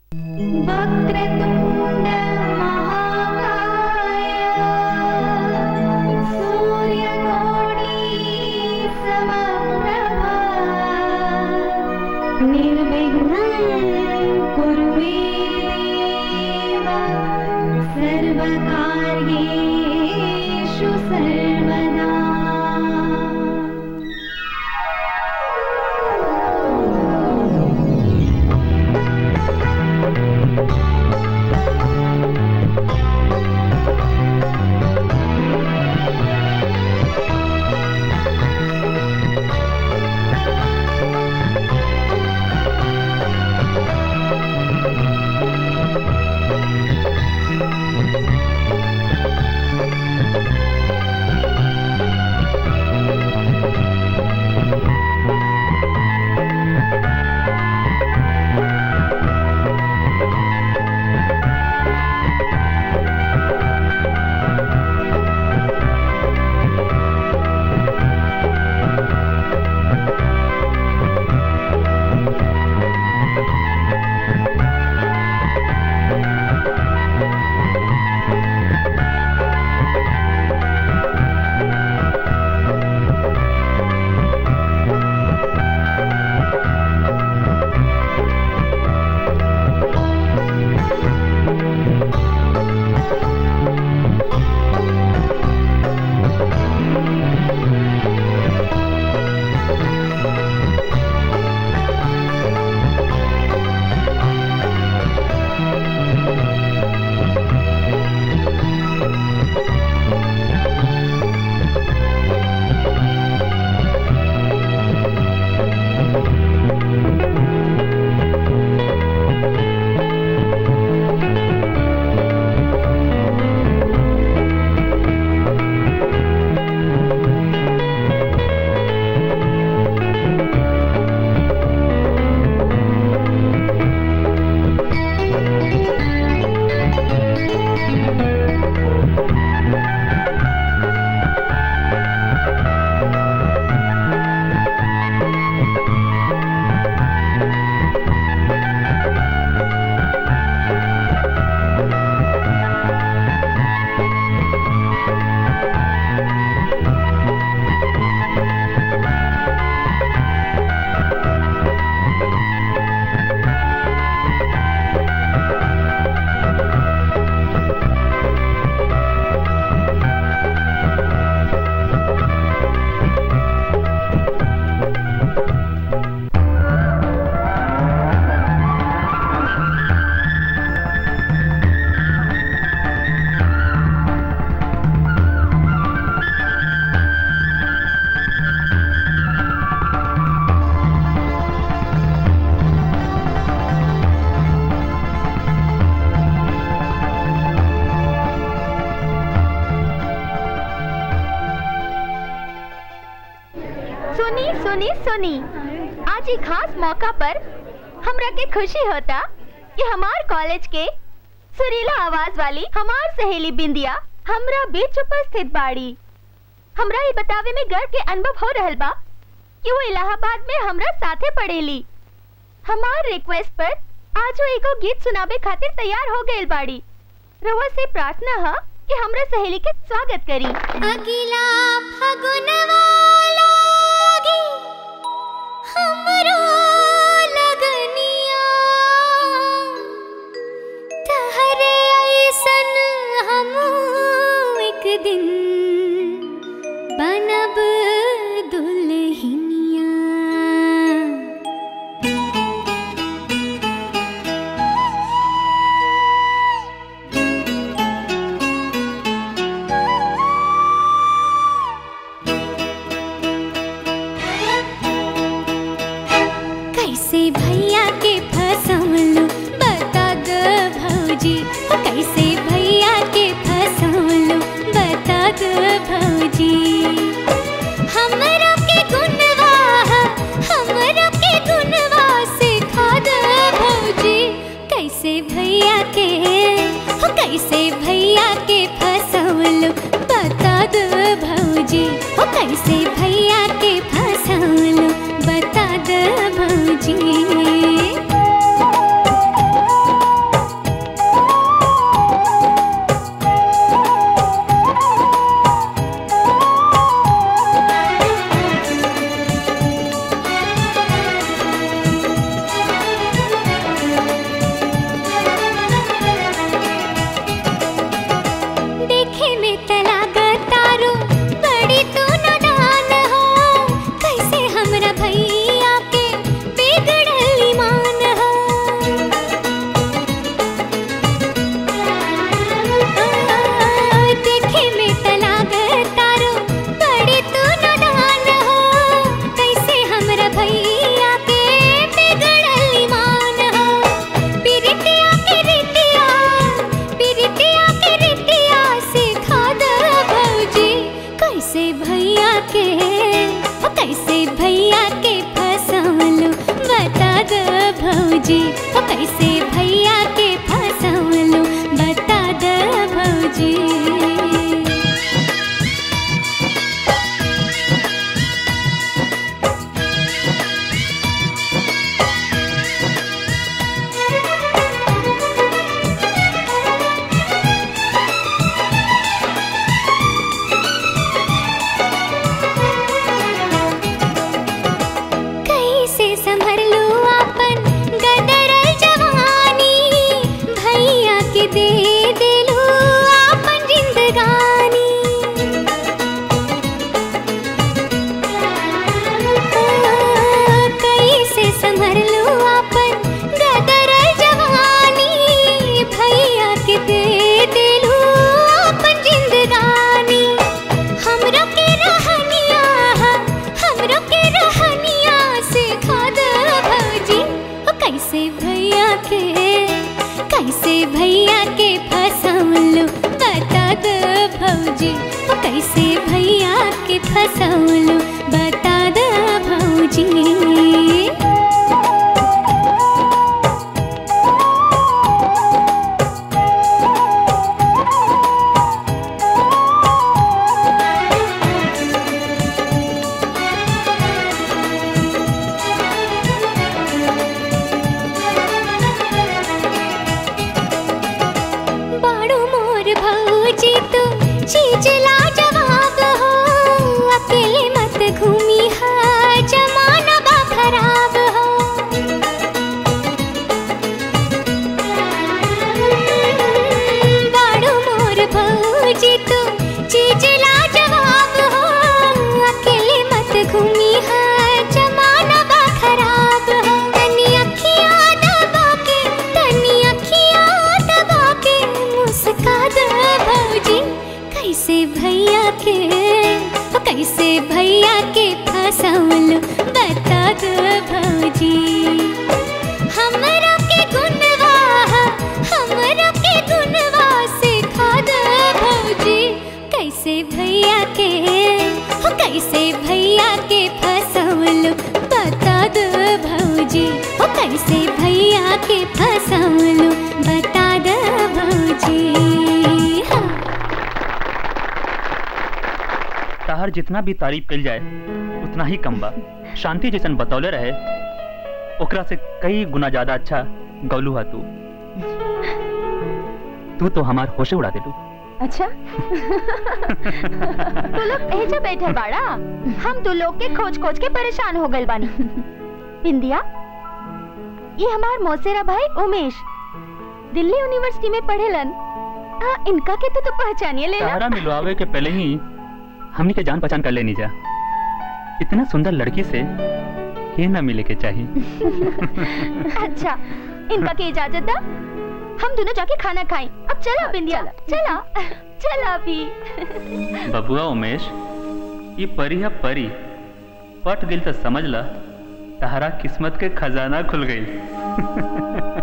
वक्रतुण्ड महाकाय सूर्यकोटि समप्रभा निर्विघ्नं कुरु मे देव सर्वकार्येषु सर्वदा सुनी सुनी सुनी आज एक खास मौका पर हमरा के खुशी होता कि हमार कॉलेज के सुरीला आवाज वाली हमार सहेली बिंदिया हमरा बीच उपस्थित बाड़ी हमरा ये बतावे में गर्व के अनुभव हो रहल बा कि वो इलाहाबाद में हमरा साथे पढ़ेली हमार रिक्वेस्ट पर आज वो एगो गीत सुनावे खातिर तैयार हो गइल बाड़ी रउआ से प्रार्थना है कि हमरा सहेली के स्वागत करी अगिला फगुनवा लागी हमरो लगनिया तहरे ऐसन हम एक दिन बनब दुल्हनिया कैसे भैया के फसौलू बता दो भौजी हो कैसे भैया के फसौलू बता दो भौजी हमरा के गुनवा हमरा के गुनवा सिखा दो भौजी कैसे भैया के हो कैसे भैया के फसौलू बता दो भौजी हो कैसे भैया के फसौलू बता दो भौजी कैसे भैया के फसौलू बता दो भौजी ओ कैसे भैया के फसौलू बता दो भौजी बाड़ू मोर भौजी तू चीज लाजवाब हो अकेले मत घूमी हा जमाना बा खराब हो बाड़ू मोर भौजी तू चीज लाजवाब हो अकेले मत घूमी हा जमाना बा खराब हो तनी अखियां दबा के तनी अखियां दबा के मुस्का दो भौजी कैसे भैया के ओ कैसे भैया के फसौलू बता दो भौजी हमरा के गुनवा हमरा के गुनवा सिखा दो भौजी कैसे भैया के हो कैसे भैया के फसौलू बता दो भौजी हो कैसे भैया के फसौलू बता दो भौजी हाँ। तहर जितना भी तारीफ कल जाए उतना ही कम बा शांति जैसन बतौले रहे ओकरा से कई गुना ज्यादा अच्छा गौलू हा तू तू तो हमार होशे उड़ा देलू अच्छा तू लोग एजा बैठे बाड़ा हम तू लोग के खोज खोज के परेशान हो गए बानी बिंदिया ये हमार मौसेरा भाई उमेश दिल्ली यूनिवर्सिटी में पढ़ेलन हाँ इनका के तो तू पहचानिए लेना सहारा मिलवावे के पहले ही हमनी के जान पहचान कर लेनी जा इतना सुंदर लड़की से के न मिले के चाहिए अच्छा इनका के इजाजत दा हम दोनों जाके खाना खाएं अब चला बिंदिया चला चला अभी बबुआ उमेश ये परी है परी पट दिल तो समझ ला तहरा किस्मत के खजाना खुल गई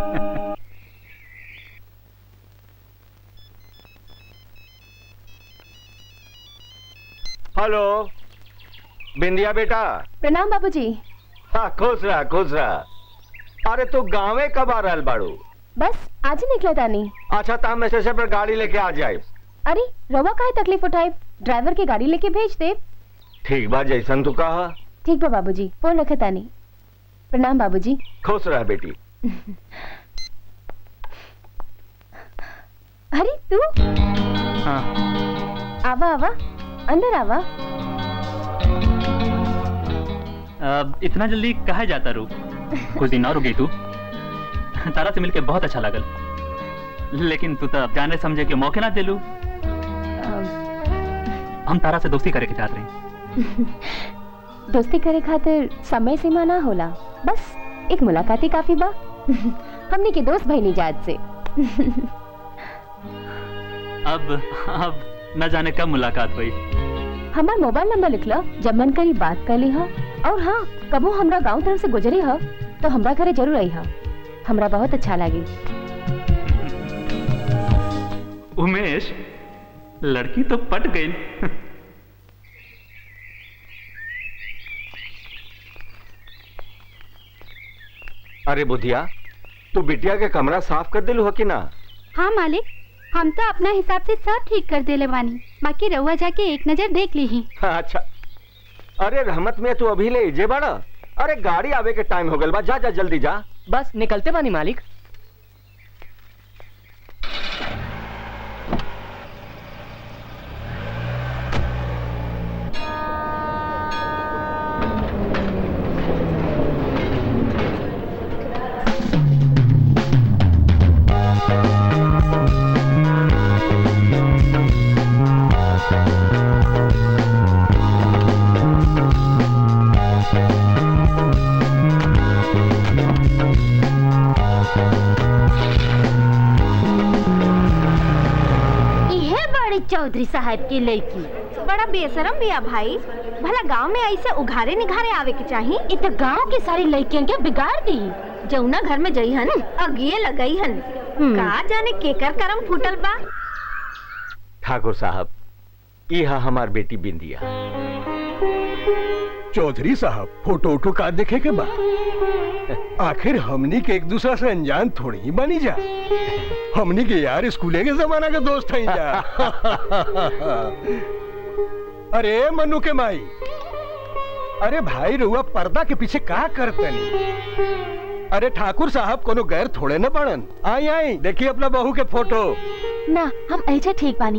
हेलो बिंदिया बेटा प्रणाम बाबूजी हाँ खुश रहा खुश रहा अरे तू गाँवे कब आ रहल बाड़ू बस आज ही निकला तानी अच्छा तो हम स्टेशन पर गाड़ी लेके आ जाए अरे रवा काहे तकलीफ उठाए ड्राइवर के गाड़ी लेके भेज दे ठीक बा जैसन तू कहा ठीक बा बाबूजी फोन रखे तानी प्रणाम बाबूजी खुश रह बेटी अरे तू हाँ आवा आवा अंदर आवा अब इतना जल्दी कहा जाता रू कुछ दिन और रुकी तू तारा से मिलके बहुत अच्छा लगल लेकिन तू तो जाने समझे के मौके ना दिलू हम तारा से दोस्ती करे के चाहत रही दोस्ती करे खातिर समय सीमा ना होला बस एक मुलाकात ही काफी बा हमने के दोस्त भई जात से अब अब न जाने कब मुलाकात हुई हमार मोबाइल नंबर लिख लो जब मन करी बात कर ली हा और हाँ कबो हमरा गांव तरफ से गुजरी हा तो हमरा घरे जरूर आई हा हमरा बहुत अच्छा लगी उमेश लड़की तो पट गई अरे बुधिया तू बिटिया के कमरा साफ कर दिलू हो कि ना हाँ मालिक हम तो अपना हिसाब से सब ठीक कर देले बानी बाकी रउआ जाके एक नजर देख ली ही हाँ, अच्छा अरे रहमत में तू अभी ले जे बड़ा अरे गाड़ी आवे के टाइम हो गल बा जा जा जल्दी जा बस निकलते बानी मालिक इहे बड़ी चौधरी साहब की लड़की बड़ा बेशरम बिया भाई भला गांव में ऐसे उघारे निघारे आवे के चाहिए इत गांव की सारी लड़कियन के बिगाड़ दी जौना घर में जई हन अगिए लगई हन का जाने केकर करम फूटल बा ठाकुर साहब ई हा हमार बेटी बिंदिया चौधरी साहब फोटो उठो का देखे के बा आखिर हमनी के एक दूसरा से अनजान थोड़ी ही बनी जा हमनी के यार स्कूले के जमाना के दोस्त हैं जा अरे मनु के माई अरे भाई रुआ पर्दा के पीछे का करतनी अरे ठाकुर साहब कोनो गैर थोड़े न पड़न आई आई देखिए अपना बहू के फोटो ना हम ऐसे ठीक बानी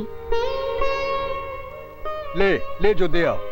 ले ले जो दे आओ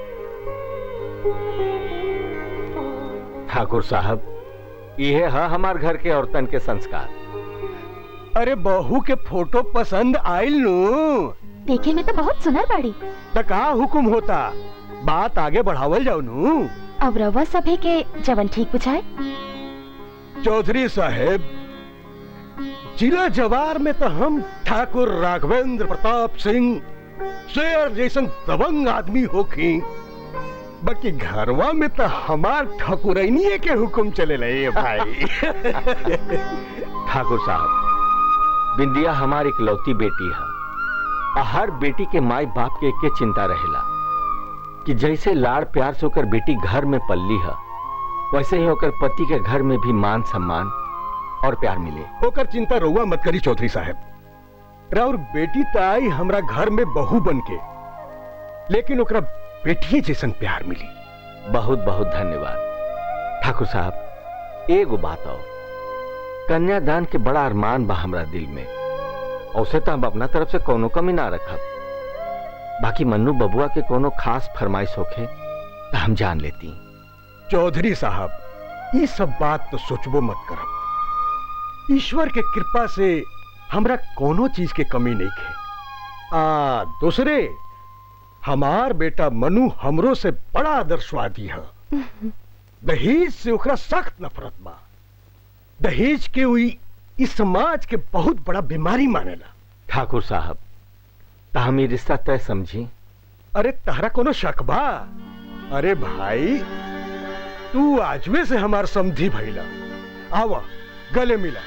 ठाकुर साहब इहे हा हमार घर के औरतन के संस्कार अरे बहू के फोटो पसंद आयल नू देखे में तो बहुत सुनर बाड़ी त का हुकुम होता बात आगे बढ़ावल जाओ नू अब रवा सभे के जवन ठीक बुझाए चौधरी साहेब जिला जवार में तो हम ठाकुर राघवेंद्र प्रताप सिंह शेर जैसन दबंग आदमी होखी बाकी घरवा में तो हमार ठकुरैनिए के हुकुम चले रहे भाई ठाकुर साहब बिंदिया हमार इकलौती बेटी है आ हर बेटी के माई बाप के के चिंता रहेला कि जैसे लाड़ प्यार से होकर बेटी घर में पल्ली है वैसे ही होकर पति के घर में भी मान सम्मान और प्यार मिले ओकर चिंता रहुआ मत करी चौधरी साहब राउर बेटी ताई हमरा घर में बहू बन के लेकिन ओकरा बेटिए जैसन प्यार मिली बहुत बहुत धन्यवाद ठाकुर साहब एगो बात और कन्यादान के बड़ा अरमान बा हमरा दिल में औसे तो हम अपना तरफ से कोनो कमी ना रखब बाकी मन्नू बबुआ के कोनो खास फरमाइश होखे तो हम जान लेती चौधरी साहब ये सब बात तो सोचबो मत करब ईश्वर के कृपा से हमरा कोनो चीज के कमी नहीं खे आ दूसरे हमार बेटा मनु हमरो से बड़ा आदर्शवादी है दहेज से ओकरा सख्त नफरत बा दहेज के हुई इस समाज के बहुत बड़ा बीमारी मानेला ठाकुर साहब तो हम ये रिश्ता तय समझी अरे तहरा कोनो शक बा अरे भाई तू आजवे से हमार समझी भइला आवा गले मिला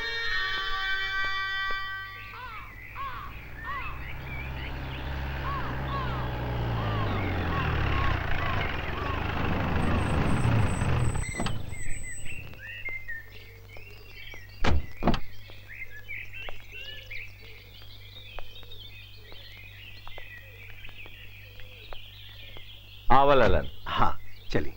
आवा ललन हाँ चली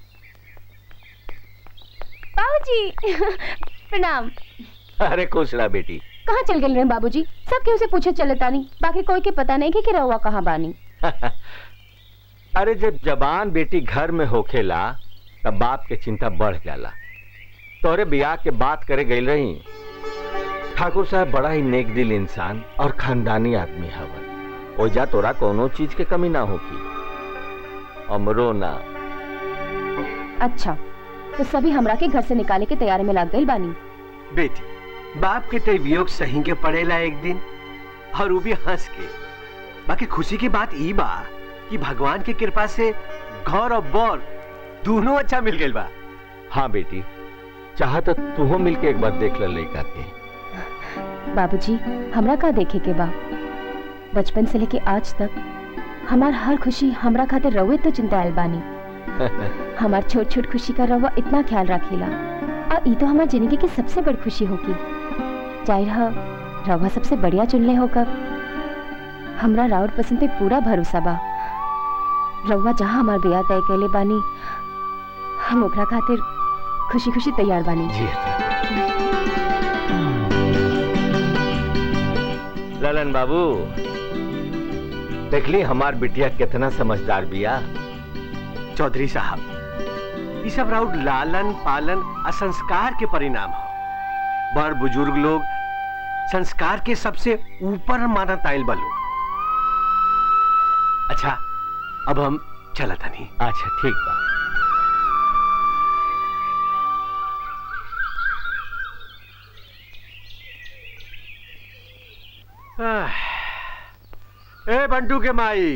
बाबूजी प्रणाम अरे खुश रहा बेटी कहाँ चल गए रहे बाबूजी सब केहू से पूछे चले तानी बाकी कोई के पता नहीं कि, कि रहुआ कहाँ बानी अरे जब जबान बेटी घर में होखेला तब बाप के चिंता बढ़ जाला तोरे बियाह के बात करे गई रही ठाकुर साहब बड़ा ही नेक दिल इंसान और खानदानी आदमी हवन ओजा तोरा कोनो चीज के कमी ना होगी अमरो ना अच्छा तो सभी हमरा के घर से निकाले के तैयारी में लग गई बानी बेटी बाप के ते वियोग सही के पड़ेला एक दिन और वो भी हंस के बाकी खुशी की बात ई बा कि भगवान की कृपा से घर और बौर दोनों अच्छा मिल गई बा हाँ बेटी चाह तो तू मिल के एक बार देख ले लड़का के बाबूजी हमरा का देखे के बा बचपन से लेके आज तक हमार हर खुशी हमरा खातिर रवे तो चिंता आयल बानी हमार छोट छोट खुशी का रवा इतना ख्याल रखेला और ई तो हमार जिंदगी की सबसे बड़ी खुशी होगी जाहिर है रवा सबसे बढ़िया चुनले होकर हमरा राउर पसंद पे पूरा भरोसा बा रवा जहाँ हमार ब्याह तय कैले बानी हम ओकरा खातिर खुशी खुशी तैयार बानी जी ललन बाबू देखली हमार बिटिया कितना समझदार बिया चौधरी साहब ये सब राउर लालन पालन और संस्कार के परिणाम हो बड़ बुजुर्ग लोग संस्कार के सबसे ऊपर मानत आयल बलो अच्छा अब हम चला नहीं अच्छा ठीक बा ए बंटू के माई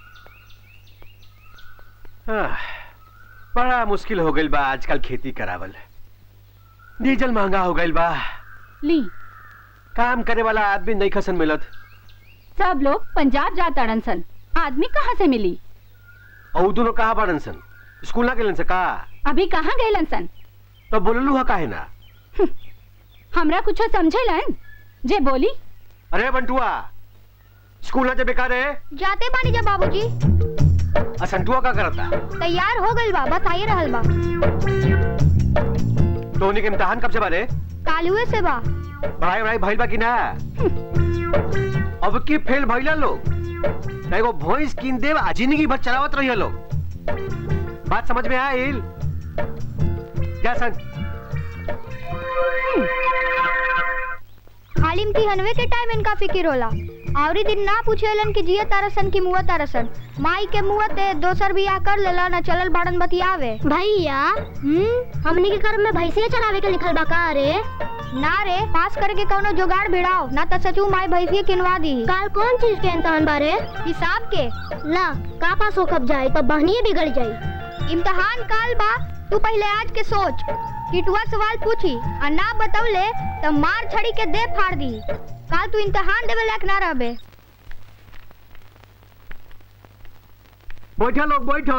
आह, बड़ा मुश्किल हो गई बा आजकल खेती करावल डीजल महंगा हो गई बा ली काम करे वाला आदमी नहीं खसन मिलत सब लोग पंजाब जा तड़न सन आदमी कहाँ से मिली और उ दोनों कहाँ बाड़न सन स्कूल ना गेलन से का अभी कहाँ गए सन तो बोललू है काहे ना हमरा कुछो समझेलन जे बोली अरे बंटुआ स्कूल ना जे बेकार है जाते बानी जा बाबूजी असंटुआ का करता तैयार हो गइल बा बताइए रहल बा तो उन्हीं के इम्तहान कब से बारे कालुए से बा पढ़ाई वढ़ाई भइल बा कि ना अब की फेल भइला लोग ना एगो भैंस कीन देव आ जिंदगी भर चलावत रहिए लोग बात समझ में आइल क्या सन खाली इम्तिहनवे के टाइम इनका फिकिर होला आवरी दिन ना पूछेलन कि जिया तारसन की मुआ तारसन माई के मुआ ते दोसर बियाह कर लेला ना चलल बाड़न बतियावे भैया हम्म हमनी के कर्म में भैंसिया चरावे के लिखल बा का रे ना रे पास करके कौनो जुगाड़ भिड़ाओ ना तो सचू माई भैंसिया किनवा दी काल कौन चीज के इम्तहान बारे हिसाब के ला का पास हो कब जाए तब बहनिए बिगड़ जाई इम्तहान काल बा तू पहले आज के सोच किटुआ सवाल पूछी और ना बतौले तो मार छड़ी के दे फाड़ दी काल तू इम्तहान देवे लायक ना रहबे बैठो लोग बैठो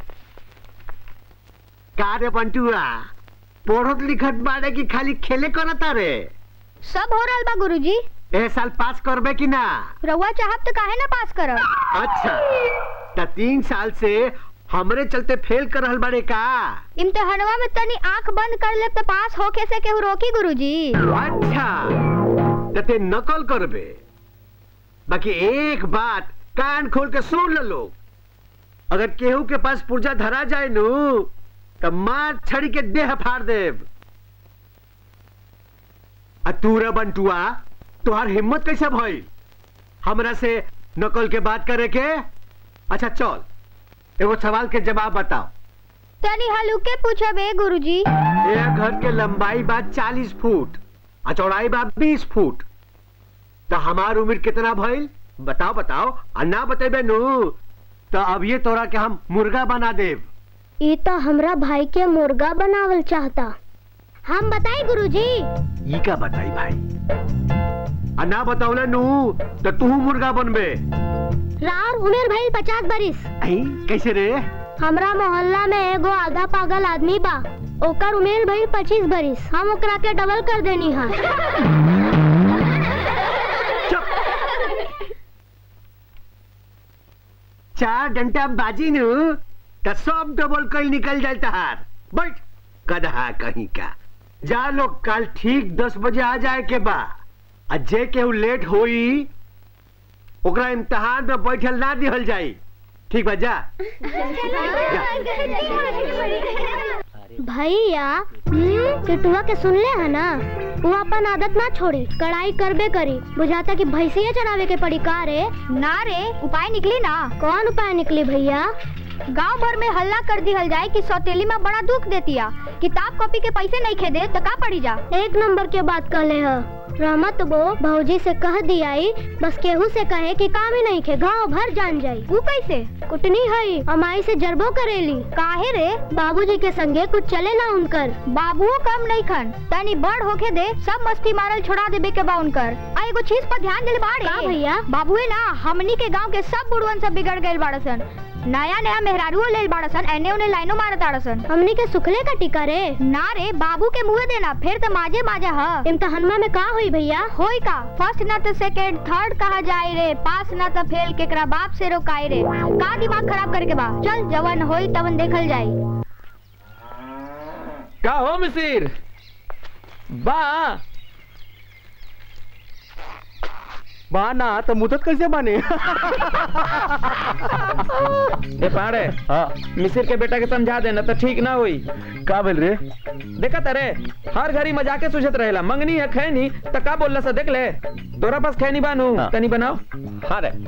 का रे बंटुआ पढ़त लिखत बाड़े कि खाली खेले करता रे सब हो रहल बा गुरुजी ए साल पास करबे कि ना रउआ चाहब तो काहे ना पास करब अच्छा त तीन साल से हमरे चलते फेल कर रहल बाड़े का इम्तहानवा में तनी आंख बंद कर ले तो पास होके से केहू रोकी गुरुजी अच्छा त ते नकल करबे बाकी एक बात कान खोल के सुन ले लोग अगर केहू के पास पुर्जा धरा जाए नु त मार छड़ी के देह फाड़ देव आ तू रे बंटुआ तुहार हिम्मत कैसे भइल हमरा से नकल के बात करे के अच्छा चल एगो सवाल के जवाब बताओ तनी हलुके पूछब ए गुरुजी एक घर के लंबाई बा चालीस फुट आ चौड़ाई बा बीस फुट तो हमार उम्र कितना भइल बताओ बताओ आ ना बतेबे नु तो अब ये तोरा के हम मुर्गा बना देव ई तो हमरा भाई के मुर्गा बनावल चाहता हम बताई गुरुजी ई का बताई भाई आ ना बतावले नु तो तू मुर्गा बनबे रार उमेर भइल पचास बरिस आई कैसे रे हमरा मोहल्ला में एगो आधा पागल आदमी बा ओकर उमेर भइल पच्चीस बरिस हम ओकरा के डबल कर देनी है चार घंटा बाजी नु तो सब डबल कल निकल जाए तहार बैठ कदहा कहीं का जा लोग कल ठीक दस बजे आ जाए के बा आ जे केहू लेट होई ओकरा इम्तहान में बैठल ना दिहल जाई ठीक बा जा भैया किटुआ के सुन ले है ना वो अपन आदत ना छोड़ी कड़ाई करबे करी बुझाता कि भैंसिया चरावे के पड़ी का रे ना रे उपाय निकली ना कौन उपाय निकली भैया गांव भर में हल्ला कर दिहल जाए कि सौतेली में बड़ा दुख देतिया किताब कॉपी के पैसे नहीं खेदे तो का पड़ी जा एक नंबर के बात कर ले रहमत वो भौजी से कह दियाई बस केहू से कहे कि काम ही नहीं खे गांव भर जान जाई वो कैसे कुटनी है अमाई से जरबो करेली काहे रे बाबूजी के संगे कुछ चले ना उनकर बाबुओ कम नहीं खन तनी बड़ होके दे सब मस्ती मारल छोड़ा देबे के बा उनकर आ एगो चीज पर ध्यान दिल बाड़े भैया बाबुए ना हमनी के गांव के सब बुढ़वन सब बिगड़ गइल बाड़सन नया नया मेहरारू लेल बाड़सन एने ओने लाइनो मारत आड़सन हमनी के सुखले का टिका रे ना रे बाबू के मुंह देना फिर तो माजे माजा ह इम्तहानमा में का होई भैया होई का फर्स्ट ना तो सेकंड थर्ड कहा जाए रे पास ना तो फेल केकरा बाप से रोकाई रे का दिमाग खराब करके बा चल जवन होई तवन देखल जाई का हो मिसिर बा बाना तो मुदत कैसे बने ए पाड़े हाँ मिसिर के बेटा के समझा देना तो ठीक ना होई का बोल रे देखा तारे हर घड़ी मजाके सुझत रहेला मंगनी है खैनी तो का बोलला सा देख ले तोरा पास खैनी बानू हाँ। तनी बनाओ हाँ रे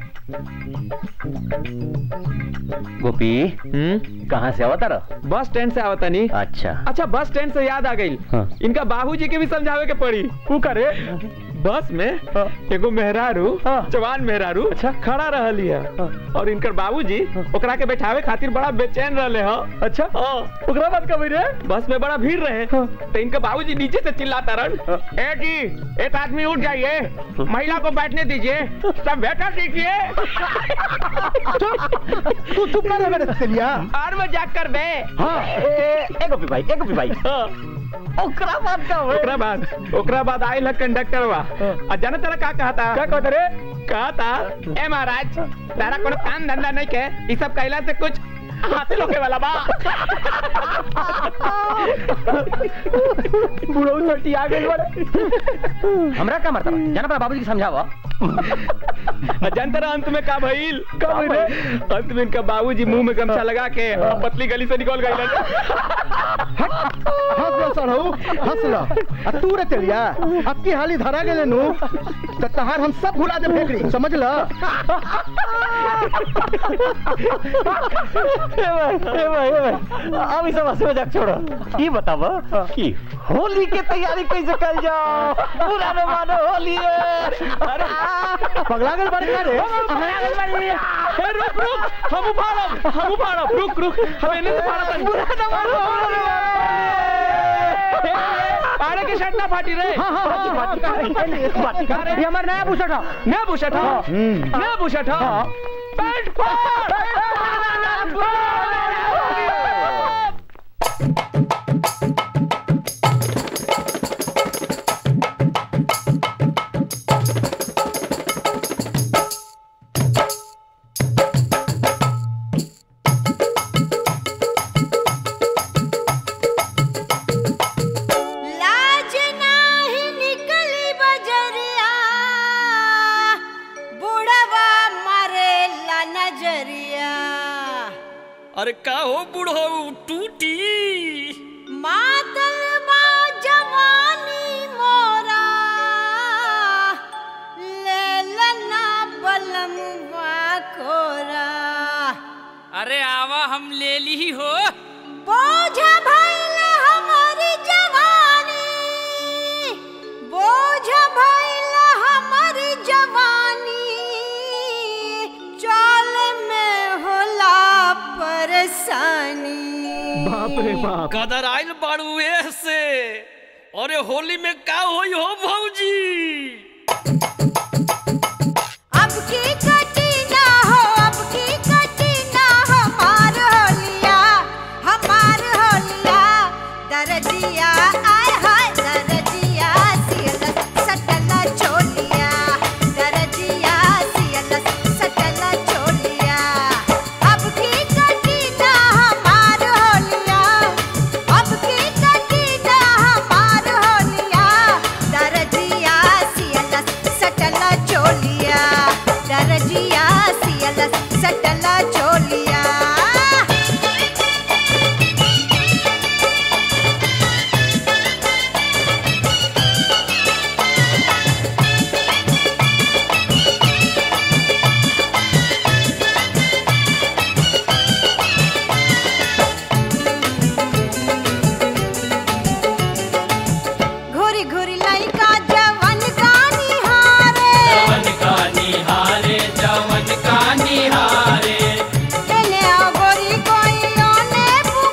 गोपी हम्म कहाँ से आवता रहा बस स्टैंड से आवतनी अच्छा अच्छा बस स्टैंड से याद आ गई हाँ। इनका बाबूजी के भी समझावे के पड़ी तू करे बस में एगो मेहरारू जवान मेहरारू अच्छा खड़ा रहली है और इनकर बाबूजी ओकरा के बैठावे खातिर बड़ा बेचैन रहले ह अच्छा ओकरा बाद कभी रे बस में बड़ा भीड़ रहे तो इनका बाबूजी नीचे से चिल्लाता रन ए जी एक आदमी उठ जाइए महिला को बैठने दीजिए सब बैठा दीजिए तू चुप ना रह मेरे तेलिया और मजाक कर बे हाँ एक गोपी भाई एक गोपी भाई ओकरा बाद का होए ओकरा बाद ओकरा बाद आयल है कंडक्टरवा आ जाने तेरा का कहा था क्या कहते रे कहा था ए महाराज तारा कोनो काम धंधा नहीं के ई सब कहला से कुछ हासिल होके वाला बा बुढ़ऊ छोटी आ गई बड़े हमरा का मरता जाना पड़ा बाबूजी के समझावा आ जानते रहा अंत में का भइल का भइल रे अंत में इनका बाबूजी मुंह में गमछा लगा के पतली गली से निकल गई हंस लो सड़हू हंस लो आ तू रे तेलिया अब की हाली धरा गेले नु त तहार हम सब भुला दे फेकड़ी समझ ल ए भाई ए भाई ए भाई अब इस बस मजाक छोड़ो ये बताओ कि होली के तैयारी कैसे कर जाओ पूरा न मानो होली है अरे पगला गेल बारे का रे ए रुक रुक हम उफाड़ब हम उफाड़ब रुक रुक हम इन्हें से फाड़ा तनी पूरा न मानो होली अरे के शर्ट ना फाटी रे हाँ, हाँ, हाँ, हाँ, है ये हमारा नया बुशट है नया बुशट हा नया बुशट हा पैंट फाड़ लाज नाही निकली बजरिया बुढ़वा मारेला नजरिया अरे का हो बूढ़ो टूटी मातल बा जवानी मोरा लेलना बलम कोरा अरे आवा हम ले ली हो बोझ भइल हमारी जवानी बोझ भइल हमारी जवानी चल में होला परेशानी बाप रे बाप कदर आइल बाड़ू से अरे होली में का होई हो भौजी अब की कटी ना हो अब की कटी ना हमार होलिया हमार होलिया दरजिया आय हाय दरजिया सियल सटल चोलिया दरजिया सियल सटल चोलिया अब की कटी ना हमार होलिया अब की कटी ना हमार होलिया दरजिया सियल सटल चोलिया दरजिया सियल सटल चोलिया घुरी घुरी लइका जवन गानी हारे एने आओ गोरी कोई ओने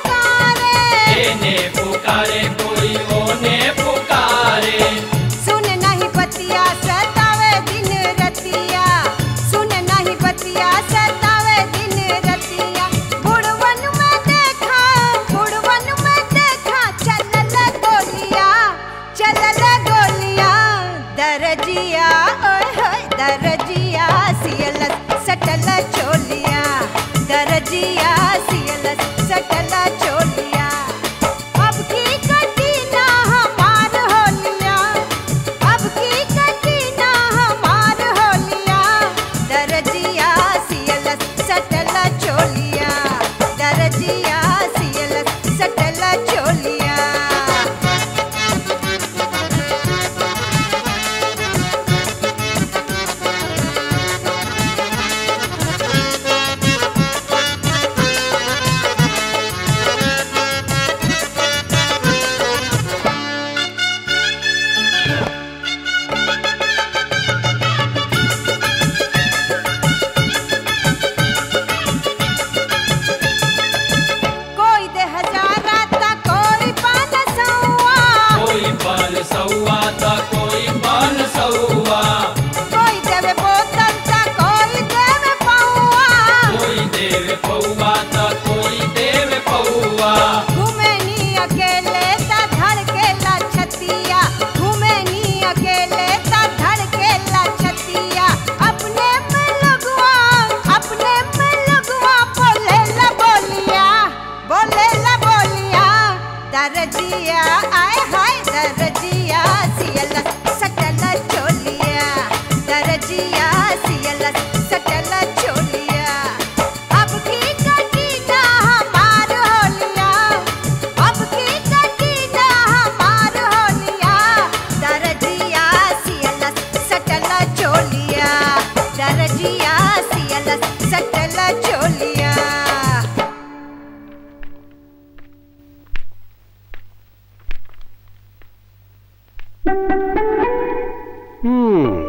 पुकारे सुन नहीं पतिया सतावे दिन रतिया सुन नहीं पतिया सतावे दिन रतिया बुढ़वन में देखा बुढ़वन में देखा चलल गोलिया चलल गोलिया दरजिया ओए होए दरजिया सियल सटल चोलिया दरजिया सियल सटल चोलिया अब की कटी ना हमार होलिया अब की कटी ना हमार होलिया दरजिया सियल सटल चोलिया दरजिया सियल सटल चोलिया हम्म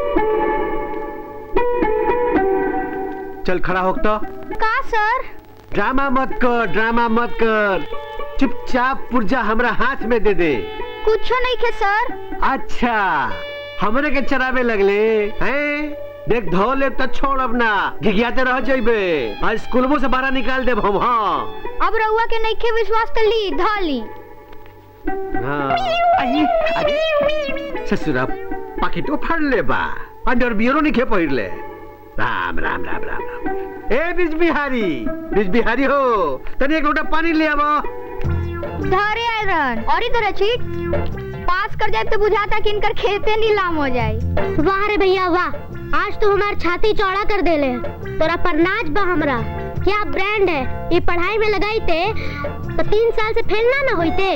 चल खड़ा हो तो का सर ड्रामा मत कर ड्रामा मत कर चुपचाप पुर्जा हमरा हाथ में दे दे कुछ नहीं खे सर अच्छा हमरे के चरावे लगले हैं देख धो ले तो छोड़ अब ना घिघियाते रह जाइबे आज स्कूलबो से बाहर निकाल देब हम हाँ अब रउआ के नहीं खे विश्वास कर ली धा ली हाँ आई अरे ससुरा पाकिटो फाड़ ले बा अंडर बियरो नहीं खे पहिर ले राम राम राम राम राम ए बीज बिहारी बीज बिहारी हो तनी एक लोटा पानी ले आवो धारे आयरन और इधर चीट पास कर जाए तो बुझाता कि इनकर खेते नीलाम हो जाए वाह रे भैया वाह आज तो हमार छाती चौड़ा कर देले तोरा पर नाच बा हमरा क्या ब्रांड है ये पढ़ाई में लगाई थे तो तीन साल से फेल ना ना होते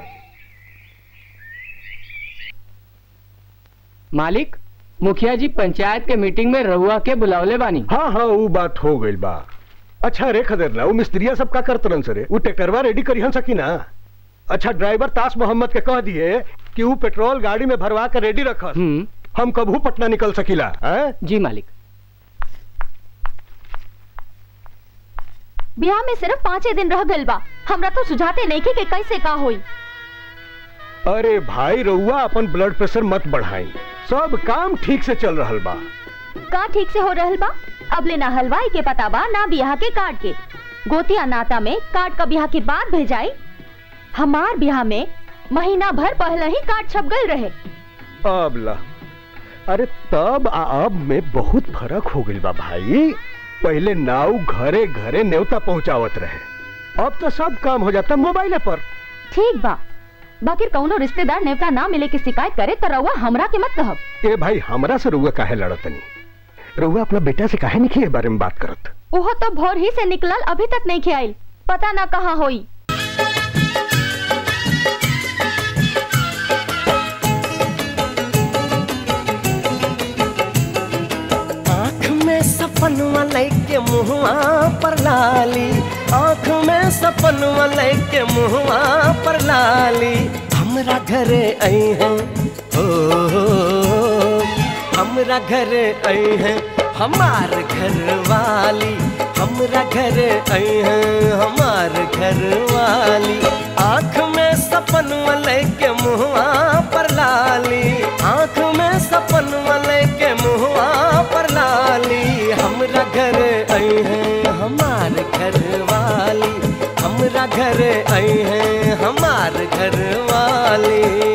मालिक मुखिया जी पंचायत के मीटिंग में रहुआ के बुलावले बानी हाँ हाँ वो बात हो गई बा अच्छा रे खदेरना वो मिस्त्रिया सब का करतरन सरे वो ट्रैक्टरवा रेडी करिहन सकी ना अच्छा ड्राइवर तास मोहम्मद के कह दिए कि वो पेट्रोल गाड़ी में भरवा कर रेडी रखस हम कबू पटना निकल सकीला हैं? जी मालिक ब्याह में सिर्फ पाँचे दिन रह गइल बा हमरा तो सुझाते नहीं के कि कैसे का होई अरे भाई रउआ अपन ब्लड प्रेशर मत बढ़ाई सब काम ठीक से चल रहल बा का ठीक से हो रहल बा अब ले ना हलवाई के पता बा ना बियाह के कार्ड के गोतिया नाता में कार्ड का बियाह के बाद भेजाई हमार बियाह में महीना भर पहले ही कार्ड छप गए रहे अब ला अरे तब आ अब में बहुत फर्क हो गइल बा भाई पहले नाव घरे घरे न्योता पहुंचावत रहे अब तो सब काम हो जाता मोबाइल पर ठीक बा बाकी कौनो रिश्तेदार नेवता ना मिले की शिकायत करे तो रउआ हमरा के मत कहब ए भाई हमरा से रउआ काहे लड़तनी रउआ अपना बेटा से काहे नहीं के बारे में बात करत ओहो तो भोर ही से निकलल अभी तक नहीं खियाइल पता ना कहाँ होई आँख में सपनवा लेके मुहवा पर लाली आँख में सपनवा लेके मुहवा पर लाली हमरा घरे आई है हो हो, हो, हमरा घरे आई है हमार घर वाली हमरा घरे आई है हमार घर वाली आँख में सपनवा लेके मुहवा पर लाली आँख में सपनवा लेके मुहवा पर लाली हमरा घर आई है हमार घर वाली हमरा घर आई है हमार घर वाली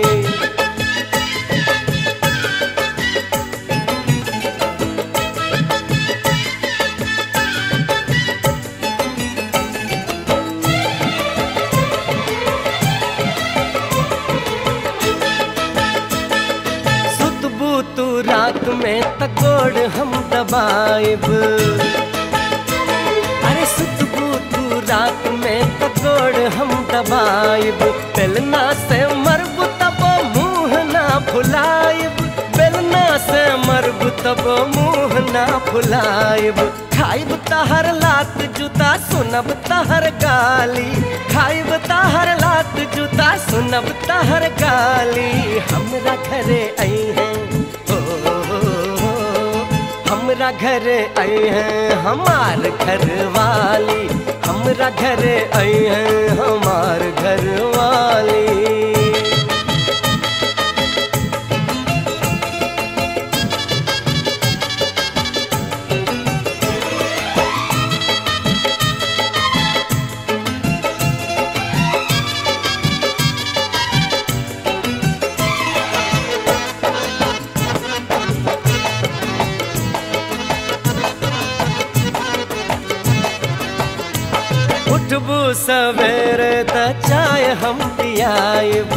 सुतबू तू रात में तकोड़ हम दबाइब अरे सुतबू तू रात में तकोड़ हम दबाइब बेलना से मरब तब मुंह ना फुलाइब बेलना से मरब तब मुंह ना फुलाइब खाइब तहर लात जूता सुनब तहर गाली खाइब तहर लात जूता सुनब तहर गाली हमरा घरे आई है हो, हो, हो, हमरा घरे आई है हमार घर वाली हमरा घरे आई है हमार घर वाली उठबू सवेरे त चाय हम पियाइब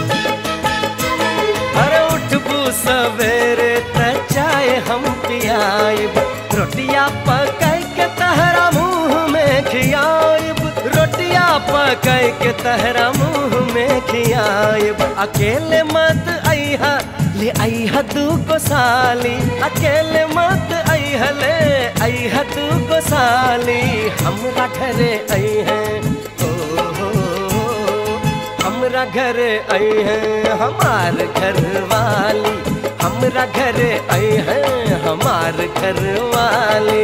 अरे उठबू सवेरे त चाय हम पियाइब रोटिया पकाई के तहरा मुंह में खियाइब रोटिया पकाई के तहरा मुंह में खियाइब अकेले मत अइहा ले अइहा दू को साली अकेले मत अइहा ले अइहा दू को साली हमरा घरे आई है हो, हो, हो, हमरा घरे आई है हमार घर वाली हमरा घरे आई हैं हमार घर वाले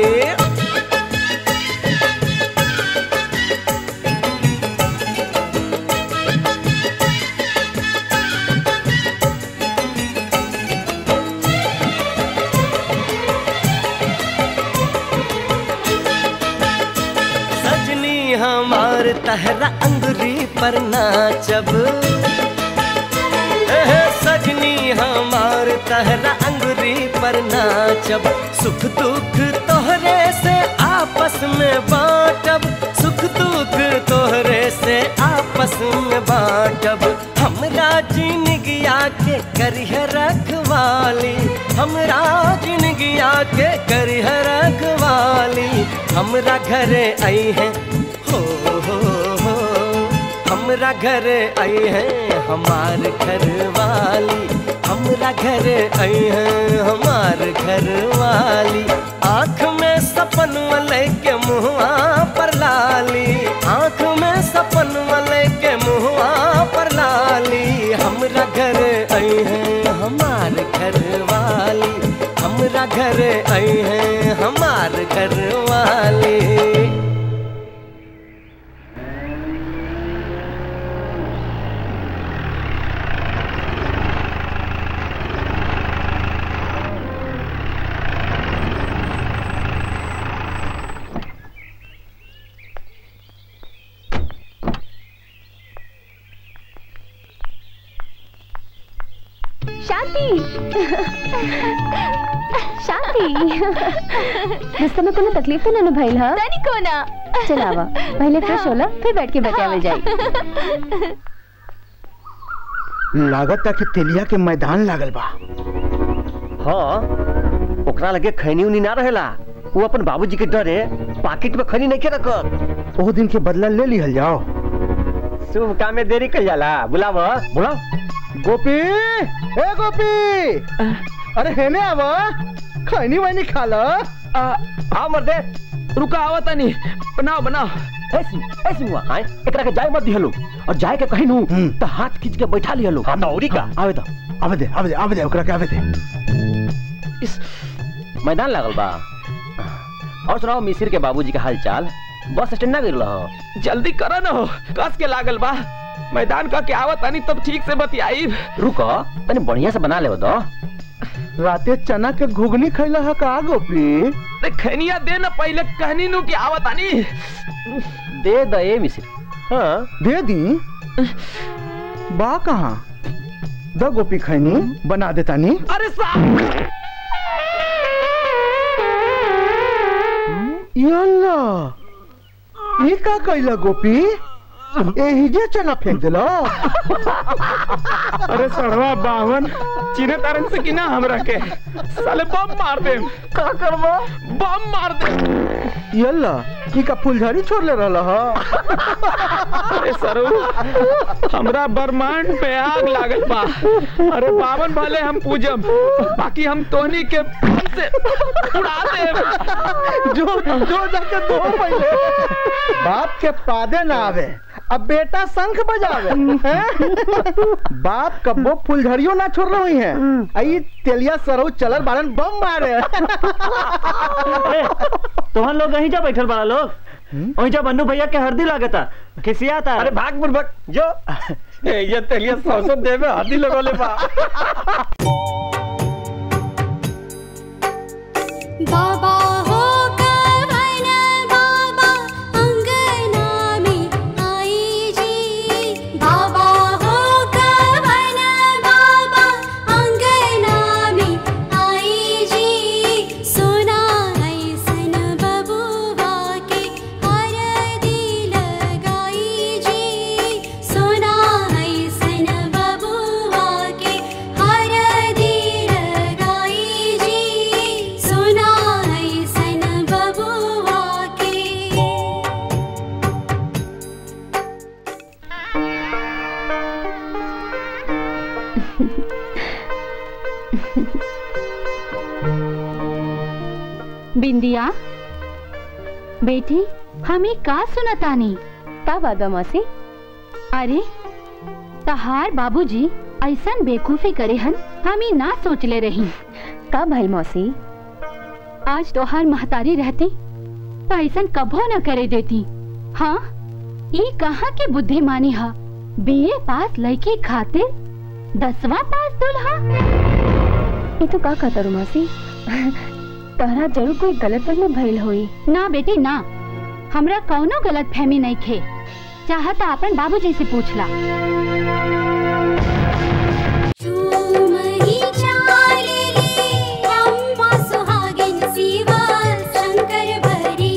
सजनी हमार तहरा अंगुरी पर नाचब एहे सजनी हमार तहरा अंगुरी पर नाचब सुख दुख तोहरे से आपस में बांटब सुख दुख तोहरे से आपस में बांटब हमरा जिंदगिया के करिह रखवाली हमरा जिंदगिया के करिह रखवाली हमरा घरे आई है हो हो हो हमरा घरे आई है हमार घर वाली हमरा घरे आई है हमार घर वाली आँख में सपन वाले के मुँहवा पर लाली आँख में सपन वाले के मुँहवा पर लाली हमरा घरे आई है हमार घर वाली हमरा घरे आई है हमार घर वाली शांति शांति रास्ते में कोनो तकलीफ तो ना भइल ह तनी कोना चल आवा पहले फ्रेश होला फिर बैठ के बचावल जाई लागत कि तेलिया के मैदान लागल बा हाँ ओकरा लगे खैनी उनी ना रहेला वो अपन बाबूजी के डरे पाकिट में खैनी नहीं रखत ओ दिन के बदला ले लिहल जाओ शुभ काम में देरी कर जाला बुलाव बुलाओ गोपी ए गोपी अरे हेने आवा खैनी वैनी खा लो हाँ मर्दे रुका आवा तनी बनाओ बनाओ ऐसी ऐसी हुआ आए एकरा के जाए मत दिहलो और जाए के कहीं नु तो हाथ खींच के बैठा लिहलो हाँ औरी का आवे तो आवे दे आवे दे आवे दे ओकरा के आवे दे इस मैदान लागल बा और सुनाओ मिसिर के बाबूजी के हाल चाल बस स्टैंड ना गिरल हो जल्दी करो ना हो कस के लागल बा मैदान का क्या आवत तनी तब ठीक से बतियाई रुको तनी बढ़िया से बना ले दो राते चना के घुगनी खैला है का गोपी अरे खैनिया दे ना पहले कहनी नु की आवत तनी दे दे मिसिर हाँ दे दी बा कहाँ द गोपी खैनी बना देता नी अरे साहब यल्ला ये का कैला गोपी एही जे चना फेंक दिलो अरे सड़वा बावन चीने तारन से की ना हमरा के साले बम मार दे का करबो बम मार दे यल्ला ई का फुलझड़ी छोड़ ले रहला ह अरे सरू हमरा ब्रह्मांड पे आग लागल बा अरे बावन भले हम पूजम बाकी हम तोहनी के बम से उड़ा दे जो जो जाके दो पहले बाप के पादे ना आवे अब बेटा शंख बजावे हैं? बाप कब्बो फुलझड़ियों ना छोड़ रही है आई तेलिया सरऊ चलल बारन बम मारे तुम लोग यहीं जा बैठल बड़ा लोग वहीं जा बन्नू भैया के हरदी लागता खिसिया था अरे भाग बुर्बक जो ये तेलिया सौ सौ दे में हाथी लगोले बा बाबा हो कवन बाबा अंगना में आई जी बाबा हो कवन बाबा अंगना में आई जी सोना ऐसन बबुआ के हरदी लगाई जी सोना ऐसन बबुआ के हरदी लगाई जी सोना ऐसन बबुआ के बिंदिया बेटी हमें का सुनतानी का वादा मौसी अरे तहार बाबूजी ऐसन बेकूफी करे हन हम ही ना सोच ले रही का भाई मौसी आज तोहार महतारी रहती तो ऐसा कबो न करे देती हाँ ये कहाँ के बुद्धिमानी हा बीए पास लड़की खातिर दसवा पास दुल्हा ये तो का कहता रू मौसी तहरा जरूर कोई गलत में भइल होई ना बेटी ना हमरा कौनो गलत फहमी नहीं खे चाहता अपन बाबूजी से पूछला चूमही चालेली अम्मा सुहागिन शिवा शंकर भरी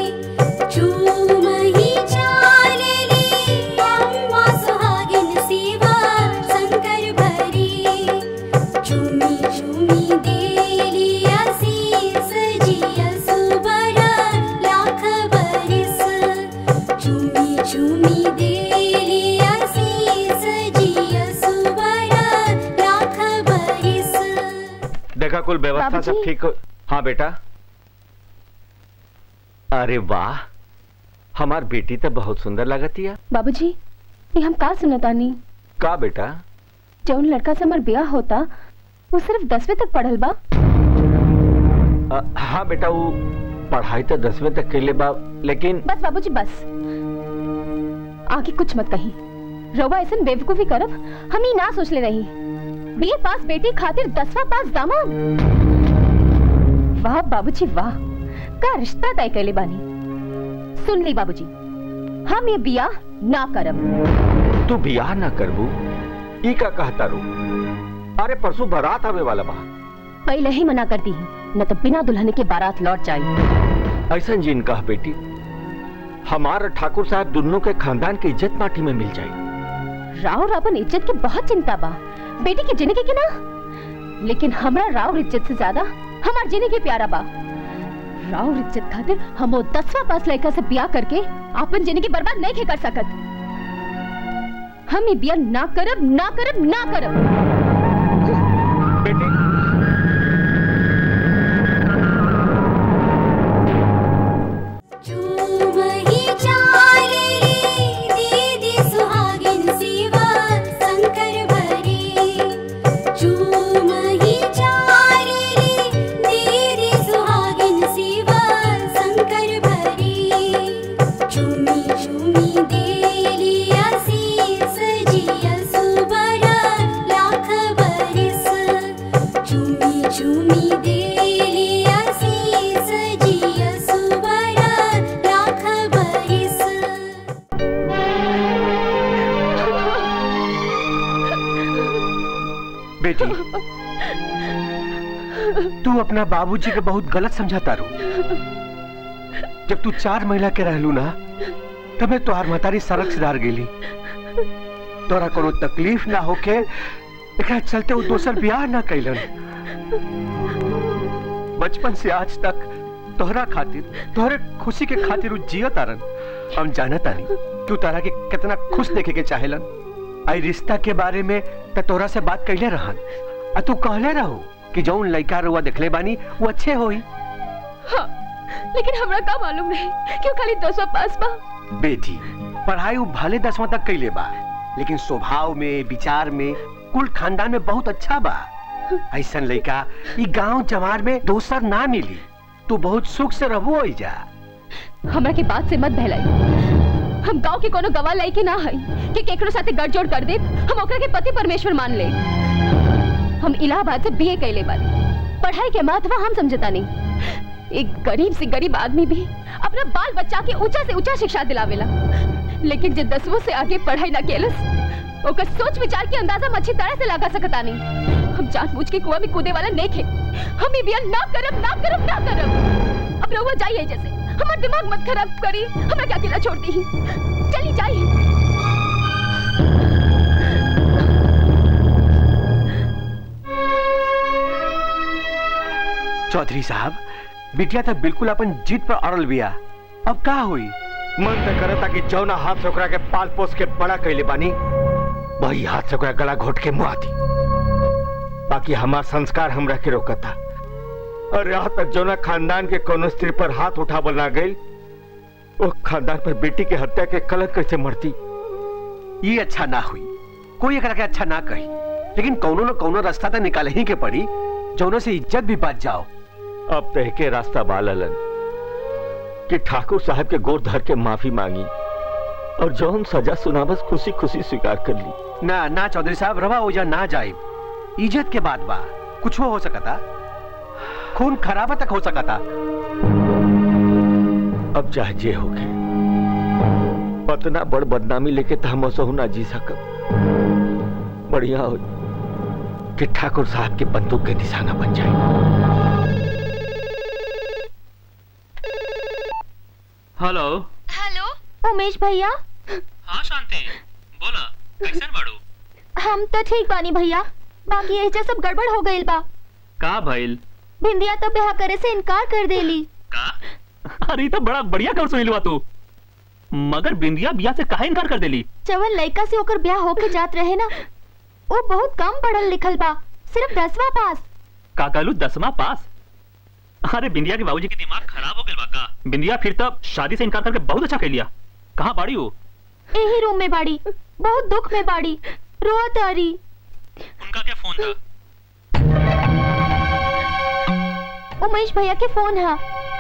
चूमही चालेली अम्मा सुहागिन शिवा शंकर भरी चूमी चूमी देली आशीष जिया सुबर लाख बरिस चूमी चूमी देली आशीष जिया सुबर लाख बरिस देखा कुल व्यवस्था सब बाबूजी। ठीक हो हाँ बेटा अरे वाह हमार बेटी तो बहुत सुंदर लगती है बाबूजी ये हम का सुनतानी का बेटा जौन लड़का से हमार ब्याह होता वो सिर्फ दसवीं तक पढ़ल बा अ, हाँ बेटा वो पढ़ाई तो दसवीं तक के लिए बा लेकिन बस बाबूजी बस आगे कुछ मत कही रवा ऐसा बेवकूफी करब हम ही ना सोच ले रही बीए पास बेटी खातिर दसवा पास दामाद वाह बाबूजी वाह का रिश्ता तय कैले बानी सुन ली बाबूजी हम ये बियाह ना करब तू बियाह ना करबू ई का कहता रू अरे परसों बारात आवे वाला बा पहले ही मना कर दी न तो बिना दुल्हन के बारात लौट जाए ऐसा जिन कह बेटी हमार ठाकुर साहब दोनों के खानदान की इज्जत माटी में मिल जाए राव रावण इज्जत की बहुत चिंता बा बेटी की जिंदगी की ना लेकिन हमरा राव इज्जत से ज्यादा हमार जिंदगी प्यारा बा राव इज्जत खातिर हम वो दसवा पास लड़का से ब्याह करके अपन जिंदगी बर्बाद नहीं के कर सकत हम ये ब्याह ना करब ना करब ना करब बेटी चूमही चालेली दीदी सुहागिन शिवा शंकर भरी चूमही चालेली दीदी सुहागिन शिवा शंकर भरी चूमी चूमी देली आशीष जिया सुबर लाख बरिस चूमी चूमी देली आशीष जिया सुबर लाख बरिस बेटी तू अपना बाबूजी के बहुत गलत समझाता रू जब तू चार महीना के रहलू ना तबे तोहार महतारी सड़क सुधार गेली तोरा कोनो तकलीफ ना होके एकरा चलते वो दोसर ब्याह ना कैलन बचपन से आज तक तोहरा खातिर तोहरे खुशी के खातिर उ जियो तारन हम जानत तानी तू तारा के कितना खुश देखे के चाहेलन आई रिश्ता के बारे में त तोरा से बात कैले रहन आ तू कहले रहो कि जौन लड़का रुआ देखले बानी वो अच्छे होई हाँ, लेकिन हमरा का मालूम नहीं क्यों खाली दसवा पास बा बेटी पढ़ाई वो भले दसवां तक कैले बा लेकिन स्वभाव में विचार में कुल खानदान में बहुत अच्छा बा ऐसन लड़का ई गांव जवार में दोसर ना मिली तू बहुत सुख से रहबो हो जा हमरा के बात से मत बहलाई हम गांव के कोनो गवाह लाई के ना हई कि केकरो साथे गठजोड़ कर दे हम ओकरा के पति परमेश्वर मान ले हम इलाहाबाद से बीए कैले बानी पढ़ाई के महत्व हम समझता नहीं एक गरीब से गरीब आदमी भी अपना बाल बच्चा के ऊंचा से ऊंचा शिक्षा दिलावेला लेकिन जे दसवों से आगे पढ़ाई ना केलस ओकर सोच विचार के अंदाजा हम अच्छी तरह से लगा सकता नहीं हम जानबूझ के कुआं में कूदे वाला नहीं थे हम ये बिया ना करब ना करब ना करब अब रहुआ जाइए जैसे हमार दिमाग मत खराब करी हमरा क्या अकेला छोड़ दी चली जाइए चौधरी साहब बिटिया तो बिल्कुल अपन जीत पर अड़ल बिया अब का हुई मन तो करता कि जौना हाथ से ओकरा के पाल पोस के बड़ा कैले बानी वही हाथ से ओकरा गला घोट के मुआ दी बाकी हमार संस्कार हमरा के रोकता और यहाँ तक जौना खानदान के कोनो स्त्री पर हाथ उठावल ना गई वो खानदान पर बेटी के हत्या के कलंक कैसे मरती ये अच्छा ना हुई कोई एकरा के अच्छा ना कही लेकिन कौनो न कौनो रास्ता तो निकाल ही के पड़ी जौनो से इज्जत भी बच जाओ अब तह के रास्ता बाललन कि ठाकुर साहब के गोर धर के माफी मांगी और जौन सजा सुना बस खुशी खुशी स्वीकार कर ली ना ना चौधरी साहब रवा ओजा ना जाए इज्जत के बात बा कुछ हो सकता खून खराबा तक हो सकता अब चाहे जे हो गए पतना बड़ बदनामी लेके तो हम असहु ना जी सकब बढ़िया हो कि ठाकुर साहब के बंदूक के निशाना बन जाए हेलो हेलो उमेश भैया हाँ शांति बोला कैसन बाड़ू हम तो ठीक बानी भैया बाकी एजा सब गड़बड़ हो गइल बा का भइल बिंदिया तो ब्याह करे से इनकार कर देली अरे तो बड़ा बढ़िया कर सुनिलवा तू मगर बिंदिया बिया से काहे इनकार कर देली जवन लड़का से ओकर ब्याह होके जात रहे ना वो बहुत कम पढ़ल लिखल बा सिर्फ दसवा पास का कहलू दसवां पास अरे बिंदिया के बाबूजी के दिमाग खराब हो गया बा का बिंदिया फिर तब शादी से इनकार करके बहुत अच्छा कर लिया कहाँ बाड़ी हो यही रूम में बाड़ी बहुत दुख में बाड़ी रोआ तारी उनका क्या फोन था उमेश भैया के फोन है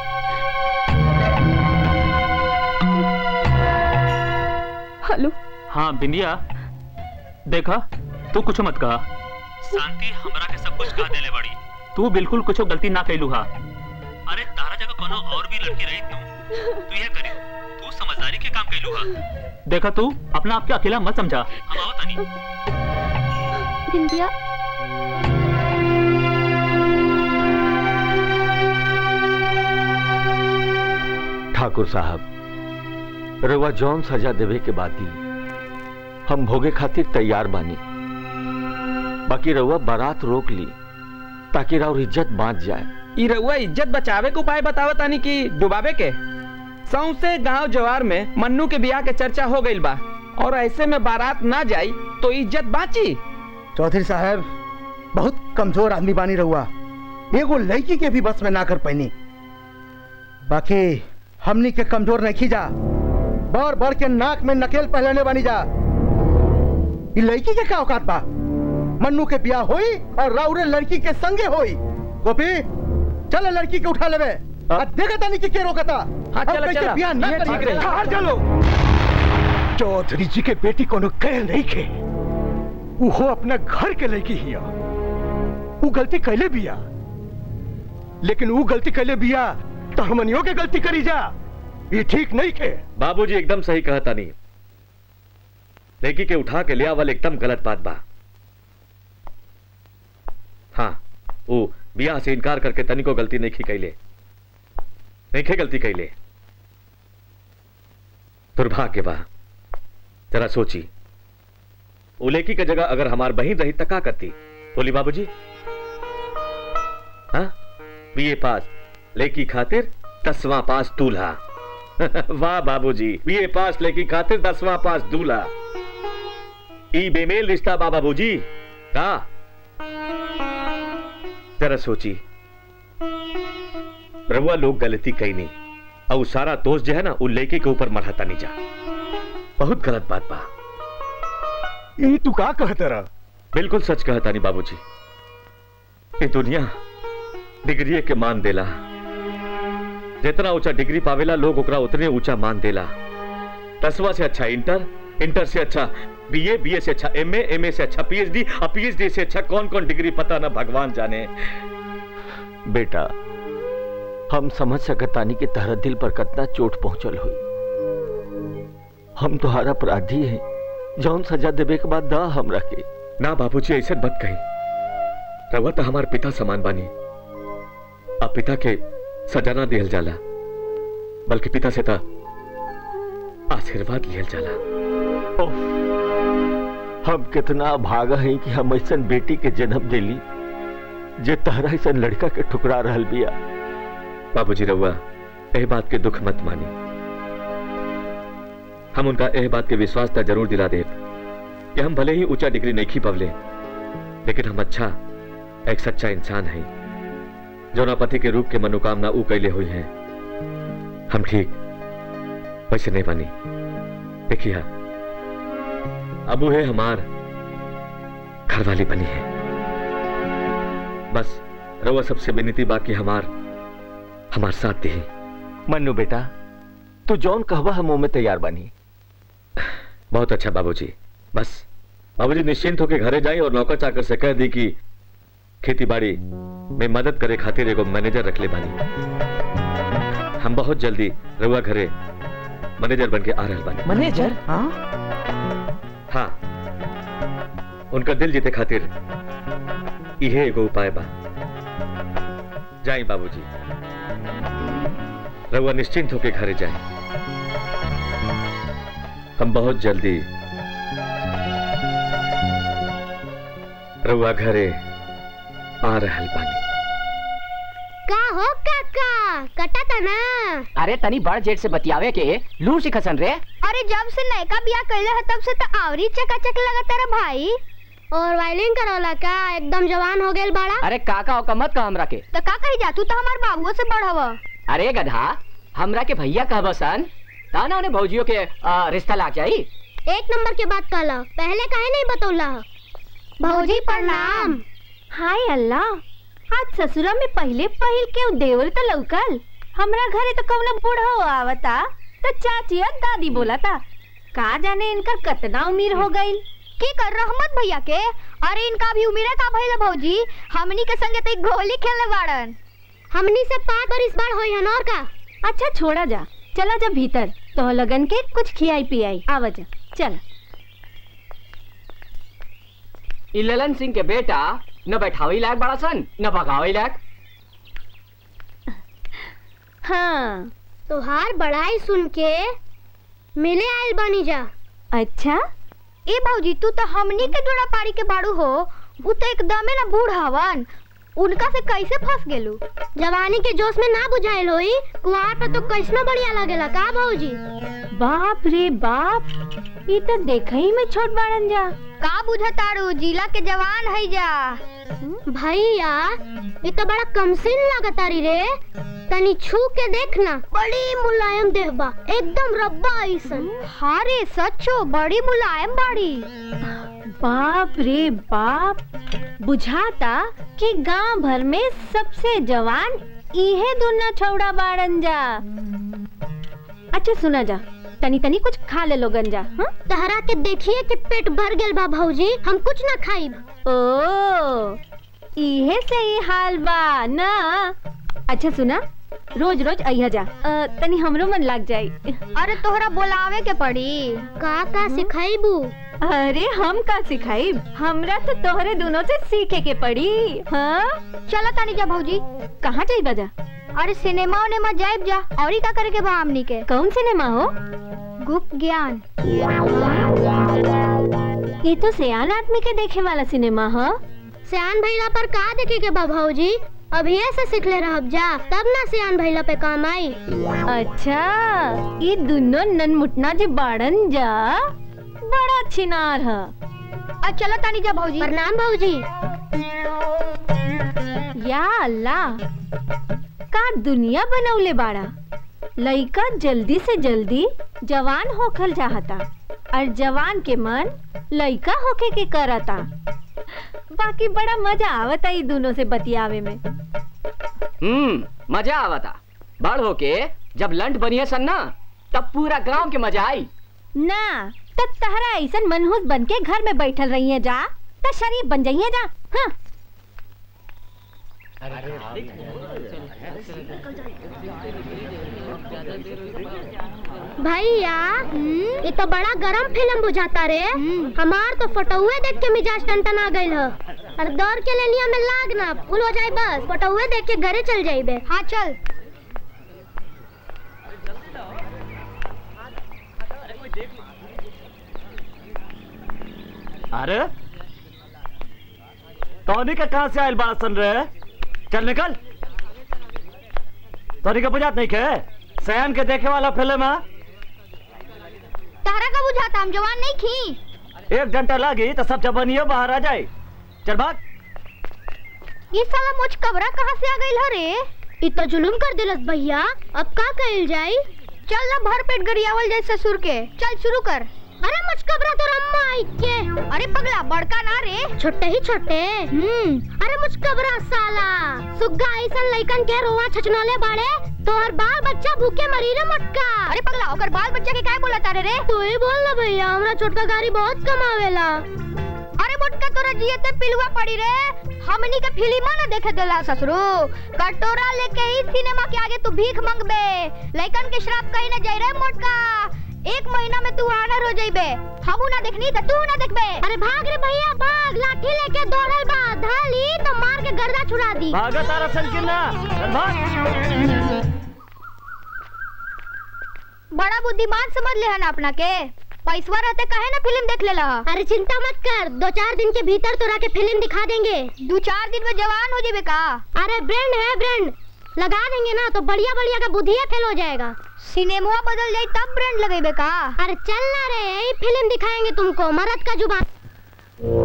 हेलो हाँ बिंदिया देखा तू कुछ मत कहा शांति हमरा के सब कुछ कह देले बड़ी तू बिल्कुल कुछ गलती ना कैलू हा अरे तारा जगह कोनो और भी लड़की रही तू तू ये करी तू समझदारी के काम कैलू हा देखा तू अपना आप के अकेला मत समझा हम आवत नहीं बिंदिया ठाकुर साहब रवा जौन सजा देवे के बाती हम भोगे खातिर तैयार बानी बाकी रउआ बारात रोक ली ताकि राउर इज्जत बांच जाए ई रउआ इज्जत बचावे के उपाय बतावत तानी कि डुबावे के सौसे गांव जवार में मन्नू के बियाह के चर्चा हो गइल बा और ऐसे में बारात ना जाई तो इज्जत बाची चौधरी साहब बहुत कमजोर आदमी बानी रहुआ एगो लड़की के भी बस में ना कर पैनी बाकी हमनी के कमजोर नहीं जा बढ़ बढ़ के नाक में नकेल पहलने बानी जा ये लड़की के क्या औकात बा मन्नू के ब्याह होई और राउरे लड़की के संगे होई गोपी चल लड़की के उठा लेवे आ देखा तानी कि के रोकता हाँ, अब चला, कैसे चला। ब्याह ना ये करी ठीक रही। बाहर चलो चौधरी जी के बेटी कोनो कह नहीं खे वो अपना घर के लड़की हिया वो गलती कैले बिया लेकिन वो गलती कैले बिया तो हमनियों के गलती करी जा ये ठीक नहीं खे बाबूजी एकदम सही कहता नहीं लड़की के उठा के ले आवल एकदम गलत बात बा हाँ वो बियाह से इनकार करके तनिको गलती नहीं की कैले नहीं खे गलती कैले दुर्भाग्य बा जरा सोची वो लड़की के जगह अगर हमार बहन रही तो का करती बोली बाबूजी हाँ बीए पास लड़की खातिर दसवां पास दूल्हा वाह बाबूजी बीए पास लेकी खातिर दसवां पास दूल्हा ई बेमेल रिश्ता बा बाबूजी का जरा सोची रहुआ लोग गलती कही नहीं और वो सारा दोष जो है ना वो लेके के ऊपर मरहता नहीं जा बहुत गलत बात बा ये तू का कहता रहा बिल्कुल सच कहता नहीं बाबूजी ये दुनिया डिग्री के मान देला जितना ऊंचा डिग्री पावेला लोग ओकरा उतने ऊंचा मान देला दसवा से अच्छा इंटर इंटर से अच्छा बीए बीए से अच्छा एमए एमए से अच्छा पीएचडी और पीएचडी से अच्छा कौन कौन डिग्री पता ना भगवान जाने बेटा हम समझ सकतानी कि तहरा दिल पर कितना चोट पहुंचल हुई हम तुम्हारा अपराधी हैं जौन सजा देवे के बाद दा हमरा के ना बाबूजी ऐसे मत कही रवा तो हमार पिता समान बानी अब पिता के सजा ना दिहल जाला बल्कि पिता से था आशीर्वाद लिहल जाला ओफ, हम कितना भागा हैं कि हम ऐसा बेटी के जन्म दिली जे तहरा ऐसा लड़का के ठुकरा रहल बिया बाबूजी रउआ एह बात के दुख मत मानी हम उनका एह बात के विश्वास तक जरूर दिला दे कि हम भले ही ऊंचा डिग्री नहीं खी पवले लेकिन हम अच्छा एक सच्चा इंसान है जो पति के रूप के मनोकामना ऊ कैले हुई हैं हम ठीक वैसे नहीं बनी देखिए अबू है हमार घरवाली बनी है बस रउआ सबसे विनती बाकी हमार हमार साथ दी मन्नू बेटा तू जौन कहवा हम में तैयार बनी बहुत अच्छा बाबूजी बस बाबूजी निश्चिंत होके घरे जाई और नौकर चाकर से कह दी कि खेती बाड़ी में मदद करे खातिर एगो मैनेजर रख ले बानी हम बहुत जल्दी रउआ घरे मैनेजर बन के आ रहल बानी मैनेजर हाँ हाँ उनका दिल जीते खातिर इहे एगो उपाय बा जाई बाबूजी रउआ निश्चिंत होके घरे जाए हम बहुत जल्दी रउआ घरे आ रहल बानी का हो काका कटा था ना अरे तनी बड़ जेट से बतियावे के लू सिखसन रे अरे जब से नयका बिया कैले है तब से तो आवरी चकाचक लगता रे भाई और वायलिन करौला का एकदम जवान हो गेल बाड़ा अरे काका ओका मत कह हमरा के तो का कही जा तू तो हमार बाबुओ से बढ़व अरे गधा हमरा के भैया कहब सन ताना उन्हें भौजियों के आ, रिश्ता लाग जाई एक नंबर के बात कहला पहले काहे नहीं बतौला भौजी प्रणाम हाय अल्लाह आज ससुरा में पहले पहिल के उ देवर तो लौकल हमरा घरे तो कौन बूढ़ा आवता तो चाची और दादी बोला था का जाने इनका कितना उम्र हो गई की कर रहमत भैया के अरे इनका भी उम्र का भइल भौजी हमनी के संगे तो गोली खेलने बाड़न हमनी से पाँच बार इस बार होई हन और का अच्छा छोड़ा जा चला जा भीतर तो लगन के कुछ खियाई पियाई आवा जा चल ई ललन सिंह के बेटा न बैठावे लायक बड़ा सन न भगावे लायक हाँ तोहार बड़ाई सुन के मिले आयल बनी जा अच्छा ए भौजी तू तो हमनी के जोड़ा पारी के बाड़ू हो उ तो एकदमे ना बूढ़ हवन उनका से कैसे फंस गेलू जवानी के जोश में ना बुझाइल होई कुआर पे तो कैसनो बढ़िया लगेला का भौजी बाप रे बाप ये तो देखा ही में छोट बाड़न जा का बुझतारू जिला के जवान है जा भैया ये तो बड़ा कमसिन लागतारी रे तनी छू के देखना बड़ी मुलायम देह बा एकदम रब्बा ऐसन हाँ रे सच्चो बड़ी मुलायम बाड़ी बाप रे बाप बुझाता कि गांव भर में सबसे जवान इहे दुना छौड़ा बाड़न जा अच्छा सुना जा तनी तनी कुछ खा ले लोगन जा हाँ? तहरा के देखिए कि पेट भर गेल बा भौजी हम कुछ ना खाइब ओ इहे से ही हाल बा ना अच्छा सुना रोज रोज अइहा जा अ, तनी हमरो मन लाग जाई अरे तोहरा बोलावे के पड़ी का का सिखाइबू अरे हम का सिखाई हमरा तो तोहरे दोनों से सीखे के पड़ी हाँ चलो तानी जा भौजी कहाँ जाई बजा अरे सिनेमा उनेमा जाइब जा और का करे के बा हमनी के कौन सिनेमा हो गुप्त ज्ञान ये तो सियान आदमी के देखे वाला सिनेमा हो सियान भैला पर का देखे के बा भौजी अभी से सीखले रहब जा तब ना सियान भैला पे काम आई अच्छा ये दोनों ननमुटना जे बाड़न जा बड़ा छिनार है अच्छा चलो तानी जा भौजी प्रणाम भौजी या अल्लाह का दुनिया बनौले बाड़ा लइका जल्दी से जल्दी जवान होखल चाहता और जवान के मन लइका होके के करता बाकी बड़ा मजा आवता ई दोनों से बतियावे में हम्म मजा आवता बड़ होके जब लंट बनिए सन ना तब पूरा गांव के मजा आई ना तब तहरा ऐसा मनहूस बन के घर में बैठल रही है जा तो शरीफ बन जाइए जा हाँ भैया ये तो बड़ा गरम फिल्म बुझाता रे हमार तो फोटोए देख के मिजाज टन आ गइल ह और दौड़ के लेनिया में लाग ना फुल हो जाए बस फोटोए देख के घरे चल जाइबे हाँ चल अरे टॉनी का कहाँ से आयल बड़ा सन रे चल निकल टॉनी का बुझात नहीं के सयान के देखे वाला फिल्म है तहरा का बुझाता हम जवान नहीं खी एक घंटा लगी तो सब जवानियों बाहर आ जाए चल भाग ये साला मुझ कबरा कहाँ से आ गई हो रे इ तो जुलुम कर दिलस भैया अब का कइल जाई चल ना भर पेट गरियावल जाए ससुर के चल शुरू कर अरे मुझकबरा तो रम्मा आई के अरे पगला बड़का ना रे छोटे ही छोटे हम्म अरे मुझकबरा साला सुग्गा ऐसन लइकन के रोवा छचनोले बाड़े तोहर बाल बच्चा भूखे मरी रे मोटका अरे पगला ओकर बाल बच्चा के काय बोला तारे रे तू ही बोल ना भैया हमरा छोटका गाड़ी बहुत कमावेला अरे मोटका तोरा जियते पिलुआ पड़ी रे हमनी के फिल्म ना देखे देला ससुरु कटोरा लेके ही सिनेमा के आगे तू भीख मंगबे लइकन के श्राप कहीं न जाई रे मोटका एक महीना में तू आनर हो जाइबे हमू ना देखनी त तू ना देखबे अरे भाग रे भैया भाग लाठी लेके दौड़ल बा धाली तो मार के गर्दा छुड़ा दी भागा तारा चल के ना चल भाग बड़ा बुद्धिमान समझ ले हन अपना के पैसवा रहते कहे ना फिल्म देख लेला अरे चिंता मत कर दो चार दिन के भीतर तोरा के फिल्म दिखा देंगे दो चार दिन में जवान हो जेबे का अरे ब्रांड है ब्रांड लगा देंगे ना तो बढ़िया बढ़िया का बुद्धिया फेल हो जाएगा सिनेमा बदल जाई तब ब्रांड लगेबे का अरे चल ना रे यही फिल्म दिखाएंगे तुमको मरद का जुबान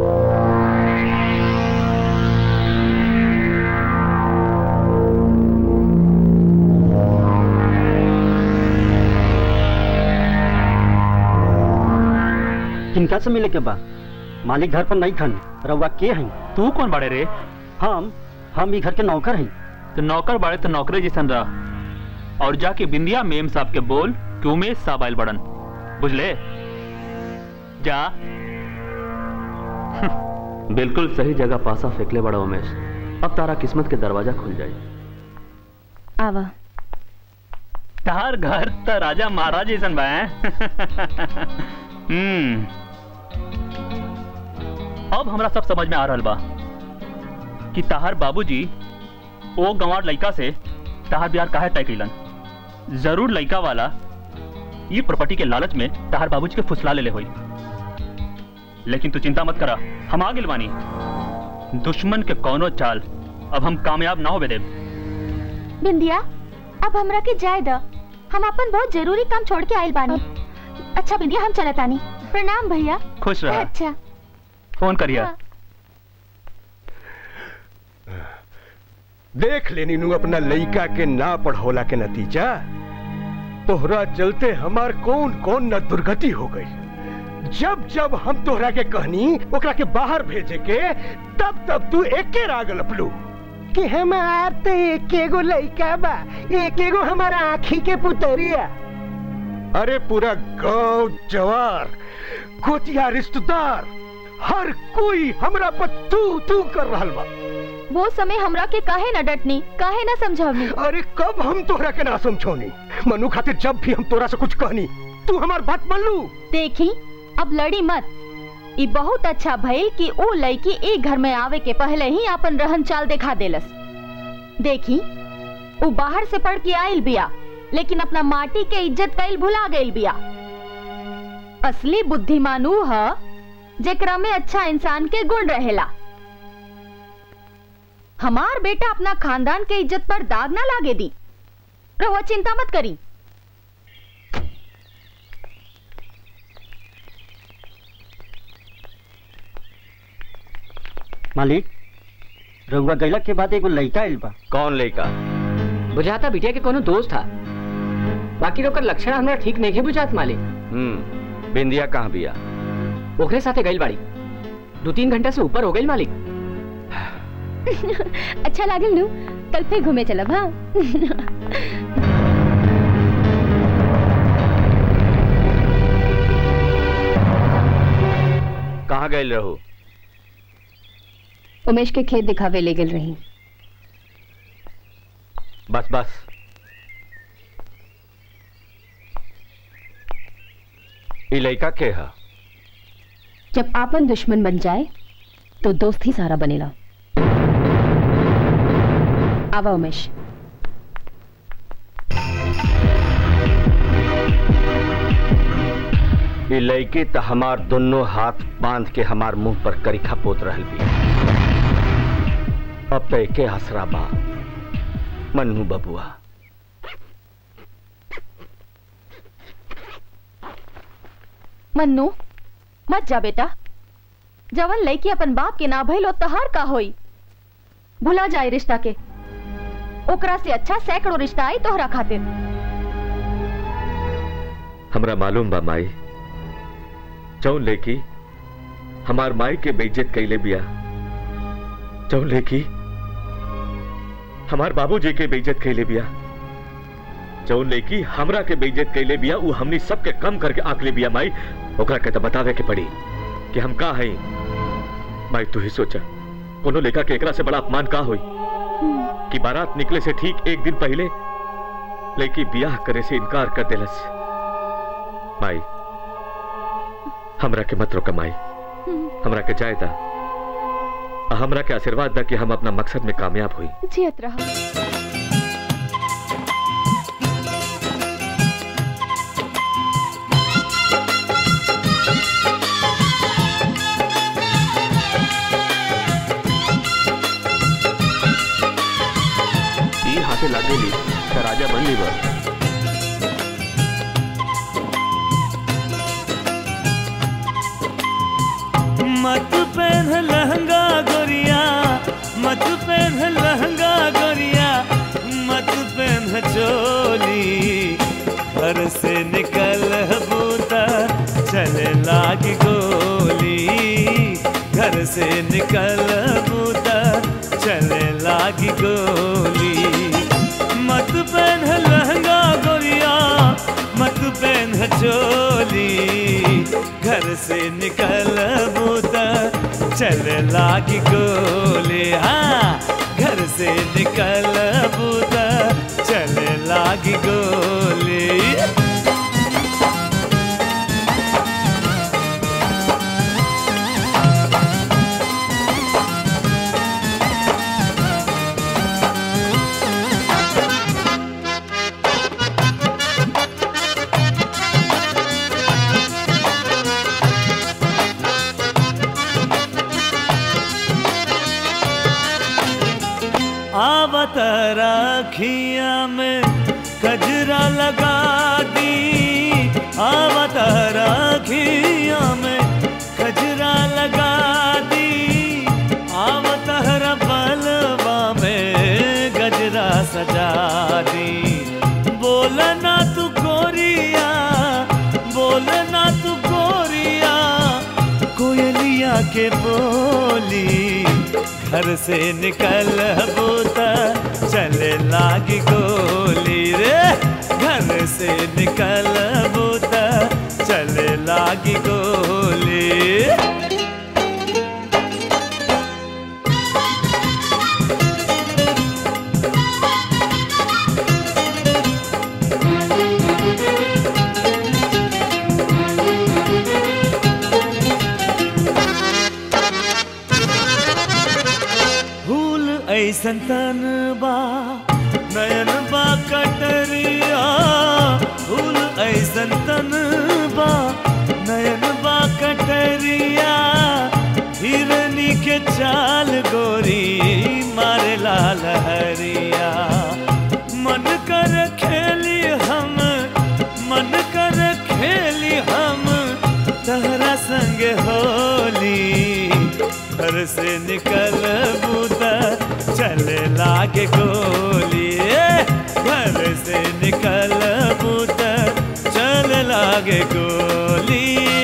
किनका से मिले के बा मालिक घर पर नहीं खन रउआ के हई तू कौन बाड़े रे हम हम ई घर के नौकर हई तो नौकर बाड़े तो नौकरे जैसन रह और जाके बिंदिया मेम साहब के बोल कि उमेश साहब आयल बड़न बुझले जा बिल्कुल सही जगह पासा फेंकले बड़ा उमेश अब तारा किस्मत के दरवाजा खुल जाए आवा तार घर त राजा महाराज जैसन बा हैं? हम्म अब हमरा सब समझ में आ रहल बा कि ताहर बाबूजी ओ गंवार लइका से ताहर ब्याह काहे तय कैलन जरूर लइका वाला ये प्रॉपर्टी के लालच में ताहर बाबूजी के फुसला ले ले होई लेकिन तू चिंता मत करा हम आ गिल बानी दुश्मन के कौनो चाल अब हम कामयाब ना होबे देब बिंदिया अब हमरा के जाय द हम अपन बहुत जरूरी काम छोड़ के आइल बानी अच्छा बिंदिया हम चलत आनी प्रणाम भैया खुश रह अच्छा फोन करिया देख लेनी नू अपना लइका के ना पढ़ौला के नतीजा तोहरा चलते हमार कौन कौन न दुर्गति हो गई जब जब हम तोहरा के कहनी ओकरा के बाहर भेजे के तब तब तू एके रागल अपलू कि हमार तो एक एगो लइका बा एक एगो हमारा आँखी के पुतरिया अरे पूरा गांव जवार गोतिया रिश्तेदार हर कोई हमरा पर तू तू कर रहल बा वो समय हमरा के काहे न डटनी काहे न समझावनी अरे कब हम तोहरा के ना समझौनी मनु खातिर जब भी हम तोरा से कुछ कहनी तू हमार बात मान लू देखी अब लड़ी मत ई बहुत अच्छा भइल कि ओ लड़की एक घर में आवे के पहले ही अपन रहन चाल दिखा देलस देखी वो बाहर से पढ़ के आइल बिया लेकिन अपना माटी के इज्जत कईल भुला गइल बिया असली बुद्धिमान ऊ ह जेकरा में अच्छा इंसान के गुण रहेला हमार बेटा अपना खानदान के इज्जत पर दाग ना लागे दी रहुआ चिंता मत करी मालिक रउआ गैला के बाद एगो लइका आइल बा कौन लइका बुझाता बिटिया के कोनो दोस्त था बाकी ओकर लक्षण हमरा ठीक नहीं बुझात मालिक हम्म बिंदिया कहाँ बिया ओकरे साथे गइल बाड़ी दो तीन घंटा से ऊपर हो गइल मालिक अच्छा लागल नु कल फिर घूमे चलब हाँ कहाँ गए रहो उमेश के खेत दिखावे ले गेल रही बस बस ई लइका के हा जब आपन दुश्मन बन जाए तो दोस्त ही सारा बनेला आवा उमेश ई लइकी त हमार दोनों हाथ बांध के हमार मुंह पर करिखा पोत रहल भी अब तो एके हसरा बा मन्नू बबुआ मन्नू मत जा बेटा जवन लड़की अपन बाप के ना भइल तहार का होई भुला जाए रिश्ता के ओकरा से अच्छा सैकड़ों रिश्ता आई तोहरा खातिर हमरा मालूम बा माई जौन लेकी हमार माई के बेइज्जत कैले बिया जौन लेकी हमार बाबूजी के बेइज्जत कैले बिया जौन लेकी हमरा के बेइज्जत कैले बिया उ हमनी सबके कम करके आंकले बिया माई ओकरा के तो बतावे के पड़ी कि हम का हई माई तू ही सोचा कोनो लेखा के एकरा से बड़ा अपमान का होई कि बारात निकले से ठीक एक दिन पहले लेकी बियाह करे से इनकार कर देलस माई हमरा के मत रोका माई हमरा के जाए दा आ हमरा के आशीर्वाद दा कि हम अपना मकसद में कामयाब हुई जियत रहो ई हाथे लागेली तर राजा बनली बा मत पहन लहंगा गोरिया मत पहन लहंगा गोरिया मत पहन चोली घर से निकल बूता चले लागी गोली घर से निकल बूता चले लागी गोली मत पहन लहंगा गोरिया मत पहन चोली घर से निकल बूता चले लागी गोली हाँ घर से निकल बूता चले लागी गोली आवत राखिया में कजरा लगा दी आवत राखिया में कजरा लगा दी आवत बलवा में गजरा सजा दी बोलना तू गोरिया बोलना तू गोरिया कोयलिया के बोली घर से निकल बूता चले लागी गोली रे घर से निकल बूता चले लागी गोली फूल ऐसन तन बा नयन बा कटरिया फूल ऐसन तन बा नयन बा कटरिया हिरनी के चाल गोरी मारे लाल हरिया मन कर खेली हम मन कर खेली हम तहरा संग होली घर से निकल बूता चले लागे गोली घर से निकल बूता चल लागे गोली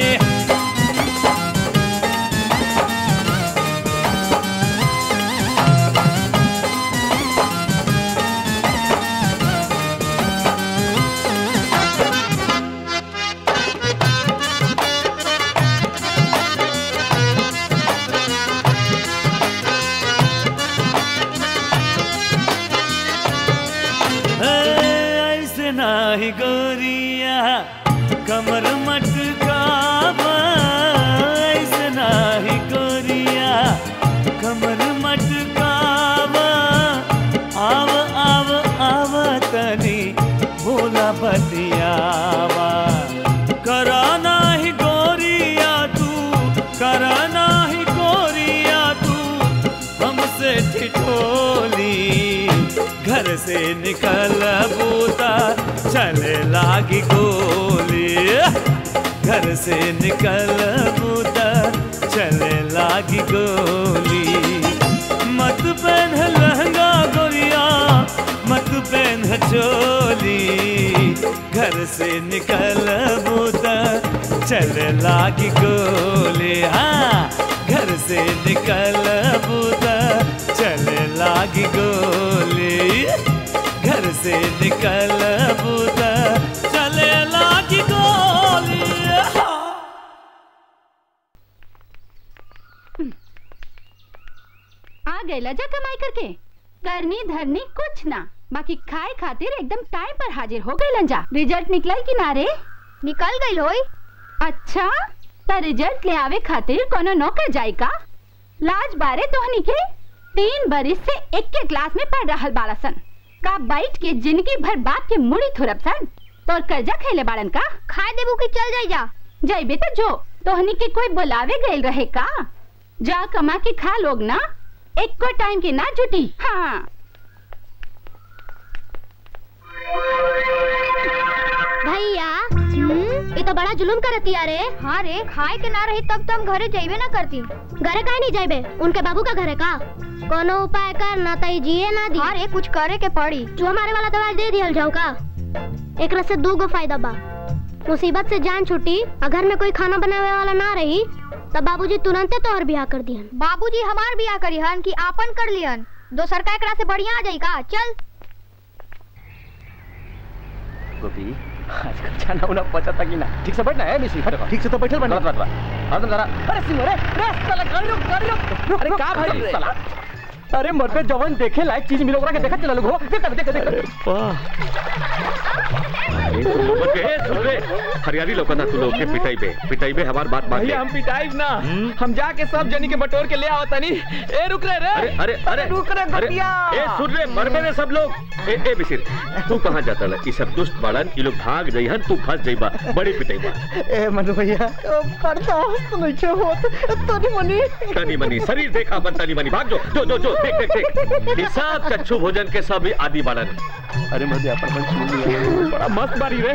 ऐसे नाही गोरिया कमर मटकावा ऐसे नाही गोरिया कमर मटकावा आव आव आव तनी बोला बतियावा करा नाही गोरिया तू करा नाही गोरिया तू हमसे ठिठोली घर से निकल बूता चले लागी गोली घर से निकल बूता चले लागी गोली मत पहन लहंगा गोरिया मत पहन चोली घर से निकल बूता चले लागी गोली हाँ घर से निकल बूता चले लागी गोली घर से निकल बूता चले लागी गोली हाँ। आ गए लजा कमाई करके करनी धरनी कुछ ना बाकी खाए खातिर एकदम टाइम पर हाजिर हो गए लंजा रिजल्ट निकलल कि ना रे निकल गई होई अच्छा त रिजल्ट ले आवे खातिर कोनो नौकर जाई का लाज बारे तोहनी के तीन बरिस से एक के क्लास में पढ़ रहल बाड़ा सन का बैठ के जिंदगी भर बाप के मुड़ी थुरब सन तोर कर्जा खैले बाड़न का खाए देबू कि चल जाई जा जाइबे तो जो तोहनी के कोई बुलावे गइल रहे का जा कमा के खा लोग ना एक को टाइम के ना जुटी हाँ भैया ये तो बड़ा जुलुम करती अरे हाँ रे खाए के ना रही तब तो हम घरे जाइबे ना करती घरे काहे नहीं जाइबे उनके बाबू का घर है का कोनो उपाय कर ना तई जिए ना दी हाँ रे कुछ करे के पड़ी जो हमारे वाला दवाई दे दियल जाओ का एक से दू गो फायदा बा मुसीबत से जान छुटी और घर में कोई खाना बनावे वाला ना रही तब बाबूजी तुरंते तोहर बियाह कर दिहन बाबूजी हमार बियाह करिहन कि आपन कर लिहन दोसर का एकरा से बढ़िया आ जाई का चल गोपी आजकल खाना उना पचता कि ना ठीक से बैठना है मिसी ठीक से तो बैठल बना बात बात बात अरे जरा अरे सिंह रे रे साला गाड़ी रोक गाड़ी रोक अरे का भाई साला अरे मर पे जवन देखे लायक चीज मिलो ओकरा के देखत चला लोग हो देख देख देख अरे तुम लोगन के ए, सुन रे हरियाली लोकना तू लोग के पिटाई बे पिटाई बे हमार बात मान ले भैया हम पिटाइब ना हम जाके सब जनी के बटोर के ले आओ तनी ए रुक रे रे अरे अरे अरे रुक रे अरे गपिया ए सुन रे मर मेरे सब लोग ए ए बिसिर तू कहां जाता ल ई सब दुष्ट बाड़न ई लोग भाग जइहन तू फंस जइबा बड़ी पिटाई बा ए मनु भैया बर्दाश्त नहीं छे होत तोनी मनी तनी मनी शरीर देखा अपन तनी मनी भाग जो जो जो जो देख देख देख ई सब कच्छु भोजन के सब ही आदि बाड़न अरे मजे अपन मन सुन लिया बड़ा मस्त बारी रे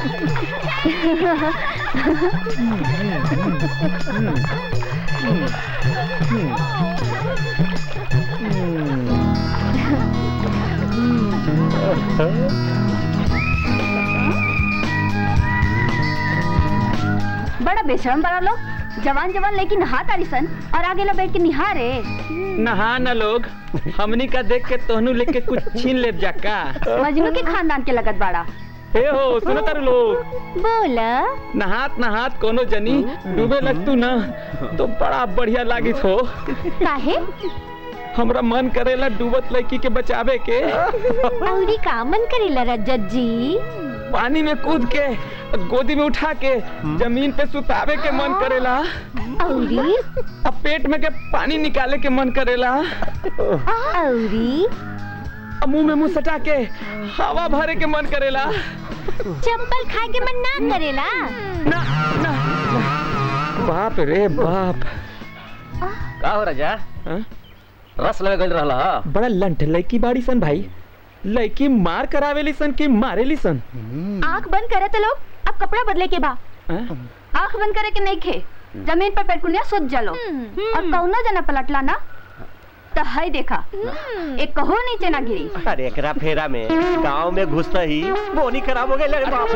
बड़ा बेशरम बड़ा लोग जवान जवान लेकिन नहा तारी सन और आगे ला बैठ के निहारे नहा न लोग हमनी का देख के तोहनू लेके कुछ छीन ले जाका मजनू के खानदान के लगत बाड़ा ए हो सुनो तारू लोग बोला नहात नहात कोनो जनी डूबे लगतू ना तो बड़ा बढ़िया लागित हो काहे हमरा मन करेला डूबत लड़की के बचावे के औरी का मन करेला रजत जी पानी में कूद के गोदी में उठा के जमीन पे सुतावे के मन करेला औरी अब पेट में के पानी निकाले के मन करेला औरी अब मुंह में मुंह सटा के हवा भरे के मन करेला चप्पल खाए के मन ना करेला ना ना बाप रे बाप का हो राजा हाँ? रस लगे गल रहला हा? बड़ा लंठ लड़की बाड़ी सन भाई लड़की मार करावेली सन कि मारेली सन आंख बंद करे तो लोग अब कपड़ा बदले के बा हाँ? आंख बंद करे के नहीं खे जमीन पर पेटकुनिया सुत जलो और कौना जना पलटला ना तो है देखा एक कहो नीचे ना गिरी अरे एकरा फेरा में गांव में घुसता ही बोनी खराब हो गई अरे बाप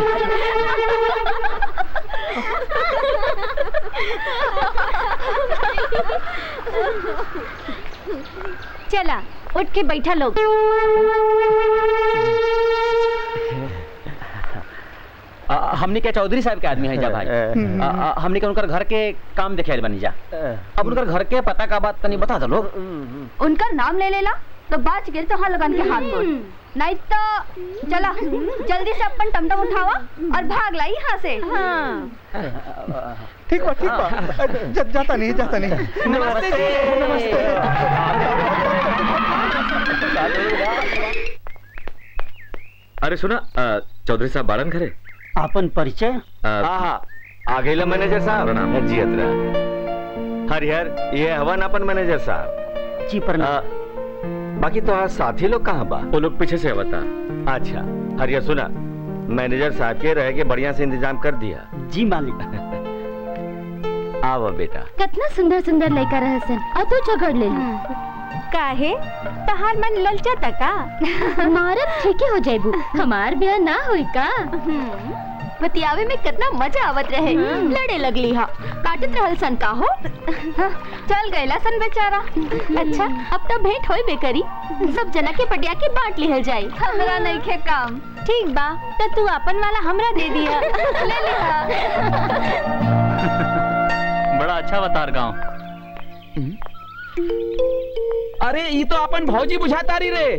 चला उठ के बैठा लोग आ, हमनी के चौधरी साहब के आदमी है जा भाई आ, आ, हमनी के उनकर घर के काम देखे बनी जा अब उनकर घर के पता का बात तनी बता दो लोग उनका नाम ले लेला तो बाच गिर तो हाँ लगन के हाथ बोल नहीं तो चला जल्दी से अपन टमटम उठावा और भाग ला यहाँ से हाँ ठीक बा ठीक बा जा, जाता नहीं जाता नहीं नमस्ते जी अरे सुना अ, चौधरी साहब बाड़न घरे अपन परिचय हाँ हाँ आ गईला मैनेजर साहब जी अतरा हरिहर ये हवन अपन मैनेजर साहब जी पर बाकी तो आज साथी लोग कहाँ बा वो लोग पीछे से आवता अच्छा हरिहर सुना मैनेजर साहब के रह के बढ़िया से इंतजाम कर दिया जी मालिक आवा बेटा कितना सुंदर सुंदर लड़का रह सन और तू झगड़ ले काहे तहार मन ललचा तका मारब ठीके हो जाइबू हमार ब्याह ना होई का बतियावे में कितना मजा आवत रहे लड़े लगली हा काटत रहल सन का हो चल गईला सन बेचारा अच्छा अब तो भेंट होई बेकरी सब जना के पटिया के बांट लिहल जाई हमरा नहीं खे काम ठीक बा तो तू अपन वाला हमरा दे दिया ले लिहा बड़ा अच्छा अवतार गांव अरे ये तो अपन भौजी बुझाता रही रे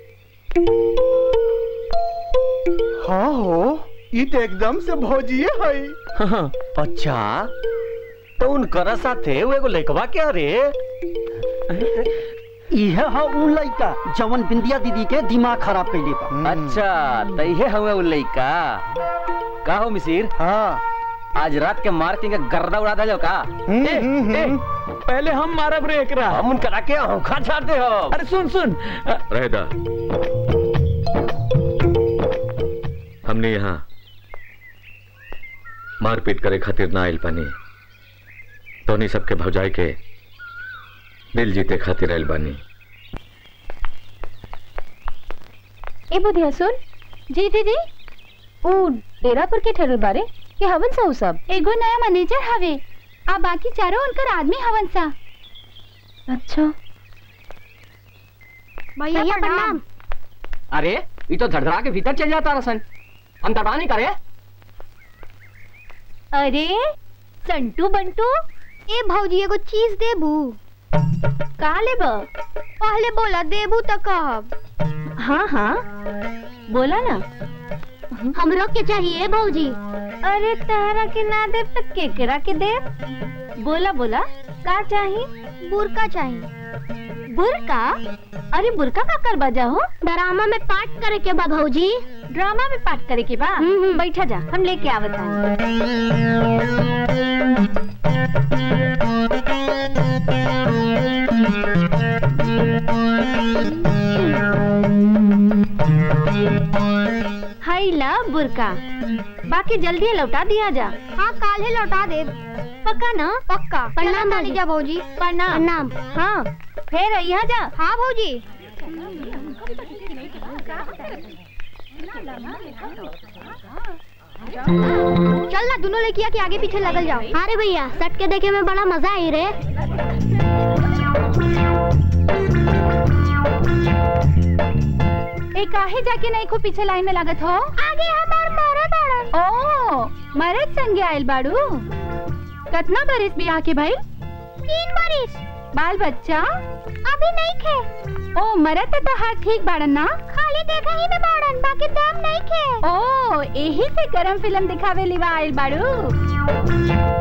हाँ हो ई तो एकदम से भौजिए है अच्छा तो उनकरा साथे वो एगो लइकवा के रे इहे हा उ लइका जवन बिंदिया दीदी के दिमाग खराब कैले बा अच्छा तो ये हमें उ लइका का हो मिसिर हाँ आज रात के मार के गर्दा उड़ा दे का ए, ए, पहले हम मारब रे एकरा हम उनकरा के औखा छाड़ते हो अरे सुन सुन रहदा हमने यहाँ मारपीट करे खातिर ना आइल बानी तोनी सबके भौजाई के दिल जीते खातिर आइल बानी ए बुधिया सुन जी दीदी ऊ डेरा पर के ठहरल बारे कि हवन सा उ सब एगो नया मैनेजर हवे आ बाकी चारों उनकर आदमी हवन सा अच्छा भैया प्रणाम अरे ये तो धड़धड़ा के भीतर चल जाता रसन हम दबा नहीं करे अरे संटू बंटू ए भौजी एगो चीज देबू का लेब पहले बोला देबू तो कहब हाँ हाँ बोला ना हमरो के चाहिए भौजी अरे तारा के ना दे तो केकरा के दे बोला बोला का चाहिए बुरका चाहिए बुरका अरे बुरका का कर बजा हो ड्रामा में पाठ करे के बा भौजी ड्रामा में पाठ करे के बा बैठा जा हम लेके आवत हाय ला बुरका बाकी जल्दी लौटा दिया जा हाँ काल ही लौटा दे पक्का ना पक्का प्रणाम चला भौजी जा भौजी प्रणाम प्रणाम हाँ फिर यहाँ जा हाँ भौजी चल ना दोनों लड़किया के आगे पीछे लगल जाओ अरे भैया सट के देखे में बड़ा मजा आई रे ए काहे जाके नहीं को पीछे लाइन में लागत हो आगे हमार मरद आड़न ओ मरद संगे आइल बाड़ू कितना बरिस बियाह के भाई तीन बरिस बाल बच्चा अभी नहीं खे ओ मरद तो हाथ ठीक बाड़न ना खाली देखा ही में बाड़न बाकी दम नहीं खे ओ यही से गरम फिल्म दिखावे लिवा आइल बाड़ू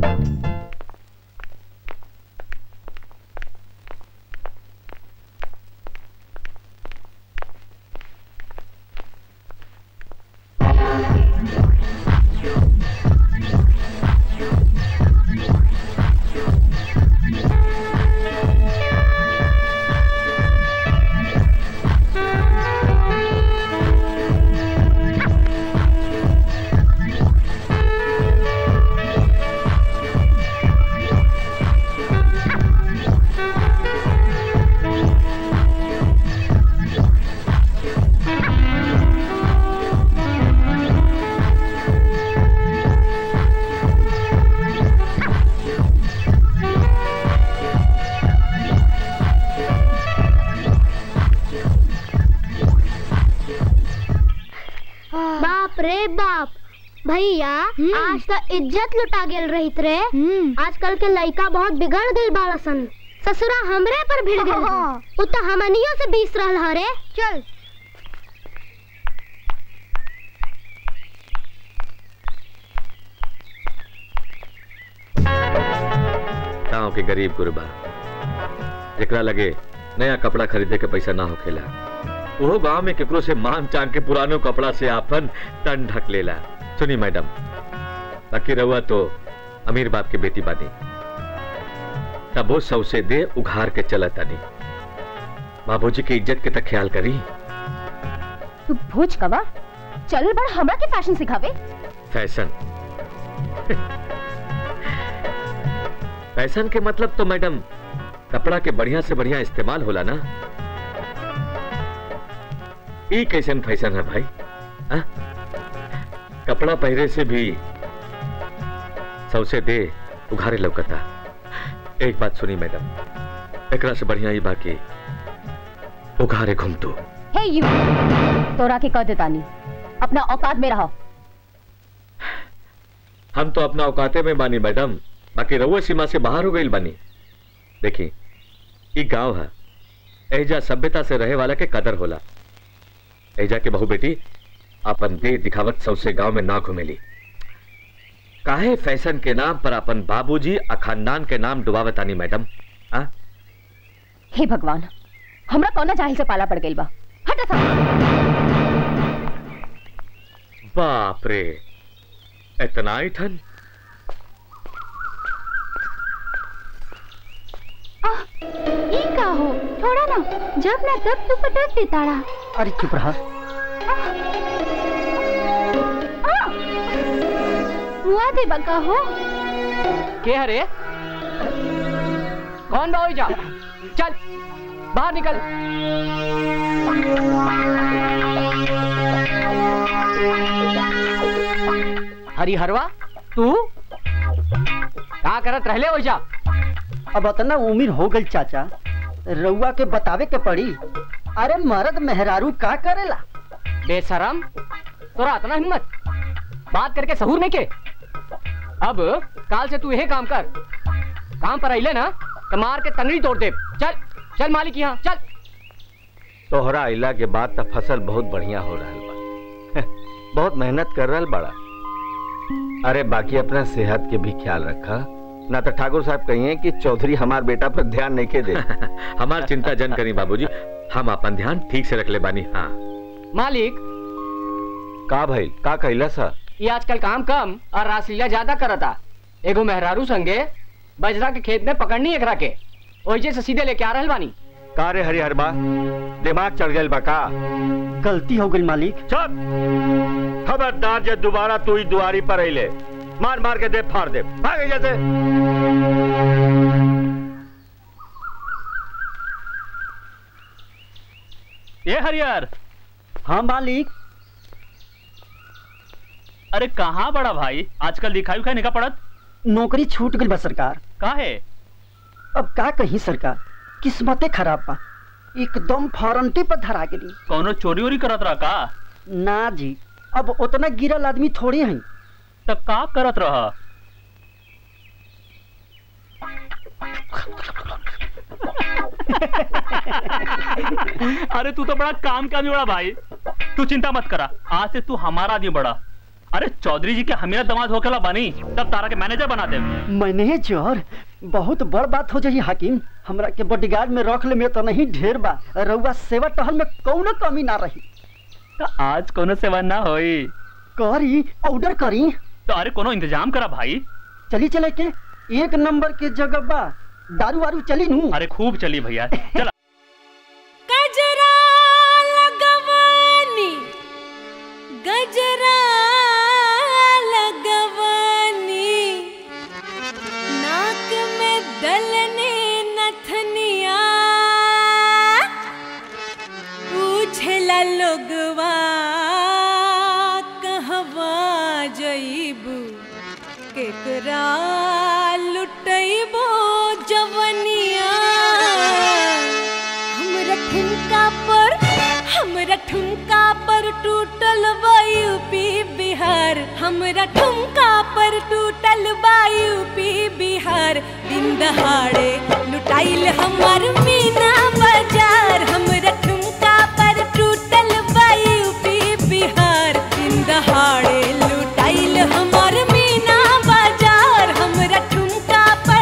बाप रे बाप भैया आज तो इज्जत लुटा गेल रहित रे आजकल के लड़का बहुत बिगड़ गई बाड़सन ससुरा हमरे पर भिड़ गेल उ तो हमनियो से बीस रहल हरे चल गाँव के गरीब गुरबा जेकरा लगे नया कपड़ा खरीदे के पैसा ना होखेला वो गांव में केकरो से मांग चांग के पुरानो कपड़ा से आपन तन ढक लेला सुनी मैडम बाकी रहुआ तो अमीर बाप के बेटी बानी तब वो सौ से दे उघार के चला तानी बाबूजी की इज्जत के तक ख्याल करी तू भोज कवा चल बड़ हमरा के फैशन सिखावे फैशन फैशन के मतलब तो मैडम कपड़ा के बढ़िया से बढ़िया इस्तेमाल होला ना ई कैसन फैशन है भाई आ? कपड़ा पहरे से भी सौसे दे उघारे लौकता एक बात सुनी मैडम एकरा से बढ़िया ही बाकी उघारे घूम तू हे यू तोरा के कह देतानी अपना औकात में रहो हम तो अपना औकाते में बानी मैडम बाकी रउआ सीमा से बाहर हो गई बानी देखी ई गांव है एजा सभ्यता से रहे वाला के कदर होला एजा के बहू बेटी अपन दे दिखावत सबसे गांव में ना घुमेली काहे फैशन के नाम पर अपन बाबूजी आ खानदान के नाम डुबावतानी मैडम आ? हे भगवान हमरा कौना जाहिल से पाला पड़ गइल बा हट सा बाप रे इतना ही ठन ई का हो छोड़ा ना जब ना तब तू पटक दे ताड़ा अरे चुप रहा हुआ दे बका हो के हरे कौन बाबू जा चल बाहर निकल हरिहरवा तू का करत रहले हो जा अब इतना उम्र हो गई चाचा रउआ के बतावे के पड़ी अरे मर्द मेहरारू का करेला बेशरम तोरा इतना हिम्मत बात करके सहूर नहीं के अब काल से तू यही काम कर काम पर अइले ना तो मार के तनरी तोड़ दे चल चल मालिक यहाँ चल तोहरा अइला के बाद त फसल बहुत बढ़िया हो रहा बा बहुत मेहनत कर रहा बड़ा अरे बाकी अपना सेहत के भी ख्याल रखा ना तो ठाकुर साहब कहिए कि चौधरी हमार बेटा पर ध्यान नहीं के दे हमार चिंता जन करी बाबूजी हम अपन ध्यान ठीक से रख ले बानी हाँ मालिक का भाई का कहला सा ये आजकल काम कम और रासलीला ज्यादा करता एगो मेहरारू संगे बजरा के खेत में पकड़नी एकरा के ओइजे से सीधे लेके आ रहल बानी का रे हरिहर बा दिमाग चढ़ गइल बा का गलती हो गई मालिक चुप खबरदार जे दोबारा तू ही दुआरी पर अइले मार मार के दे फाड़ दे भाग जैसे ये हरियर हाँ मालिक अरे कहाँ बड़ा भाई आजकल दिखाई उखाई निका पड़त नौकरी छूट गई बा सरकार का है अब का कही सरकार किस्मते खराब बा एकदम फॉरंटी पर धरा गेली कौनो चोरी वोरी करत रहा का ना जी अब उतना गिरल आदमी थोड़ी है तब का करत रहा अरे तू तो बड़ा काम का आदमी बड़ा भाई तू चिंता मत करा आज से तू हमारा आदमी बड़ा अरे चौधरी जी के हमेरा दमाद होकेला बनी तब तारा के मैनेजर बना दे मैनेजर बहुत बड़ बात हो जाई हाकिम हमरा के बॉडीगार्ड में रख ले में तो नहीं ढेर बा रउआ सेवा टहल में कौनो कमी ना रही तो आज कोनो सेवा ना होई करी ऑर्डर करी तो अरे कोनो इंतजाम करा भाई चली चले के एक नंबर के जगह बा दारू वारू चली नू अरे खूब चली भैया चला गजरा लगवानी गजरा लगवानी नाक में दलने नथनिया पूछला लोगवा कहवा जइबू केकरा लुटैबो जवनिया हमरा ठुमका पर हमरा ठुमका पर टूटल बा यूपी बिहार हमरा ठुमका पर टूटल बा यूपी बिहार दिन दहाड़े लुटाइल हमर मीना बाजार हमरा ठुमका पर टूटल बा यूपी बिहार दिन दहाड़े लुटाइल हमर मीना बाजार हमरा ठुमका पर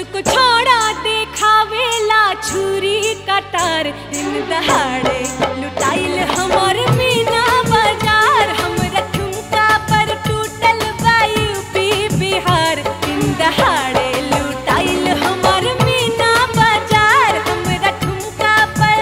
को छोड़ा देखावेला छुरी कटार दिन दहाड़े लुटाइल हमर मीना बाजार हमरा ठुमका पर टूटल बा यूपी बिहार दिन दहाड़े लुटाइल हमर मीना बाजार हमरा ठुमका पर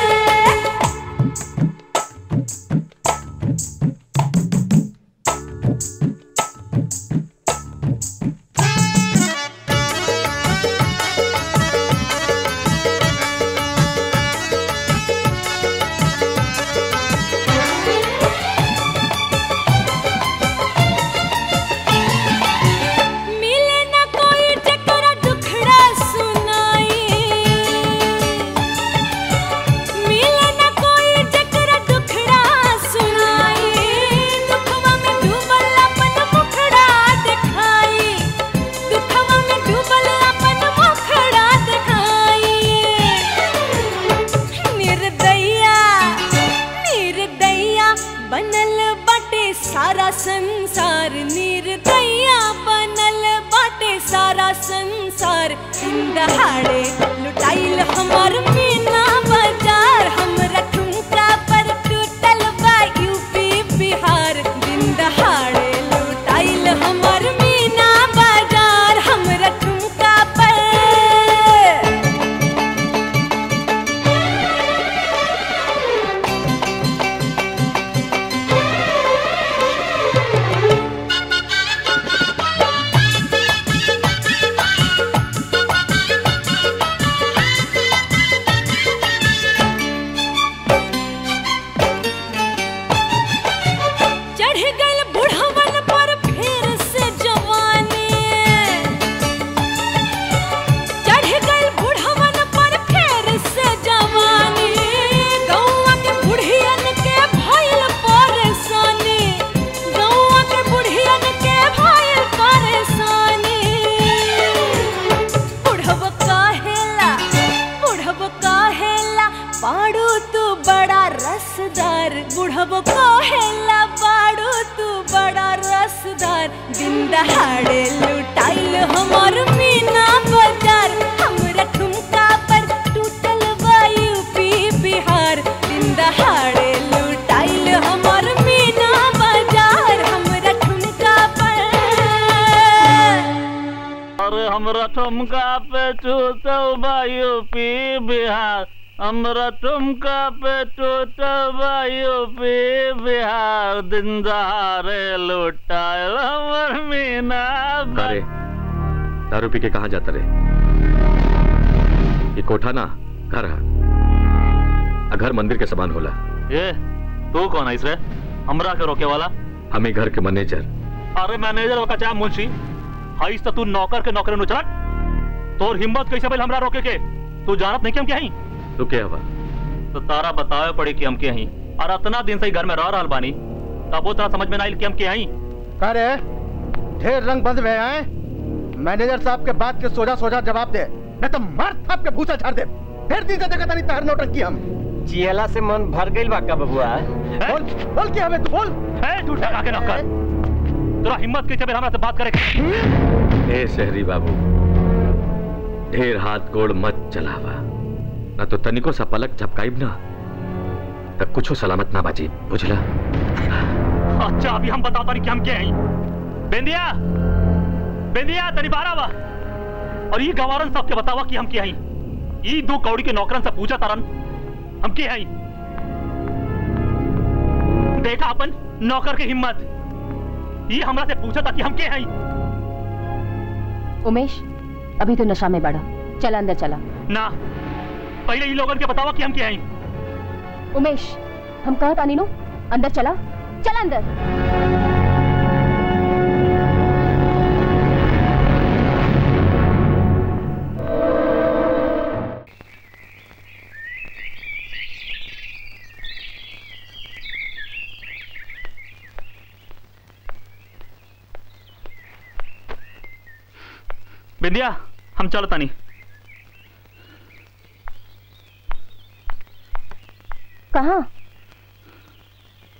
मिले न कोई जकरा दुखड़ा सुनाई मिले न कोई जकरा दुखड़ा सुनाई दुखवा में डूबल अपन मुखड़ा दिखाई दुखवा में डूबल अपन मुखड़ा दिखाई निर्दया निर्दया बनल बाटे सारा संसार निर्दया बनल बाटे सारा संसार दिन दहाड़े लुटाइल हमर मीना बाजार हमरा ठुमका पर टूटल बा यूपी बिहार दिन दहाड़े लुटाइल हमर मीना बाजार हमरा ठुमका पर चढ़ गइल बुढ़वन पर फिर से जवानी चढ़ गइल बुढ़वन पर फिर से जवानी गौवा के बुढ़ियन के भइल परेशानी गौवा के बुढ़ियन के भइल परेशानी बुढ़व काहेला बुढ़व काहेला पाड़ू तू बड़ा रसदार बुढ़व काहेला पाड़ू तू बड़ा रसदार दिन दहाड़े लुटाइल हमर मीना बाजार हमरा ठुमका पर टूटल बा यूपी बिहार दिन दहाड़े लुटाइल हमर मीना बाजार हमरा ठुमका पर अरे हमरा ठुमका पे टूटल बा यूपी बिहार हमरा ठुमका पे टूटल बा यूपी बिहार दिन दहाड़े लुटाइल हमर मीना अरे दारू पी के कहाँ जाता रे ये कोठा ना घर है आ घर मंदिर के समान होला ये तू कौन है रे हमरा के रोके वाला हमें घर के मैनेजर अरे मैनेजर वका चाहे मुंशी हईस तो तू नौकर के नौकर नुचरट तोर हिम्मत कैसे भइल हमरा रोके के तू जानत नहीं कि हम क्या हई तू क्या हवा तो तारा बतावे पड़ी कि हम क्या हई और इतना दिन से ही घर में रह रहल बानी तब वो तरह समझ में ना आइल कि हम क्या हई का रे ढेर रंग बंद में आए मैनेजर साहब के बात के सोजा सोजा जवाब दे नहीं तो मार थाप के भूसा झाड़ दे फिर दिन से देखा तानी तहर नौटंकी हम चियला से मन भर गइल बा का बबुआ बोल बोल क्या हमें तू बोल है तू टका के नौकर तेरा हिम्मत कैसे भइल हमरा से बात करे ए शहरी बाबू ढेर हाथ गोड़ मत चलावा ना तो तनिको सा पलक झपकाइब ना तब कुछो सलामत ना बाजी बुझला अच्छा अभी हम बताता नहीं कि हम क्या हई बेंदिया बेंदिया तनी बारा बा और ये गवारन साहब के बतावा कि हम क्या हई ये दो कौड़ी के नौकरन से पूछा तारन हम क्या हई देखा अपन नौकर के हिम्मत ये हमरा से पूछा था कि हम क्या हई उमेश अभी तो नशा में बढ़ा चल अंदर चला ना पहले ये लोगन के बतावा कि हम क्या हई उमेश हम कहा तानी नो अंदर चला चल अंदर बिंदिया हम चल तानी कहा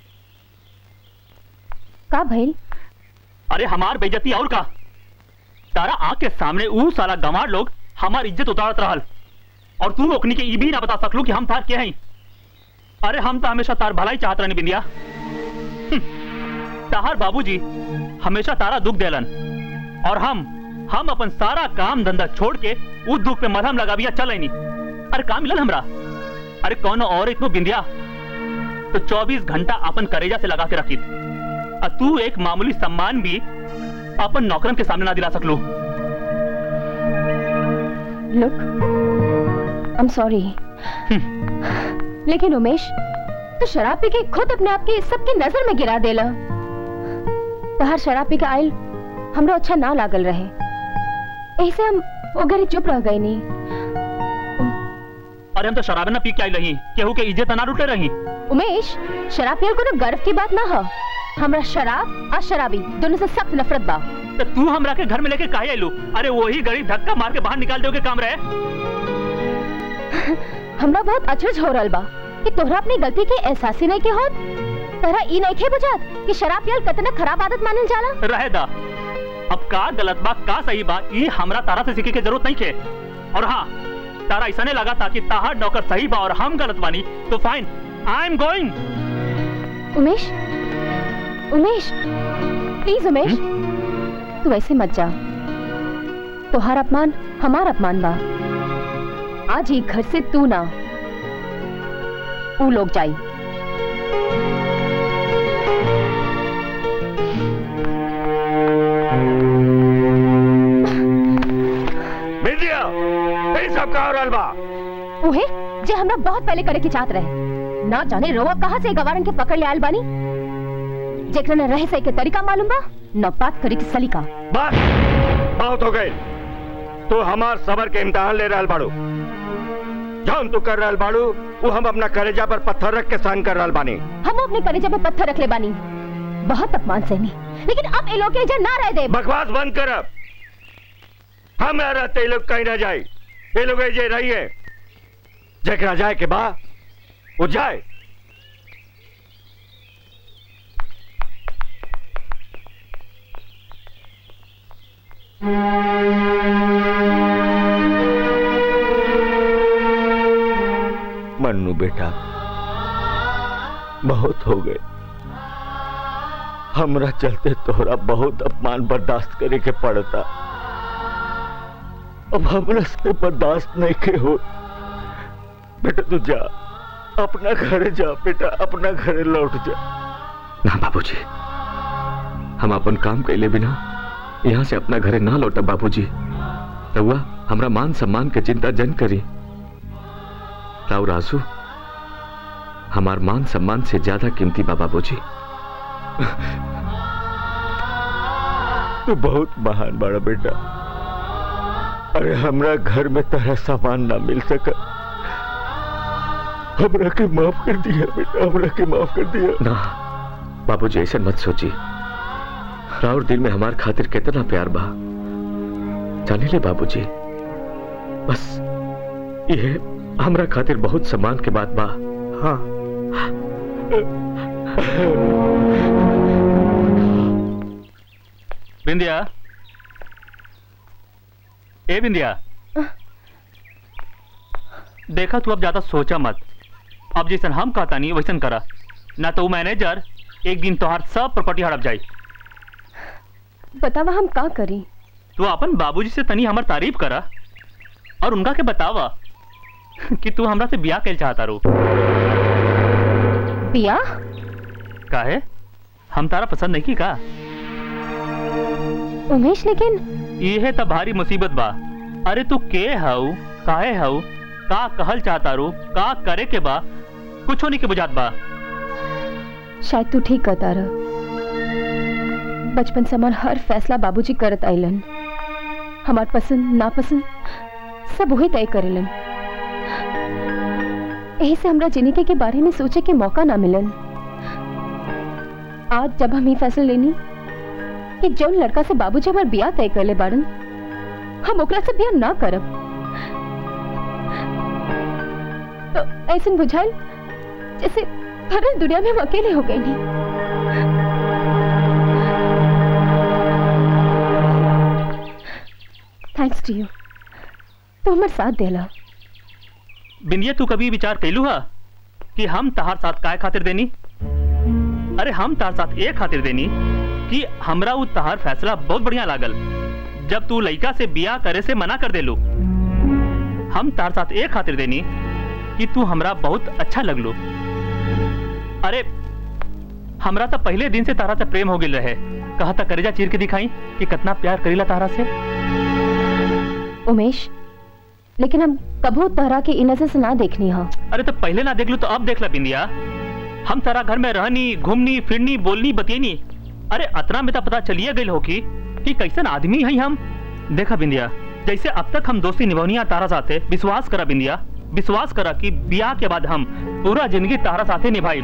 का भइल अरे हमार बेइज्जती और का तारा आंख के सामने ऊ साला गंवार लोग हमार इज्जत उतारत रहल और तू ओकनी के ई भी ना बता सकलू कि हम तार के हैं अरे हम तो हमेशा तार भलाई चाहत रहनी बिंदिया हम्म, ताहार बाबूजी हमेशा तारा दुख देलन और हम हम अपन सारा काम धंधा छोड़ के उस दुख पे मलहम लगाबिया चल नहीं अरे काम मिलल हमरा अरे कौन और इतनो बिंदिया तो 24 घंटा अपन करेजा से लगा के रखी और तू एक मामूली सम्मान भी अपन नौकरन के सामने ना दिला सकलू लुक आई एम सॉरी लेकिन उमेश तो शराब पी के खुद अपने आप के सबकी नजर में गिरा देला तहार शराब पी के आयल हमरो अच्छा ना लागल रहे ऐसे हम वो घरे चुप रह गए नहीं अरे हम तो शराब ना पी के आई रही केहू के इज्जत ना लुटे रही उमेश शराब पियल कोनो गर्व की बात ना हो हमरा शराब और शराबी दोनों से सख्त नफरत बा तो तू हमरा के घर में लेके काहे आइलू अरे वही गड़ी धक्का मार के बाहर निकाल दोगे काम रहे हमरा बहुत अचरज हो रहल बा कि तोहरा अपनी गलती के एहसास ही नहीं के होत तोहरा ई नहीं के बुझात कि शराब पियल कितना खराब आदत मानल जाला रहे दा अब का गलत बा का सही बा ये हमरा तारा से सीखे के जरूरत नहीं थे और हाँ तारा ऐसा नहीं लगा था कि ताहार नौकर सही बा और हम गलत बानी तो fine I am going Umesh Umesh please Umesh तू ऐसे मत जा तोहार अपमान हमार अपमान बा आज ही घर से तू ना ऊ लोग जाई विद्या ये सब का हो रहल बा उहे जे हमरा बहुत पहले करे के चाहत रहे ना जाने रोवा कहाँ से गवारन के पकड़ ले आयल बानी जेकरा न रहे सही के तरीका मालूम बा न बात करे के सलीका बस बहुत हो गए तू हमार सबर के इम्तिहान ले रहल बाड़ू जौन तू कर रहल बाड़ू वो हम अपना करेजा पर पत्थर रख के सहन कर रहल बानी हम अपने कलेजे पे पत्थर रख ले बानी बहुत अपमान सहनी लेकिन अब ये लोग के इधर ना रह दे बकवास बंद कर अब हम ना रहते ये लोग कहीं ना जाए ये लोग जे रही है जकरा जाए के बा वो जाए मन्नू बेटा बहुत हो गए हमरा चलते तोहरा बहुत अपमान बर्दाश्त करे के पड़ता अब हमरा से बर्दाश्त नहीं के हो बेटा तू जा अपना घर जा बेटा अपना घर लौट जा ना बाबूजी हम अपन काम कैले बिना यहाँ से अपना घरे ना लौटा बाबूजी रउआ हमरा मान सम्मान के चिंता जन करी राव रासू हमार मान सम्मान से ज्यादा कीमती बा बाबूजी तू बहुत महान बड़ा बेटा अरे हमरा घर में तरह सामान ना मिल सका हमरा के माफ कर दिया बेटा हमरा के माफ कर दिया ना बाबूजी ऐसे मत सोची राउर दिल में हमार खातिर कितना प्यार बा जाने ले बाबूजी बस ये हमरा खातिर बहुत सम्मान के बात बा हाँ बिंदिया ए बिंदिया देखा तू अब ज्यादा सोचा मत अब जैसन हम कहता नहीं वैसन करा ना तो वो मैनेजर एक दिन तोहार सब प्रॉपर्टी हड़प जाई बतावा हम का करी तू अपन बाबूजी से तनी हमर तारीफ करा और उनका के बतावा कि तू हमरा से ब्याह कैल चाहता रो पिया काहे हम तारा पसंद नहीं की का उमेश लेकिन ये तो भारी मुसीबत बा अरे तू के हऊ काहे हऊ का कहल चाहता रू का करे के बा कुछ नहीं के बुझात बा शायद तू ठीक कहता रह बचपन से हमार हर फैसला बाबूजी करत आइलन हमार पसंद नापसंद सब वही तय करेलन यही से हमरा जिंदगी के बारे में सोचे के मौका ना मिलन आज जब हम ये फैसला लेनी कि जौन लड़का से बाबूजी हमार बियाह तय करले बाड़न हम ओकरा से बियाह ना करब तो ऐसे बुझाइल जैसे भरल दुनिया में हम अकेले हो गए नहीं थैंक्स टू यू तू हमर साथ देला बिंदिया तू कभी विचार कैलू हा कि हम तहार साथ काय खातिर देनी अरे हम तार साथ ये खातिर देनी कि हमरा उ तहार फैसला बहुत बढ़िया लागल जब तू लड़का से बियाह करे से मना कर देलू हम तार साथ ये खातिर देनी कि तू हमरा बहुत अच्छा लगलू अरे हमरा तो पहले दिन से तारा से प्रेम हो गिल रहे कहा था करेजा चीर के दिखाई कि कितना प्यार करीला तारा से उमेश लेकिन हम कबू तहरा के इन नजर से ना देखनी हा अरे तो पहले ना देख लू तो अब देख ला बिंदिया हम तारा घर में रहनी घूमनी फिरनी बोलनी बतियनी अरे अतना में तो पता चलिए गई हो कि कि कैसन आदमी है हम देखा बिंदिया जैसे अब तक हम दोस्ती निभौनिया तारा साथे विश्वास करा बिंदिया विश्वास करा कि ब्याह के बाद हम पूरा जिंदगी तारा साथे निभाई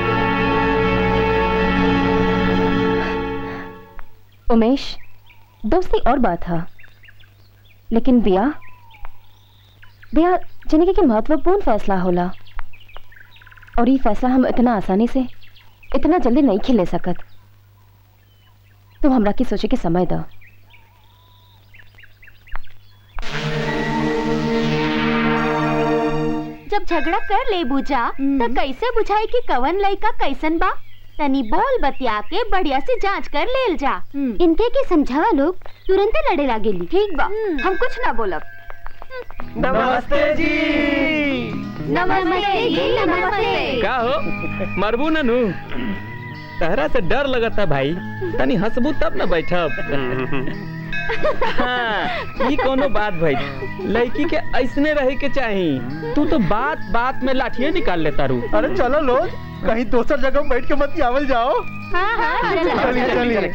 उमेश दोस्ती और बात है लेकिन ब्याह ब्याह जिंदगी के महत्वपूर्ण फैसला होला और ये फैसला हम इतना आसानी से इतना जल्दी नहीं खिले सकत तो हमरा की सोचे के समय दो जब झगड़ा कर ले बुझा तो कैसे बुझाई कि कवन लड़का कैसन बा तनी बोल बतिया के बढ़िया से जांच कर लेल जा इनके के समझावा लोग तुरंत लड़े लागेली ठीक बा हम कुछ ना बोलब नमस्ते जी नमस्ते जी नमस्ते का हो मरबू ननू तहरा से डर लगता भाई तनी हंसबू तब न बैठब हाँ, ई कोनो बात भाई लड़की के ऐसने रहे के चाही तू तो बात बात में लाठियां निकाल लेता रू अरे चलो लोग कहीं दोसर जगह बैठ के मत आवल जाओ हाँ हाँ चलिए चलिए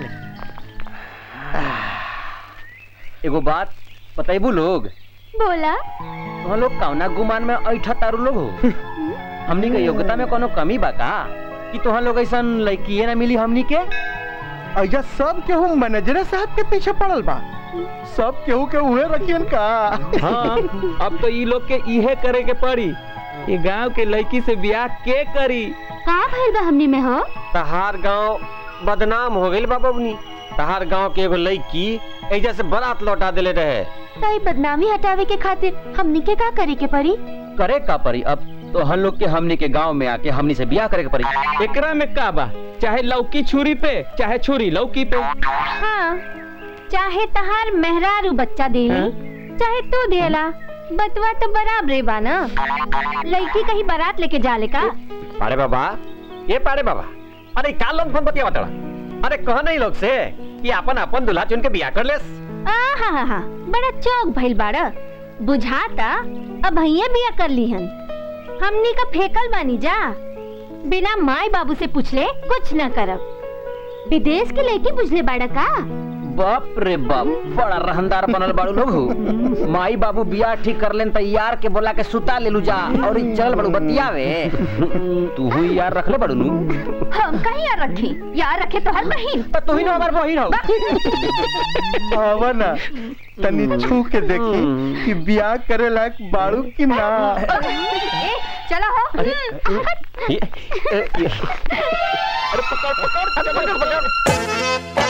एगो बात बताइबू लोग बोला वहाँ लोग कौना गुमान में ऐठा तारू लोग हो हमनी के योग्यता में कोनो कमी बा का कि तोहाँ लोग ऐसा लड़की ना मिली हमनी के ऐजा सब केहू मैनेजर साहब के पीछे पड़ल बा सब केहू के उहे रखियन का हाँ अब तो ई लोग के इहे करे के पड़ी ये गांव के लड़की से ब्याह के करी का भइल बा हमनी में हो तहार गांव बदनाम हो गइल बाबा बनी तहार गांव के एगो लड़की ऐजा से बारात लौटा देले रहे ताई बदनामी हटावे के खातिर हमनी के का करे के पड़ी करे का पड़ी अब तो हम लोग के हमनी के गांव में आके हमनी से ब्याह करे के पड़ी एकरा में का बा चाहे लौकी छुरी पे चाहे छुरी लौकी पे हाँ चाहे तहार मेहरारू बच्चा देली चाहे तू देला बतवा तो बराबरे बा ना लड़की कहीं बारात लेके जाले का अरे बाबा ये पारे बाबा अरे का लोग फोन बतिया बतड़ा अरे कह नहीं लोग से कि अपन अपन दुल्हा चुन के ब्याह कर लेस आ हा हा हा बड़ा चौक भइल बाड़ा बुझाता अब भैया बिया कर लीहन हमनी का फेकल बानी जा बिना माई बाबू से पूछले कुछ न करब विदेश के लेके बुझले बाड़ा का बाप रे बाप बड़ा रहनदार बनल बाड़ू लोग हो। माई बाबू बियाह ठीक कर लेन तैयार के बोला के सुता ले लू जा और ई चल बड़ू बतियावे तू ही यार रख ले बड़ू नु हम कहीं यार रखी यार रखे तो हर बहिन तो तू ही ना हमार बहिन हो आवा ना तनी छू के देखी कि ब्याह करे लायक बाड़ू की ना ए, चला हो ये- ए- ये- अरे पकड़ पकड़ पकड़ पकड़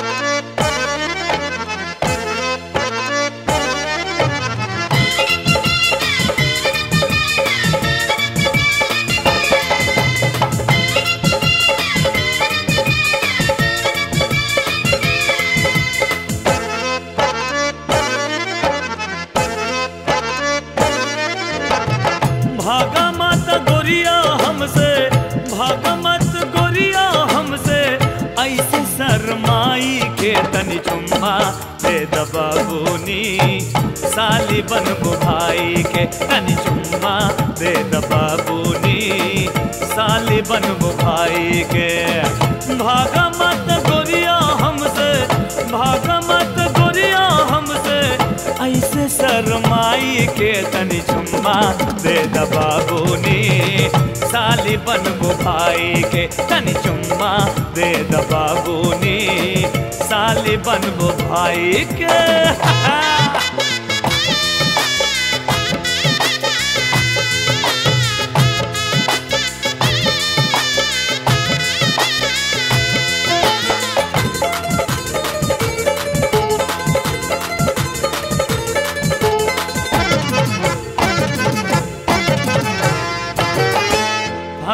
भागा मत गोरिया हमसे भागा मत गोरिया हमसे ऐसे शरमाई के तनी चुम्मा दे दबाबूनी साली बन भाई के तनी चुम्मा दे दबाबूनी साली बन भाई के भागा मत गोरिया हमसे भागा मत गोरिया हमसे ऐसे शरमाई के तनी चुम्मा दे दबाबूनी साली बन भाई के तनी चुम्मा दे दबाबूनी साली बन भाई के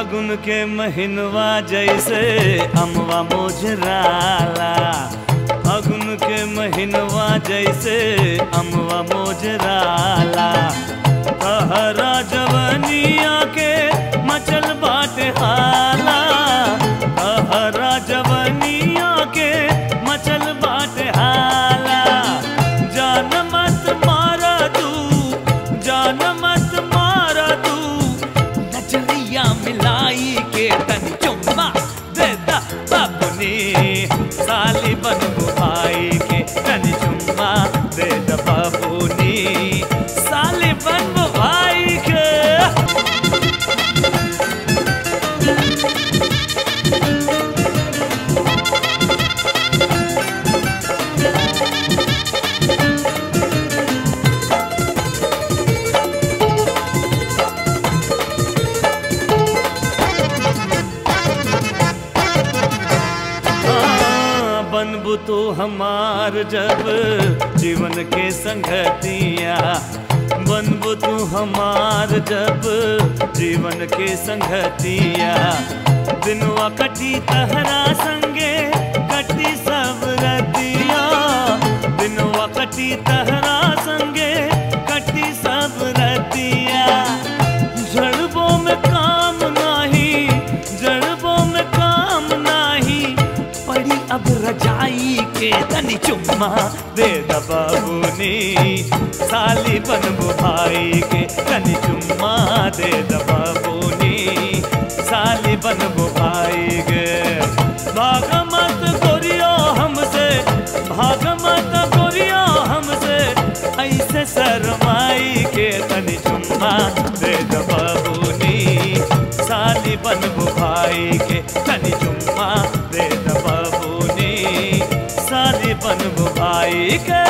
फागुन के महीनवा जैसे अमवा मोजराला फागुन के महीनवा जैसे अमवा मोजराला कहरा जवनिया के मचल बाटे हाला कहरा जवनिया के मचल बाटे हाला जान मत मारा तू जान मत मारा तू नजरिया मिलाई के तनी चुम्मा दे दा बाबुनी साली बन भाई के तनी चुम्मा दे दा बाबुनी साली बन भाई के हाँ, बनबू तू हमार जब जीवन के संगतिया बनबू तू हमार जब जीवन के संगतिया दिनवा कटी तहरा संगे कटी सब रतिया दिनवा कटी तहरा संगे कटी सब रतिया जड़बों में काम नाही जड़बों में काम नाही पड़ी अब रजाई के तनी चुम्मा दे द बाबूनी साली बनबू भाई के तनी चुम्मा दे द बाबूनी साली बनबू भाई के भाग मत गोरियो हमसे भाग मत गोरियो हमसे ऐसे शरमाई के तनी चुम्मा दे द बाबूनी साली बनबू भाई के तनी चुम्मा दे द बाबूनी साली बनबू भाई के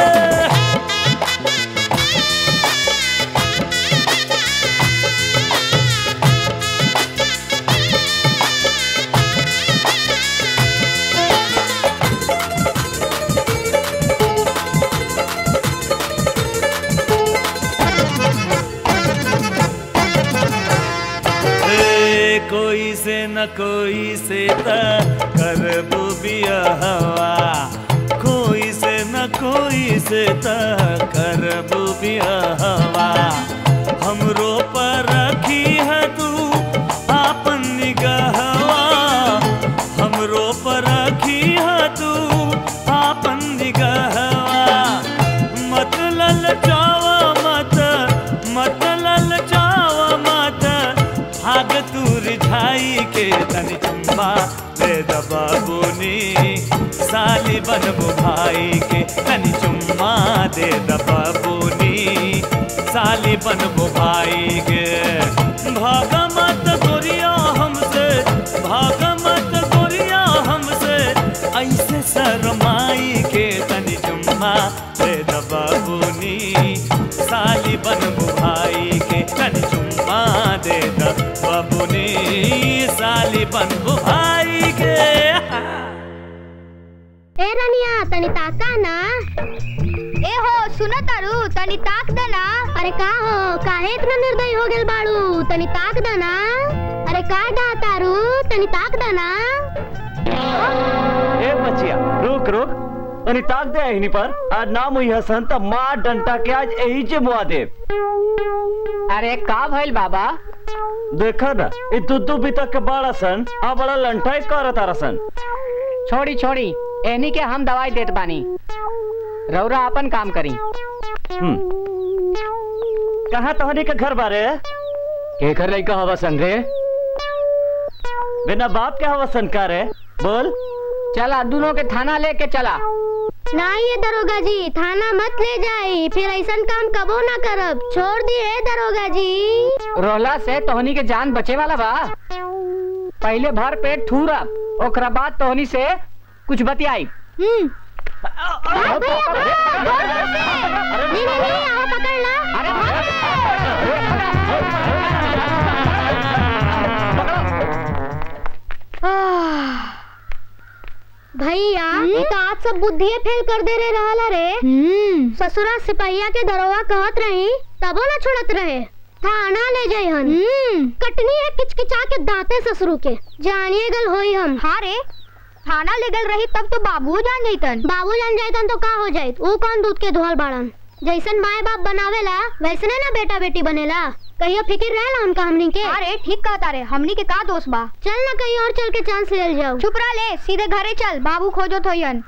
ए, कोई से न कोई से त करबू बियाहवा कोई से न कोई से त करबू बियाहवा हमरो पर रखी है तू आपन निगहवा हमरो पर रखी है तू आपन निगहवा मत ललचावा मत मत ललचावा मत भाग तू रिझाई के तनी चुम्बा दे द बाबूनी साली बनबू भाई के तनी चुम्मा दे द बाबूनी साली बनबू भाई के भाग मत गोरिया हमसे भाग मत गोरिया हमसे ऐसे शरमाई के तनी चुम्मा दे द बाबूनी साली बनबू भाई के तनी चुम्मा दे द बाबूनी साली बनबू भाई के ए रनिया तनी ताका ना ए हो सुना तारू तनी ताक दे ना अरे का हो काहे इतना निर्दयी हो गेल बाड़ू तनी ताक दे ना अरे का डा तारू तनी ताक दे ना ए बचिया रुक रुक तनी ताक दे एहनी पर आज नाम हुई हसन त मार डंटा के आज यही जे मुआ दे अरे का भइल बाबा देखा ना ई दुद्दू बीता के बड़ा सन आ बड़ा लंठाई करत तारा छोड़ी छोड़ी एनी के हम दवाई देत बानी रौरा अपन काम करी कहाँ तोहनी के घर बारे के कर लइका हवा सन रे बिना बाप के हवा सन का रे बोल चला दोनों के थाना लेके चला नहीं ये दरोगा जी थाना मत ले जाई फिर ऐसा काम कबो ना करब छोड़ दिए दरोगा जी रोहला से तोहनी के जान बचे वाला बा पहले भर पेट ठूरा ओकरा बाद तोहनी से कुछ बतियाई हम्म नहीं नहीं नहीं आओ पकड़ ला आह, भैया ये तो आज सब बुद्धिए फेल कर दे रहे रहला रे ससुरा सिपहिया के दरोगा कहत रही तबो ना छोड़त रहे थाना ले जाए हन कटनी है किचकिचा के दांते ससुरु के जानिए गल होई हम हाँ रे थाना ले गल रही तब तो बाबू जान जाइतन बाबू जान जाइतन तो का हो जाइत वो कौन दूध के धोल बाड़न जैसन माए बाप बनावेला वैसने ना बेटा बेटी बनेला कहियो फिक्र रहेला उनका हमनी के अरे ठीक कहता रे हमनी के का दोष बा चल ना कहीं और चल के चांस ले जाओ चुप रह ले सीधे घरे चल बाबू खोजो थोयन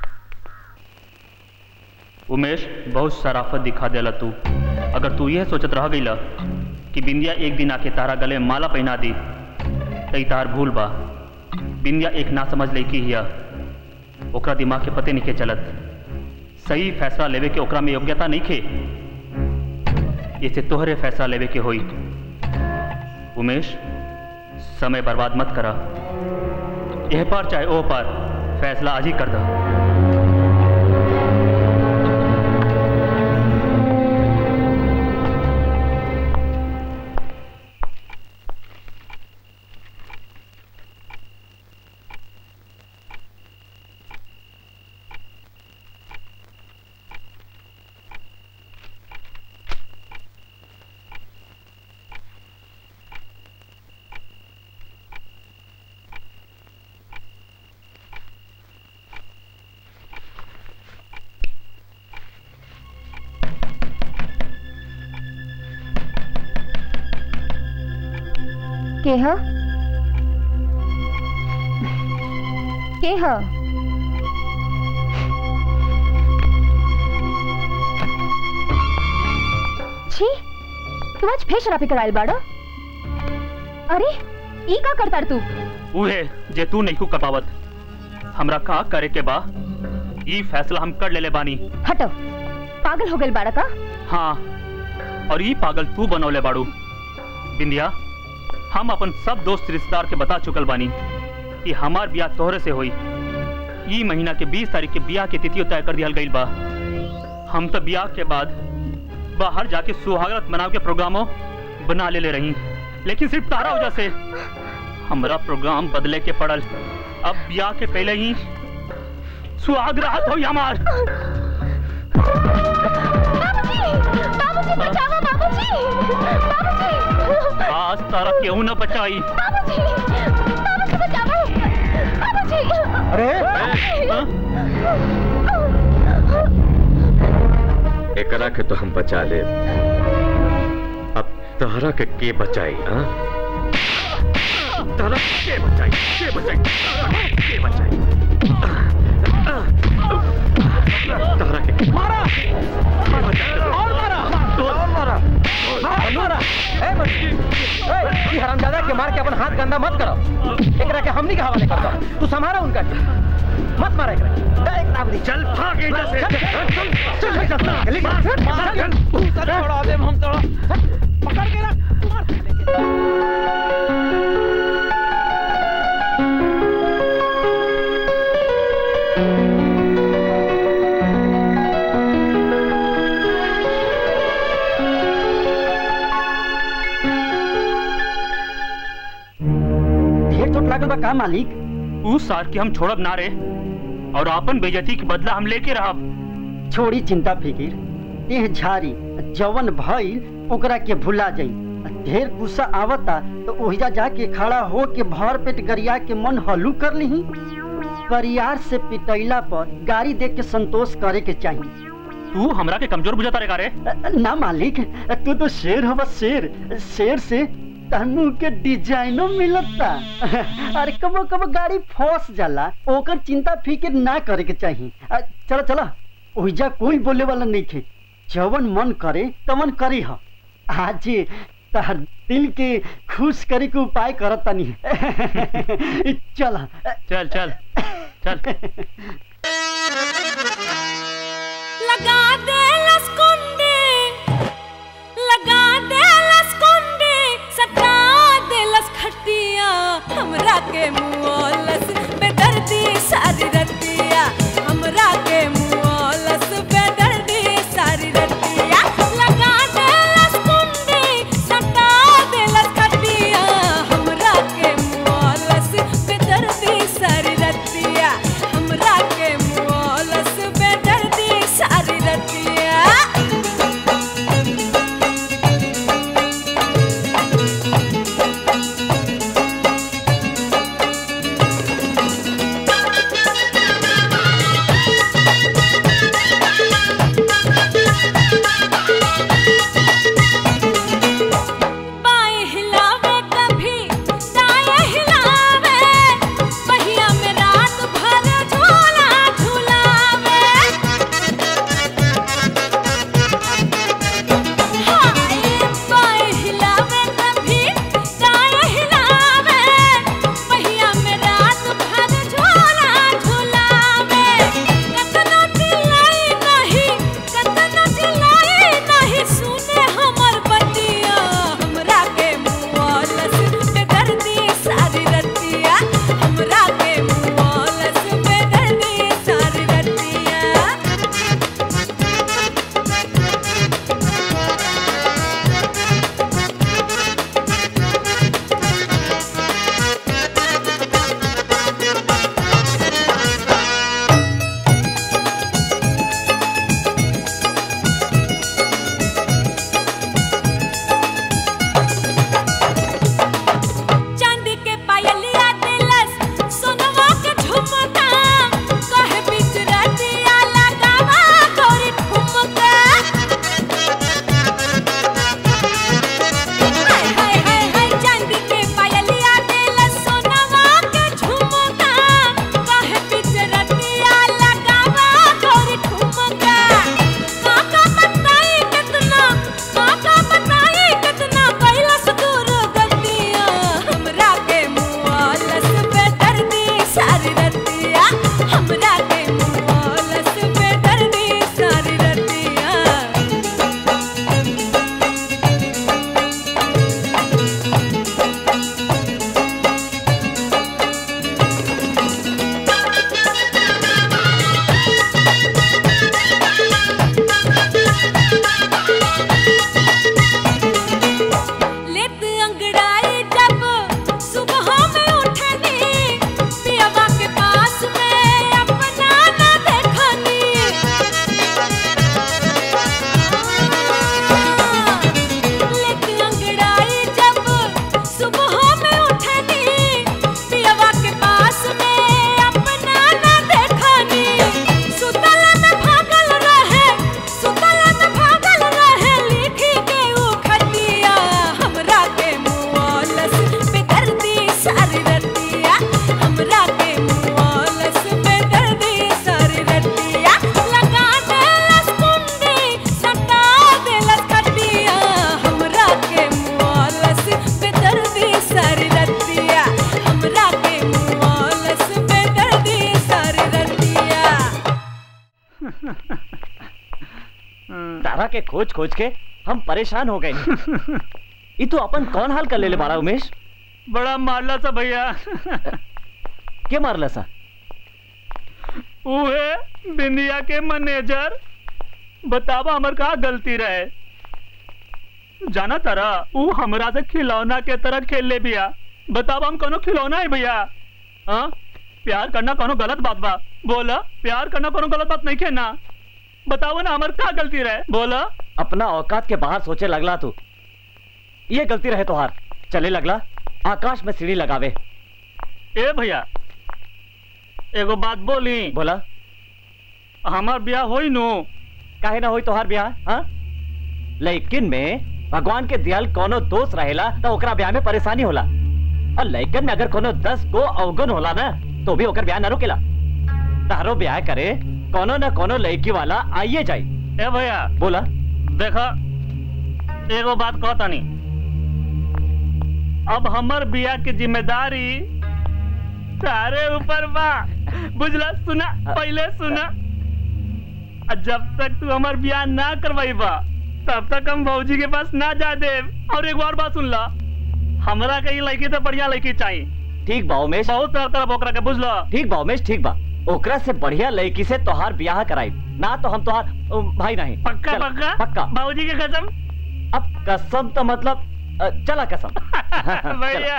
उमेश बहुत शराफत दिखा देला तू अगर तू यह सोचत रह गईला कि बिंदिया एक दिन आके तारा गले में माला पहना दी तई तार भूल बा बिंदिया एक ना समझ लड़की हिया ओकरा दिमाग के पते नहीं के चलत सही फैसला लेवे के ओकरा में योग्यता नहीं खे इसे तोहरे फैसला लेवे के होई उमेश समय बर्बाद मत करा यह पार चाहे ओ पार फैसला आज ही कर दा के ह के ह छी तू आज फिर शराबी कराइल बाड़ो अरे ई का करतार तू उहे जे तू नहीं कर पावत हमरा का करे के बा ई फैसला हम कर लेले बानी हटो पागल हो गइल बाड़ा का हाँ और ई पागल तू बनौले बाड़ू बिंदिया हम अपन सब दोस्त रिश्तेदार के बता चुकल बानी कि हमार ब्याह तोहरे से होई ई महीना के 20 तारीख के ब्याह के तिथियो तय कर दिया गईल बा हम तो ब्याह के बाद बाहर जाके सुहागरात मनाव के प्रोग्रामो बना ले ले रही लेकिन सिर्फ तारा वजह से हमरा प्रोग्राम बदले के पड़ल अब ब्याह के पहले ही सुहागरात होई हमार बाबूजी बचाओ बाबूजी बाबूजी आज तारा क्यों न बचाई बाबूजी बाबूजी बचाओ बाबूजी अरे एकरा के तो हम बचा ले अब तहरा के के बचाई हाँ तहरा के बचाई के बचाई तहरा के बचाई तहरा के मारा और मारा और मारा और मारा ए बच्ची ए ई हरामजादा के मार के अपन हाथ गंदा मत करो एकरा के हमनी के हवाले कर दो तू संभारा उनका मत मारा एकरा ए, एक नाम दी चल भाग इधर से चल चल चल चल लिख मार चल छोड़ा दे हम तो पकड़ के रख ढेर चोट लागल बा का मालिक उस साल के हम छोड़ब ना रे और अपन बेजती के बदला हम लेके रहब छोड़ी चिंता फिकिर देह झारी जवन भइल ओकरा के भुला जाई ढेर गुस्सा आवता तो ओहिजा जाके खड़ा हो के भर पेट गरिया के मन हलू कर लीही परियार से पिटैला पर गाड़ी देख के संतोष करे के चाहिए तू हमरा के कमजोर बुझाता रे का रे ना मालिक तू तो शेर हो बस शेर शेर से तनु के डिजाइनो मिलता अरे कबो कबो गाड़ी फंस जाला ओकर चिंता फिक्र ना करे के चाहिए अ, चलो चलो ओहिजा कोई बोले वाला नहीं थे जवन मन करे तवन करी ह आज तहर दिल के खुश करे के उपाय करत तनी चल चल चल चल लगा दे लसकुंडी लगा दे लसकुंडी सटा दे लसखटिया हमरा के मुआलस बेदर्दी सारी रतिया हमरा के मुआलस बेदर्दी सारी रतिया लगा दे लसकुंडी सटा दे लसखटिया हमरा के मुआलस बेदर्दी सारी रतिया हमरा के मुआलस बेदर्दी सारी रतिया के खोज खोज के हम परेशान हो गए ये तो अपन कौन हाल कर ले ले बारा उमेश बड़ा मारला सा भैया के मारला सा उहे बिंदिया के मैनेजर बतावा हमर का गलती रहे जाना तारा ऊ हमरा से खिलौना के तरह खेल ले बिया बतावा हम कोनो खिलौना है भैया हाँ प्यार करना कोनो गलत बात बा बोला प्यार करना कोनो गलत बात नहीं खेना बताओ ना हमर का गलती रहे बोला अपना औकात के बाहर सोचे लगला तू ये गलती रहे तोहार चले लगला आकाश में सीढ़ी लगावे ए भैया एगो बात बोली बोला हमार ब्याह होई नु काहे ना होई तोहार ब्याह हाँ लेकिन में भगवान के दियाल कोनो दोष रहेला तो ओकरा ब्याह में परेशानी होला और लइकन में अगर कोनो दस गो अवगुण होला ना तो भी ओकर ब्याह ना रुकेला तारो ब्याह करे कोनो न कोनो लड़की वाला आइए जाई ए भैया बोला देखा एगो बात कहतानी अब हमर बिया की जिम्मेदारी सारे ऊपर बा बुझला सुना पहले सुना आ जब तक तू हमार बियाह ना करवाई बा तब तक हम भौजी के पास ना जा दे और एक और बात सुन ला हमरा के ई लड़की तो बढ़िया लड़की चाहिए ठीक बा उमेश बहुत तरह तरह ओकरा के बुझला ठीक बा उमेश ठीक बा ओकरा से बढ़िया लड़की से तोहार ब्याह कराई ना तो हम तोहार अ, भाई नहीं पक्का चल, पक्का पक्का बाबूजी के कसम अब कसम तो मतलब अ, चला कसम भैया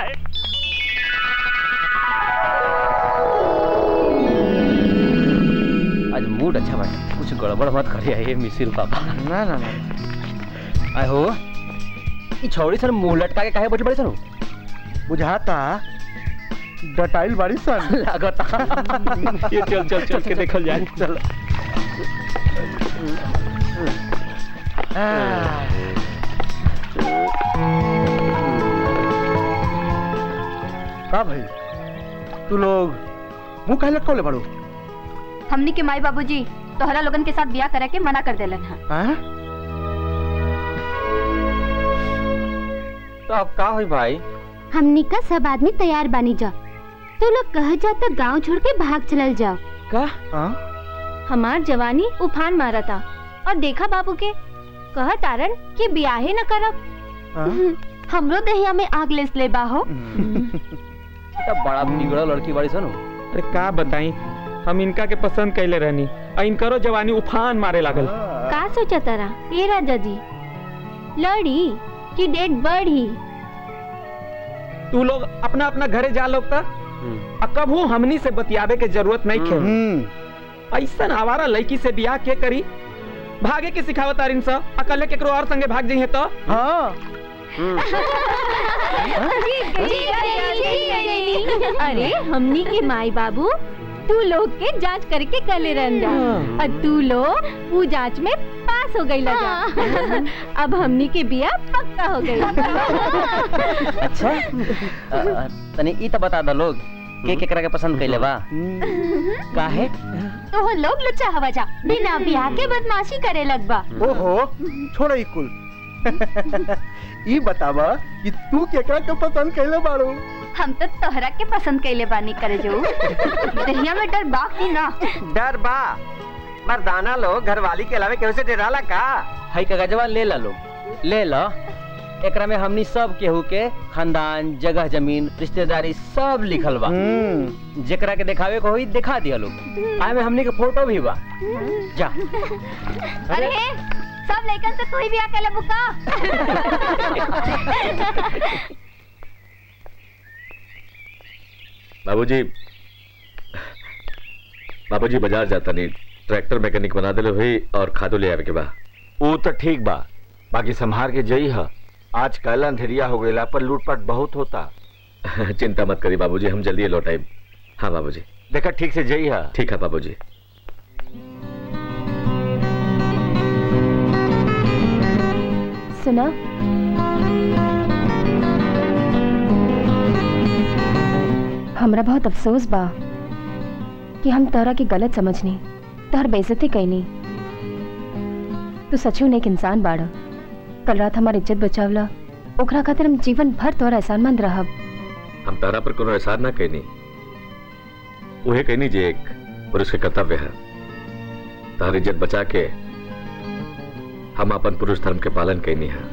आज मूड अच्छा बा कुछ गड़बड़ मत करिए ये मिसिर बाबा ना ना ना आय हो ई छौड़ी सर मुंह लटका के काहे बैठी बड़ी सन बुझाता डटाइल बाड़ी सन लागता ये चल चल चल के देखल जाए चल का भाई तू लोग मुंह काहे लटकौले बाड़ू हमनी के माई बाबूजी तोहरा लोगन के साथ ब्याह करे के मना कर देलन हा हाँ? तो अब का हुई भाई हमनी का सब आदमी तैयार बानी जा तू लोग कह जा तो गांव छोड़ के भाग चलल जाओ का हमार जवानी उफान मारा था और देखा बाबू के कह तारन कि ब्याहे न करब हमरो दहिया में आग लेस ले बाहो तो बड़ा बिगड़ा लड़की बड़ी सन अरे का बताई हम इनका के पसंद कैले रहनी और इनकरो जवानी उफान मारे लागल का सोचा तारा ये राजा जी लड़ी कि डेट बढ़ी तू लोग अपना अपना घरे जा लोग तक कबू हमनी से बतियावे के जरूरत नहीं खे ऐसा आवारा लड़की से बियाह के करी भागे के सिखावत तारिन सा अकले केकरो और संगे भाग जइहे तो हाँ अरे हमनी के माई बाबू तू लोग के जांच करके कले रन जा और तू लोग वो जांच में पास हो गई लगा अब हमनी के बिया पक्का हो गई अच्छा अ, अ, तनी ई तो बता दो लोग के केकरा के पसंद कैले बा काहे तो हम लोग लुच्चा हवा जा बिना बियाह के बदमाशी करे लगबा ओहो छोड़ो ई कुल ई बतावा कि तू केकरा के पसंद कैले बाड़ू हम तो तोहरा के पसंद कैले बानी करे जो दहिया में डर बा की ना डर बा मर्दाना लोग घरवाली के अलावे केहू से डराला का हई कागजवा ले ला लोग ले ला एकरा में हमनी सब केहू के खानदान जगह जमीन रिश्तेदारी सब लिखल बा जेकरा के दिखावे को होई दिखा दिया लोग आए में हमनी के फोटो भी बा जा अरे सब लइकन से तू ही बियाह कर ले बुका बाबूजी बाबूजी बाजार जाता नहीं ट्रैक्टर मैकेनिक बना दिले हुई और खादो ले आवे के बा वो तो ठीक बा बाकी संभार के जई है आज कल अंधेरिया हो गईला पर लूटपाट बहुत होता चिंता मत करी बाबूजी हम जल्दी लौट आए हाँ बाबूजी देखा ठीक से जई है ठीक है बाबूजी सुना हमरा बहुत अफसोस बा कि हम तोहरा के गलत समझनी तोहर बेइज्जती कैनी तू सचू नेक इंसान बाड़ा कल रात हमार इज्जत बचावला ओकरा खातिर हम जीवन भर तोहरा एहसानमंद रहब हम तारा पर कोनो एहसार ना कहनी उहे कहनी जे एक पुरुष के कर्तव्य है तार इज्जत बचा के हम अपन पुरुष धर्म के पालन कैनी है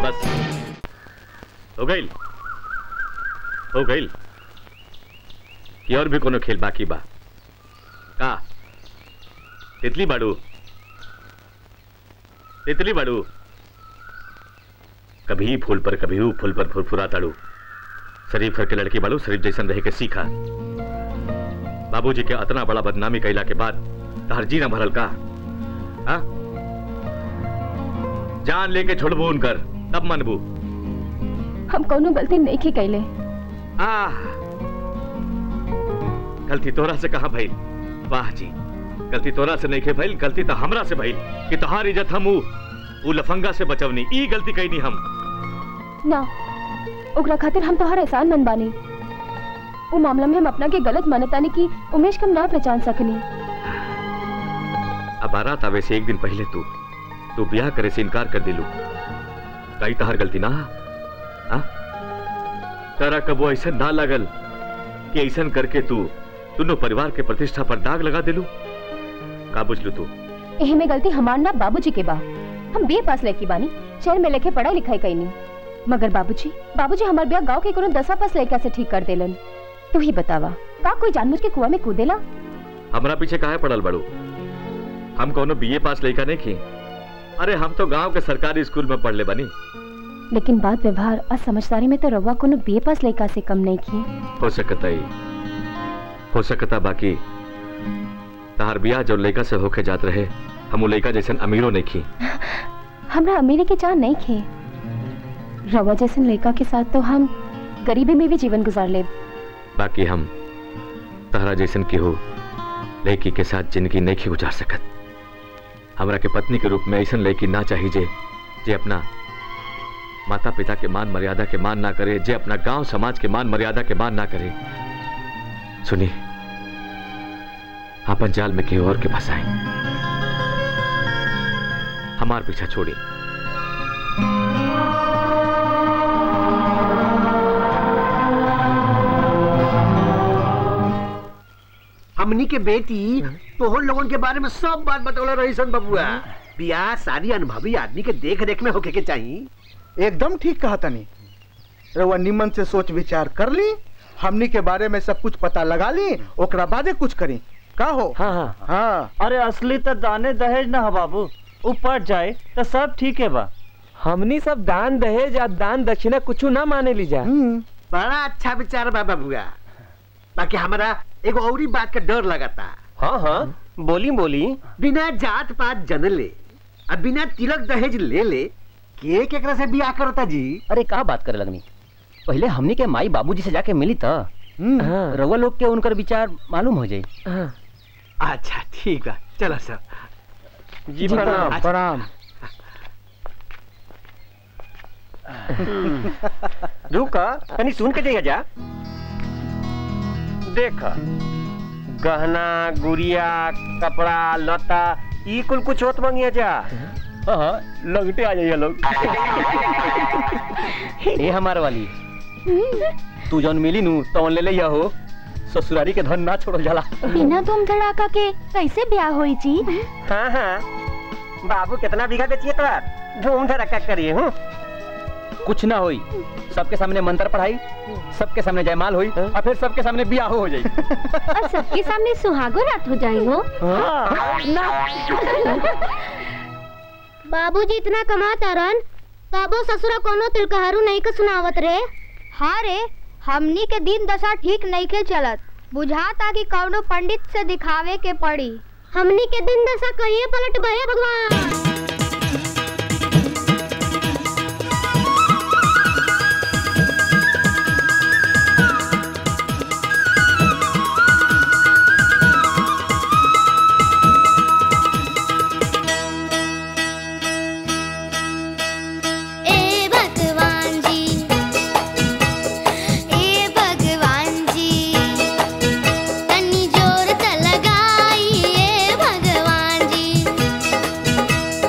बस हो गई हो गई कि और भी कोनो खेल बाकी बा का तितली बाड़ू तितली बाड़ू कभी फूल पर कभी ऊ फूल पर फुरफुरा ताड़ू शरीफ के लड़की बाड़ू शरीफ जैसन रहे के सीखा बाबूजी के अतना बड़ा बदनामी कैला के बाद तहर जी न भरल का हा? जान लेके छोड़बू उनकर तब मनबू हम कोनो गलती नहीं की कैले आह गलती तोरा से कहा भइल वाह जी गलती तोरा से नहीं के भइल गलती तो हमरा से भइल कि तोहार इज्जत हम ऊ ऊ लफंगा से बचवनी ई गलती कैनी हम ना ओकरा खातिर हम तोहर एहसान मन बानी वो मामला में हम अपना के गलत मानतानी की उमेश कम ना पहचान सकनी अब बारात आवे से एक दिन पहले तू तू ब्याह करे से इनकार कर दिलू कई तहार गलती ना हा? तारा कबो ऐसा ना लगल कि ऐसा करके तू दोनों परिवार के प्रतिष्ठा पर दाग लगा दिलू का बुझलू तू एही में गलती हमार ना बाबूजी के बा हम बीए पास लड़की बानी शहर में लेके पढ़ाई लिखाई कैनी मगर बाबूजी बाबूजी हमार ब्याह गांव के कोनो दसवा पास लड़का से ठीक कर देलन तू ही बतावा का कोई जानबूझ के कुआं में कूदेला हमरा पीछे काहे पड़ल बड़ू हम कोनो बीए पास लड़का नहीं की अरे हम तो गांव के सरकारी स्कूल में पढ़ले बनी लेकिन बात व्यवहार और समझदारी में तो रवा कोनो बीए पास लड़का से कम नहीं की हो सकता ही हो सकता बाकी तहार बियाह जो लड़का से होके जात रहे हम वो लड़का जैसन अमीरों नहीं की हमरा अमीरी के चाह नहीं खे रवा जैसन लड़का के साथ तो हम गरीबी में भी जीवन गुजार ले बाकी हम तहरा जैसन की हो लड़की के साथ जिंदगी नहीं की गुजार सकत हमरा के पत्नी के रूप में ऐसा लड़की ना चाहिए जे जे अपना माता पिता के मान मर्यादा के मान ना करे जे अपना गांव समाज के मान मर्यादा के मान ना करे सुनी अपन जाल में केहू और के फंसाए हमार पीछा छोड़ी हमनी के बेटी तोहर लोगन के बारे में सब बात बतौले रही सन बबुआ बियाह सारी अनुभवी आदमी के देख रेख में होके के चाहिए एकदम ठीक कहा तनी रउआ निमन से सोच विचार कर ली हमनी के बारे में सब कुछ पता लगा ली ओकरा बादे कुछ करी का हो हाँ हाँ हाँ अरे असली तो दाने दहेज ना हो बाबू ऊपर जाए तो सब ठीक है बा हमनी सब दान दहेज या दान दक्षिणा कुछ ना माने ली जा बड़ा अच्छा विचार बा बबुआ बाकी हमारा एगो औरी बात का डर लगाता हाँ हाँ बोली बोली बिना जात पात जनले अब बिना तिलक दहेज ले ले के केकरा से बियाह करता जी अरे का बात करे लगनी पहले हमनी के माई बाबूजी से जाके मिली तो रउआ लोग के उनकर विचार मालूम हो जाई अच्छा ठीक बा चलो सर जी प्रणाम प्रणाम रुका तनी सुन के जाइए जा देख गहना गुड़िया कपड़ा लता ई कुल कुछ होत मंगिया जा हाँ लगते आ जाइए लोग ए हमार वाली तू जौन मिली नू तौन ले लिया हो ससुरारी के धन ना छोड़ो जाला बिना धूम धड़ाका के कैसे ब्याह होई जी हाँ हाँ बाबू कितना बीघा बेचिए तो धूम धड़का करिए हूँ कुछ ना होई सबके सामने मंत्र पढ़ाई सबके सामने जयमाल होई और फिर सबके सामने बियाह हो जाई और सबके सामने सुहागो रात हो जाए हो बाबूजी इतना कमाता रन तबो ससुरा कोनो तिलकहरू नहीं के सुनावत रे हाँ रे हमनी के दिन दशा ठीक नहीं के चलत बुझाता कि कौनो पंडित से दिखावे के पड़ी हमनी के दिन दशा कहिए पलट गए भगवान ए भगवान जी ए भगवान जी तनी जोर त लगाई ए भगवान जी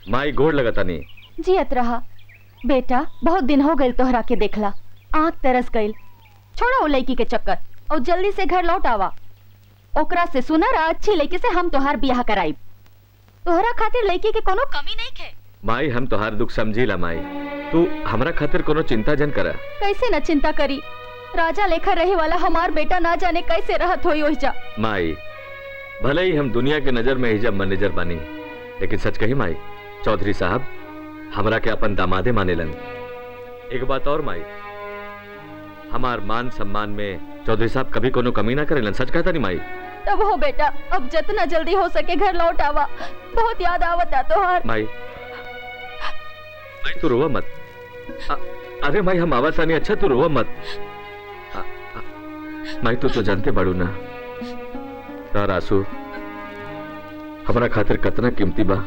माई गोड़ लगता नहीं जियत रहा बेटा बहुत दिन हो गए तोहरा के देखला आंख तरस गईल छोड़ा वो लड़की के चक्कर और जल्दी से घर लौट आवा ओकरा से सुनर आ अच्छी लड़की से हम तोहार ब्याह कराई तोहरा खातिर लड़की के कोनो कमी नहीं खे माई हम तोहार दुख समझीला माई तू हमरा खातिर कोनो चिंता जन करा कैसे न चिंता करी राजा लेखा रहे वाला हमार बेटा ना जाने कैसे रहत होई ओहिजा माई भले ही हम दुनिया के नजर में हिजब मैनेजर बनी लेकिन सच कही माई चौधरी साहब हमरा के अपन दामादे मानेलन एक बात और माई हमार मान सम्मान में चौधरी साहब कभी कोनो कमी ना करेलन सच कहता नहीं माई तब हो बेटा अब जितना जल्दी हो सके घर लौट आवा बहुत याद आवता तोहार माई माई तू रोवा मत अ- अरे माई हम आवाज आनी अच्छा तू रोवा मत अ- अ- माई तू तो जानते बाड़ू ना तार आंसू हमारा खातिर कतना कीमती बा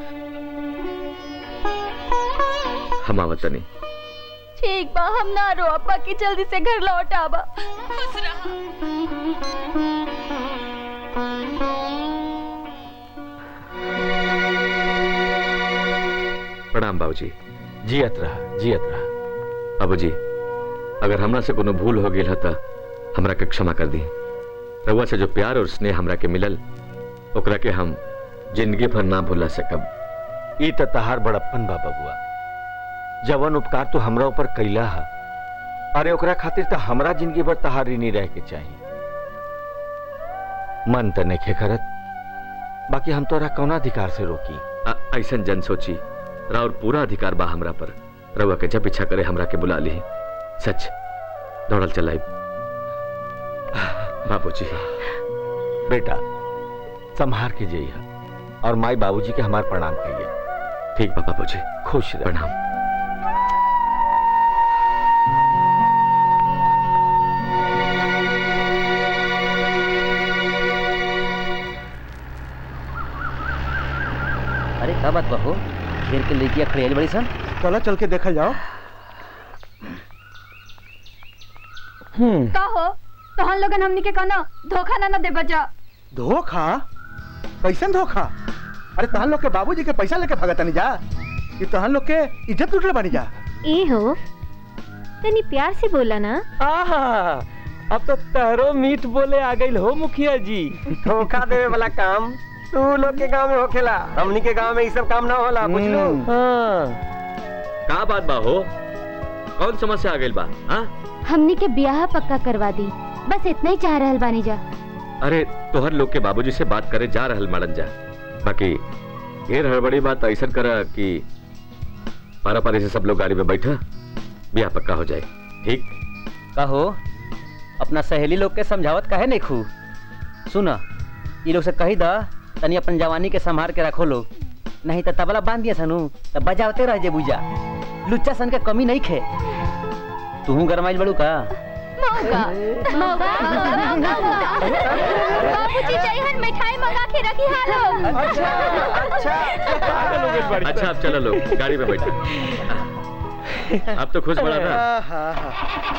हम आवत नहीं ठीक बा हम ना रो अब्बा की जल्दी से घर लौट आवा खुश रहा प्रणाम बाबूजी जियत रहा जियत रहा बाबूजी अगर हमरा से कोनो भूल हो गई था हमरा के क्षमा कर दी रउआ से जो प्यार और स्नेह हमरा के मिलल ओकरा के हम जिंदगी भर ना भुला सकब ई त तहार बड़प्पन बा बबुआ जवन उपकार तू हमरा ऊपर कैला हा अरे ओकरा खातिर त हमरा जिंदगी भर तहार ऋणी रह के चाहिए मन त नइखे करत बाकी हम तोरा कौना अधिकार से रोकी आ- ऐसन जन सोची राउर पूरा अधिकार बा हमरा पर रउआ के जब इच्छा करे हमरा के बुला ली सच दौड़ल चलाई बाबूजी बेटा संभार के जइहा और माई बाबूजी के हमार प्रणाम कहिए ठीक बा बाबूजी खुश रह प्रणाम अरे का बात बहो घेर के लड़कियां खड़ी आइल बड़ी सन चलो चल के देखल जाओ हम्म का हो तो हम लोगन हमनी के कहना धोखा ना ना दे बजा धोखा कैसन धोखा अरे तहन लोग के बाबूजी के पैसा लेके भगत नहीं जा कि तहन लोग के इज्जत लुटले बनी जा ए हो तनी प्यार से बोला ना आहा अब तो तहरो मीठ बोले आ गई हो मुखिया जी धोखा देवे वाला काम तू लोग के गांव में होखेला हमनी के गांव में ई सब काम ना होला बुझलू का बात बा हो कौन समस्या आ गई बा हाँ हमनी के ब्याह पक्का करवा दी बस इतना ही चाह रहल बानी जा अरे तोहर लोग के बाबूजी से बात करे जा रहल मड़न जा बाकी ढेर हड़बड़ी बात ऐसा करा कि पारा पारी से सब लोग गाड़ी में बैठा ब्याह पक्का हो जाए ठीक कहो अपना सहेली लोग के समझावत काहे नहीं खू सुना ये लोग से कही दा तनी अपन जवानी के संभार के रखो लोग नहीं तो तबला बांध दिया सनू तो बजावते रह जे बुझा लुच्चा सन के कमी नहीं खे तू गरमाइल बड़ू का मौका मौका बाबूजी चाहिए मिठाई मंगा के रखी हालो अच्छा अब चलो लोग गाड़ी में बैठा अब तो खुश बड़ा ना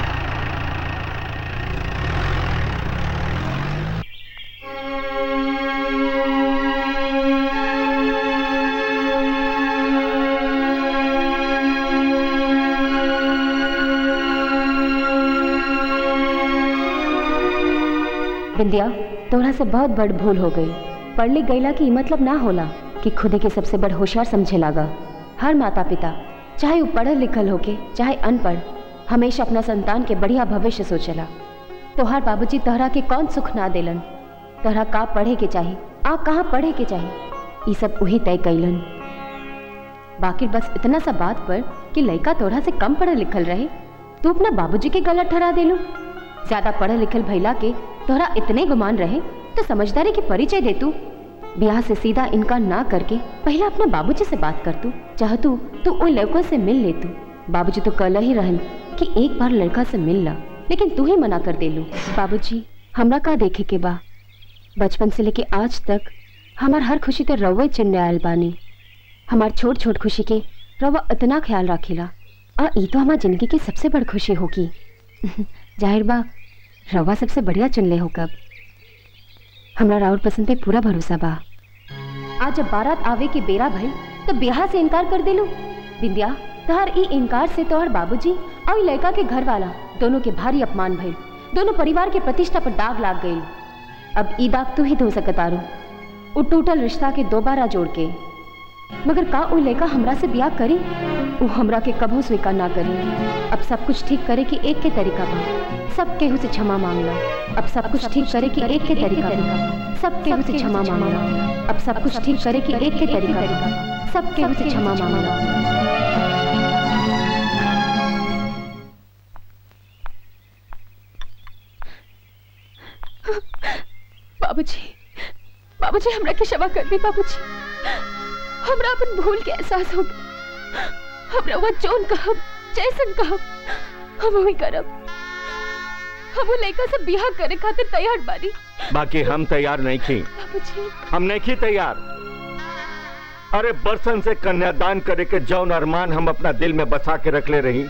बिंदिया तोहरा से बहुत बड़ भूल हो गई पढ़ लिख गईला की मतलब ना होला कि खुदे के सबसे बड़ होशियार समझे लागा हर माता पिता चाहे वो पढ़ल लिखल होके चाहे अनपढ़ हमेशा अपना संतान के बढ़िया भविष्य सोचेला तोहार बाबूजी तोहरा के कौन सुख ना देलन तोहरा का पढ़े के चाही आ कहाँ पढ़े के चाही ये सब वही तय कैलन बाकी बस इतना सा बात पर कि लड़का तोहरा से कम पढ़ल लिखल रहे तू अपना बाबूजी के गलत ठहरा देलू ज्यादा पढ़ल लिखल भैला के तोहरा इतने गुमान रहे तो समझदारी के परिचय दे तू ब्याह से सीधा इनकार ना करके पहले अपने बाबूजी से बात कर तू चाह तू तू उन लड़कों से मिल ले तू बाबूजी तो कल ही रहन कि एक बार लड़का से मिल ला लेकिन तू ही मना कर दे लू बाबूजी हमरा का देखे के बा बचपन से लेके आज तक हमार हर खुशी तो रवा चिन्ह आयल बानी हमार छोट छोट खुशी के रवा इतना ख्याल रखेला आ ई तो हमार जिंदगी की सबसे बड़ खुशी होगी जाहिर बा रवा सबसे बढ़िया चुन ले हो कब हमरा राउर पसंद पे पूरा भरोसा बा आज जब बारात आवे के बेरा भइल तो ब्याह से इनकार कर देलू बिंदिया तोहर ई इनकार से तोहर बाबूजी और ई लड़का के घर वाला दोनों के भारी अपमान भइल दोनों परिवार के प्रतिष्ठा पर दाग लाग गई अब ई दाग तू ही धो सकत आरू उ टूटल रिश्ता के दोबारा जोड़ के मगर का उ लड़का हमरा से ब्याह करी उ हमरा के कभू स्वीकार ना करी अब सब कुछ ठीक करे की एक के तरीका बा सब केहू से क्षमा मांगला अब सब कुछ ठीक करे की एक के तरीका बा सब केहू से क्षमा मांगला अब सब कुछ ठीक करे की एक के तरीका बा सब केहू से क्षमा मांगला बाबूजी बाबूजी हमरा के क्षमा कर दी बाबूजी हमरा अपन भूल के एहसास हो गया हमरा वो जोन कहब जैसन कहब हम वही करब हम वो लड़का से बियाह करे खातिर तैयार बानी बाकी हम तैयार नहीं थी बाबूजी हम नहीं थी तैयार अरे बरसन से कन्यादान करे के जौन अरमान हम अपना दिल में बसा के रख ले रही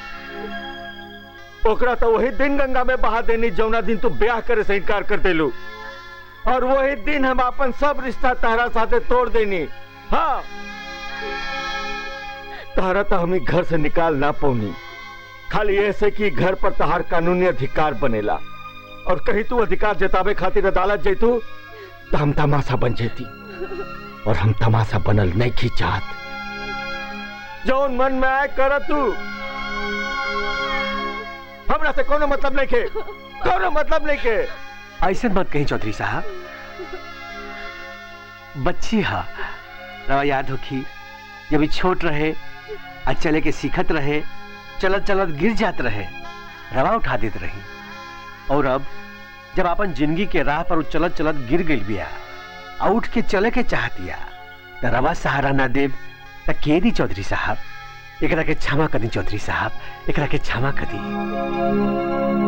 ओकरा तो वही दिन गंगा में बहा देनी जौना दिन तू ब्याह करे से इनकार कर देलू और वही दिन हम अपन सब रिश्ता तहरा साथे तोड़ देनी हाँ तहरा तो हमें घर से निकाल ना पौनी खाली ऐसे कि घर पर तहार कानूनी अधिकार बनेला और कहीं तू अधिकार जतावे खातिर अदालत जैतू तो हम तमाशा बन जेती और हम तमाशा बनल नहीं की चाहत जौन मन में आए कर तू हमरा से कोनो मतलब नहीं के कोनो मतलब नहीं के ऐसे मत कहीं चौधरी साहब बच्ची हा रवा याद होखी जब ई छोट रहे आ चले के सीखत रहे चलत चलत गिर जात रहे रवा उठा देत रही और अब जब अपन जिंदगी के राह पर उ चलत चलत गिर गई बिया आ उठ के चले के चाहतिया त रवा सहारा ना देव त के दी चौधरी साहब एकरा के क्षमा कर दी चौधरी साहब एकरा के क्षमा कर दी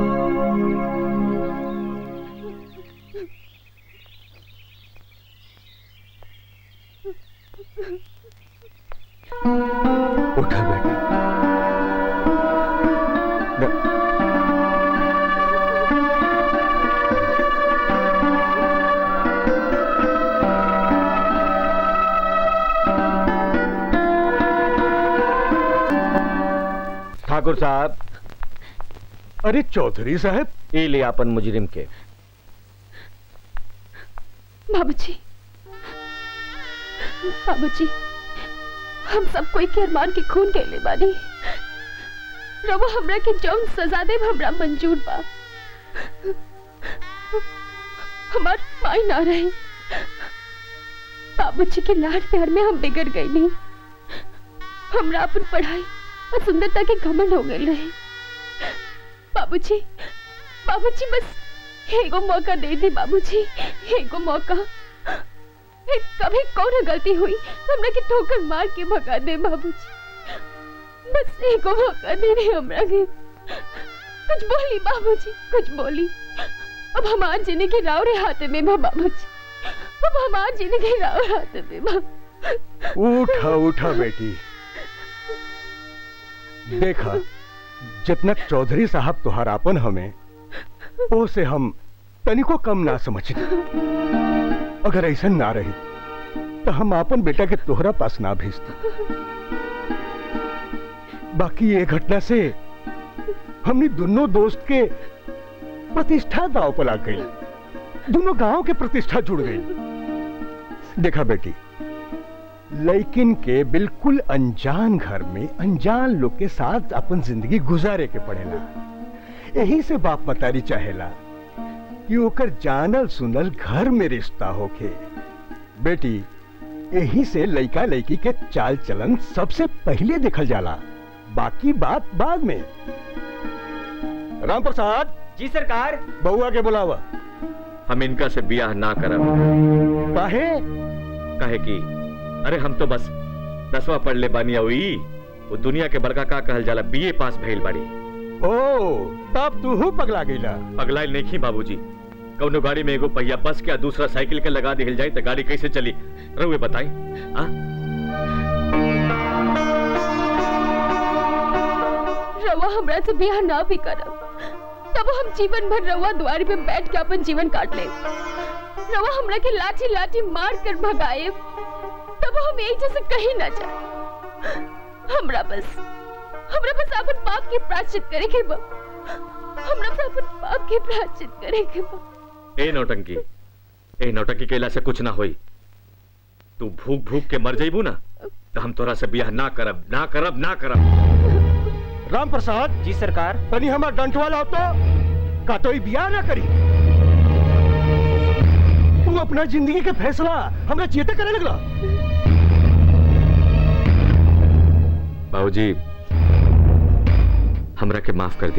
उठा बेटी ठाकुर साहब अरे चौधरी साहब ये ले अपन मुजरिम के बाबूजी बाबूजी हम सब कोई के अरमान के खून के ले बानी रबो हमरा के जौन सजा दे हमरा मंजूर बा हमार माई ना रही बाबूजी के लाड प्यार में हम बिगड़ गई नहीं हमरा अपन पढ़ाई और सुंदरता के घमंड हो गए रहे बाबूजी बाबूजी बस एगो मौका दे दी बाबूजी एगो मौका फिर कभी कौन गलती हुई हमरा के ठोकर मार के भगा दे बाबूजी बस एगो मौका दे दे हमरा के कुछ बोली बाबूजी कुछ बोली अब हमार जीने के राव रे हाथ में बा बाबूजी अब हमार जीने के राव हाथ में बा उठा उठा बेटी देखा जितना चौधरी साहब तुहार आपन हमें ओ से हम तनिको कम ना समझते अगर ऐसा ना रही तो हम आपन बेटा के तोहरा पास ना भेजते बाकी ये घटना से हमने दोनों दोस्त के प्रतिष्ठा दाव पर आ गई दोनों गांव के प्रतिष्ठा जुड़ गई देखा बेटी लेकिन के बिल्कुल अनजान घर में अनजान लोग के साथ अपन जिंदगी गुजारे के पड़ेला यही से बाप मतारी चाहेला कि ओकर जानल सुनल घर में रिश्ता होके बेटी यही से लड़का लड़की के चाल चलन सबसे पहले देखल जाला बाकी बात बाद में राम प्रसाद जी सरकार बउआ के बुलावा हम इनका से बियाह ना करब काहे कहे की अरे हम तो बस दसवा पढ़ ले बानी हुई वो दुनिया के बड़का का कहल जाला बीए पास भइल बाड़ी ओ तब तू हूँ पगला गईला पगलाइल नहीं खी बाबूजी कौनो गाड़ी में एगो पहिया बस के आ दूसरा साइकिल के लगा दिल जाए तो गाड़ी कैसे चली रहुए बताई आ? रवा हमरा से बियाह ना भी करब तब हम जीवन भर रवा द्वारी पे बैठ के अपन जीवन काट ले रवा हमरा के लाठी लाठी मार कर भगाए तब अब हम एक जैसे कहीं ना जाए हमरा बस हमरा बस अपन पाप के प्रायश्चित करे के बा हमरा बस अपन पाप के प्रायश्चित करे के बा ए नौटंकी ए नौटंकी कैला से कुछ ना होई तू भूख भूख के मर जाइबू ना तो हम तोरा से बियाह ना करब ना करब ना करब राम प्रसाद जी सरकार तनी हमार डंट वाला हो तो का तो ई बियाह ना करी तू अपना जिंदगी के फैसला हमरा चेते करे लगला बाबूजी हमरा के माफ कर दी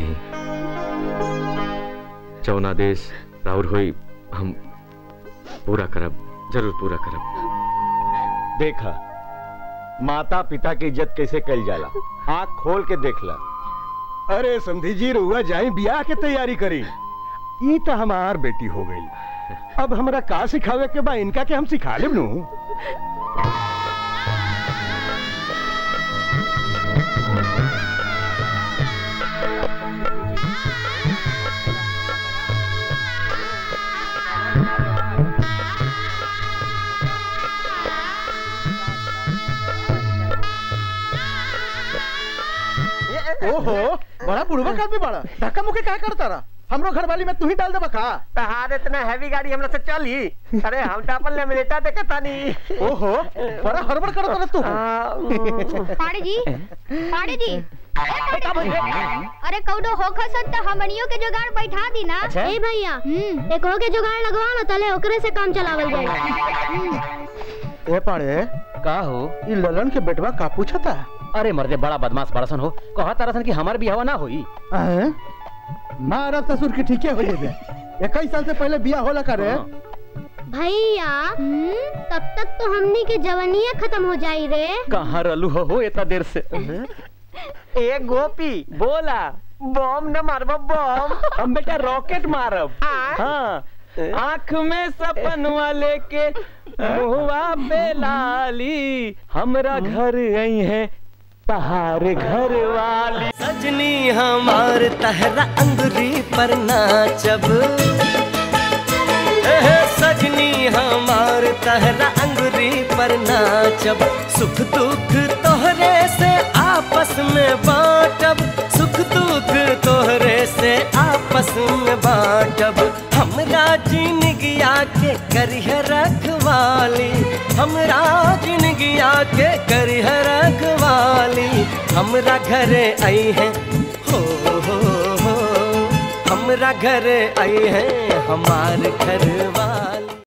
जौन आदेश राउर होई हम पूरा करब जरूर पूरा करब देखा माता पिता की इज्जत कैसे कल जाला आंख खोल के देखला अरे समधी जी रुआ जाए बियाह के तैयारी करी ई तो हमार बेटी हो गई अब हमरा का सिखावे के बा इनका के हम सिखा लेब नु ओहो बड़ा बुढ़वा आदमी बड़ा धक्का मुक्के का करता रहा हमरो घर वाली में तू ही डाल दे बका तहार इतना हैवी गाड़ी हमरा से चली अरे हम तो अपन लेमिनेटा देखे तानी ओहो बड़ा हड़बड़ करत रहा तू पाड़े जी पाड़े जी अरे कौनो होखा सन त हमनियो के जुगाड़ बैठा दी ना अच्छा? ए भैया एक हो के जुगाड़ लगवा ना तले ओकरे से काम चलावल जाए ए पाड़े का हो ई ललन के बेटवा का पूछता अरे मर्दे बड़ा बदमाश बड़सन हो कहा तारसन कि हमार बियाह ना होई हैं मारा ससुर की ठीके हो जेबे इक्कीस साल से पहले बियाह होला करे भैया तब तक तो हमनी के जवानिया खत्म हो जाई रे कहाँ रलू हो, हो इतना देर से ए गोपी बोला बम न मारब बम हम बेटा रॉकेट मारब हाँ आँख में सपनवा लेके मुहवा पे लाली हमरा घर आई है तहार घर वाली सजनी हमार तहरा अंगुरी पर नाचब एहे सजनी हमार तहरा अंगुरी पर नाचब सुख दुख तोहरे से आपस में बांटब सुख दुख तोहरे से आपस में बांटब हमरा जिनगिया के करिह रखवाली हमरा जिनगिया के करिह रखवाली हमरा घरे आई है हो हो हो हमरा घरे आई है हमार घर वाली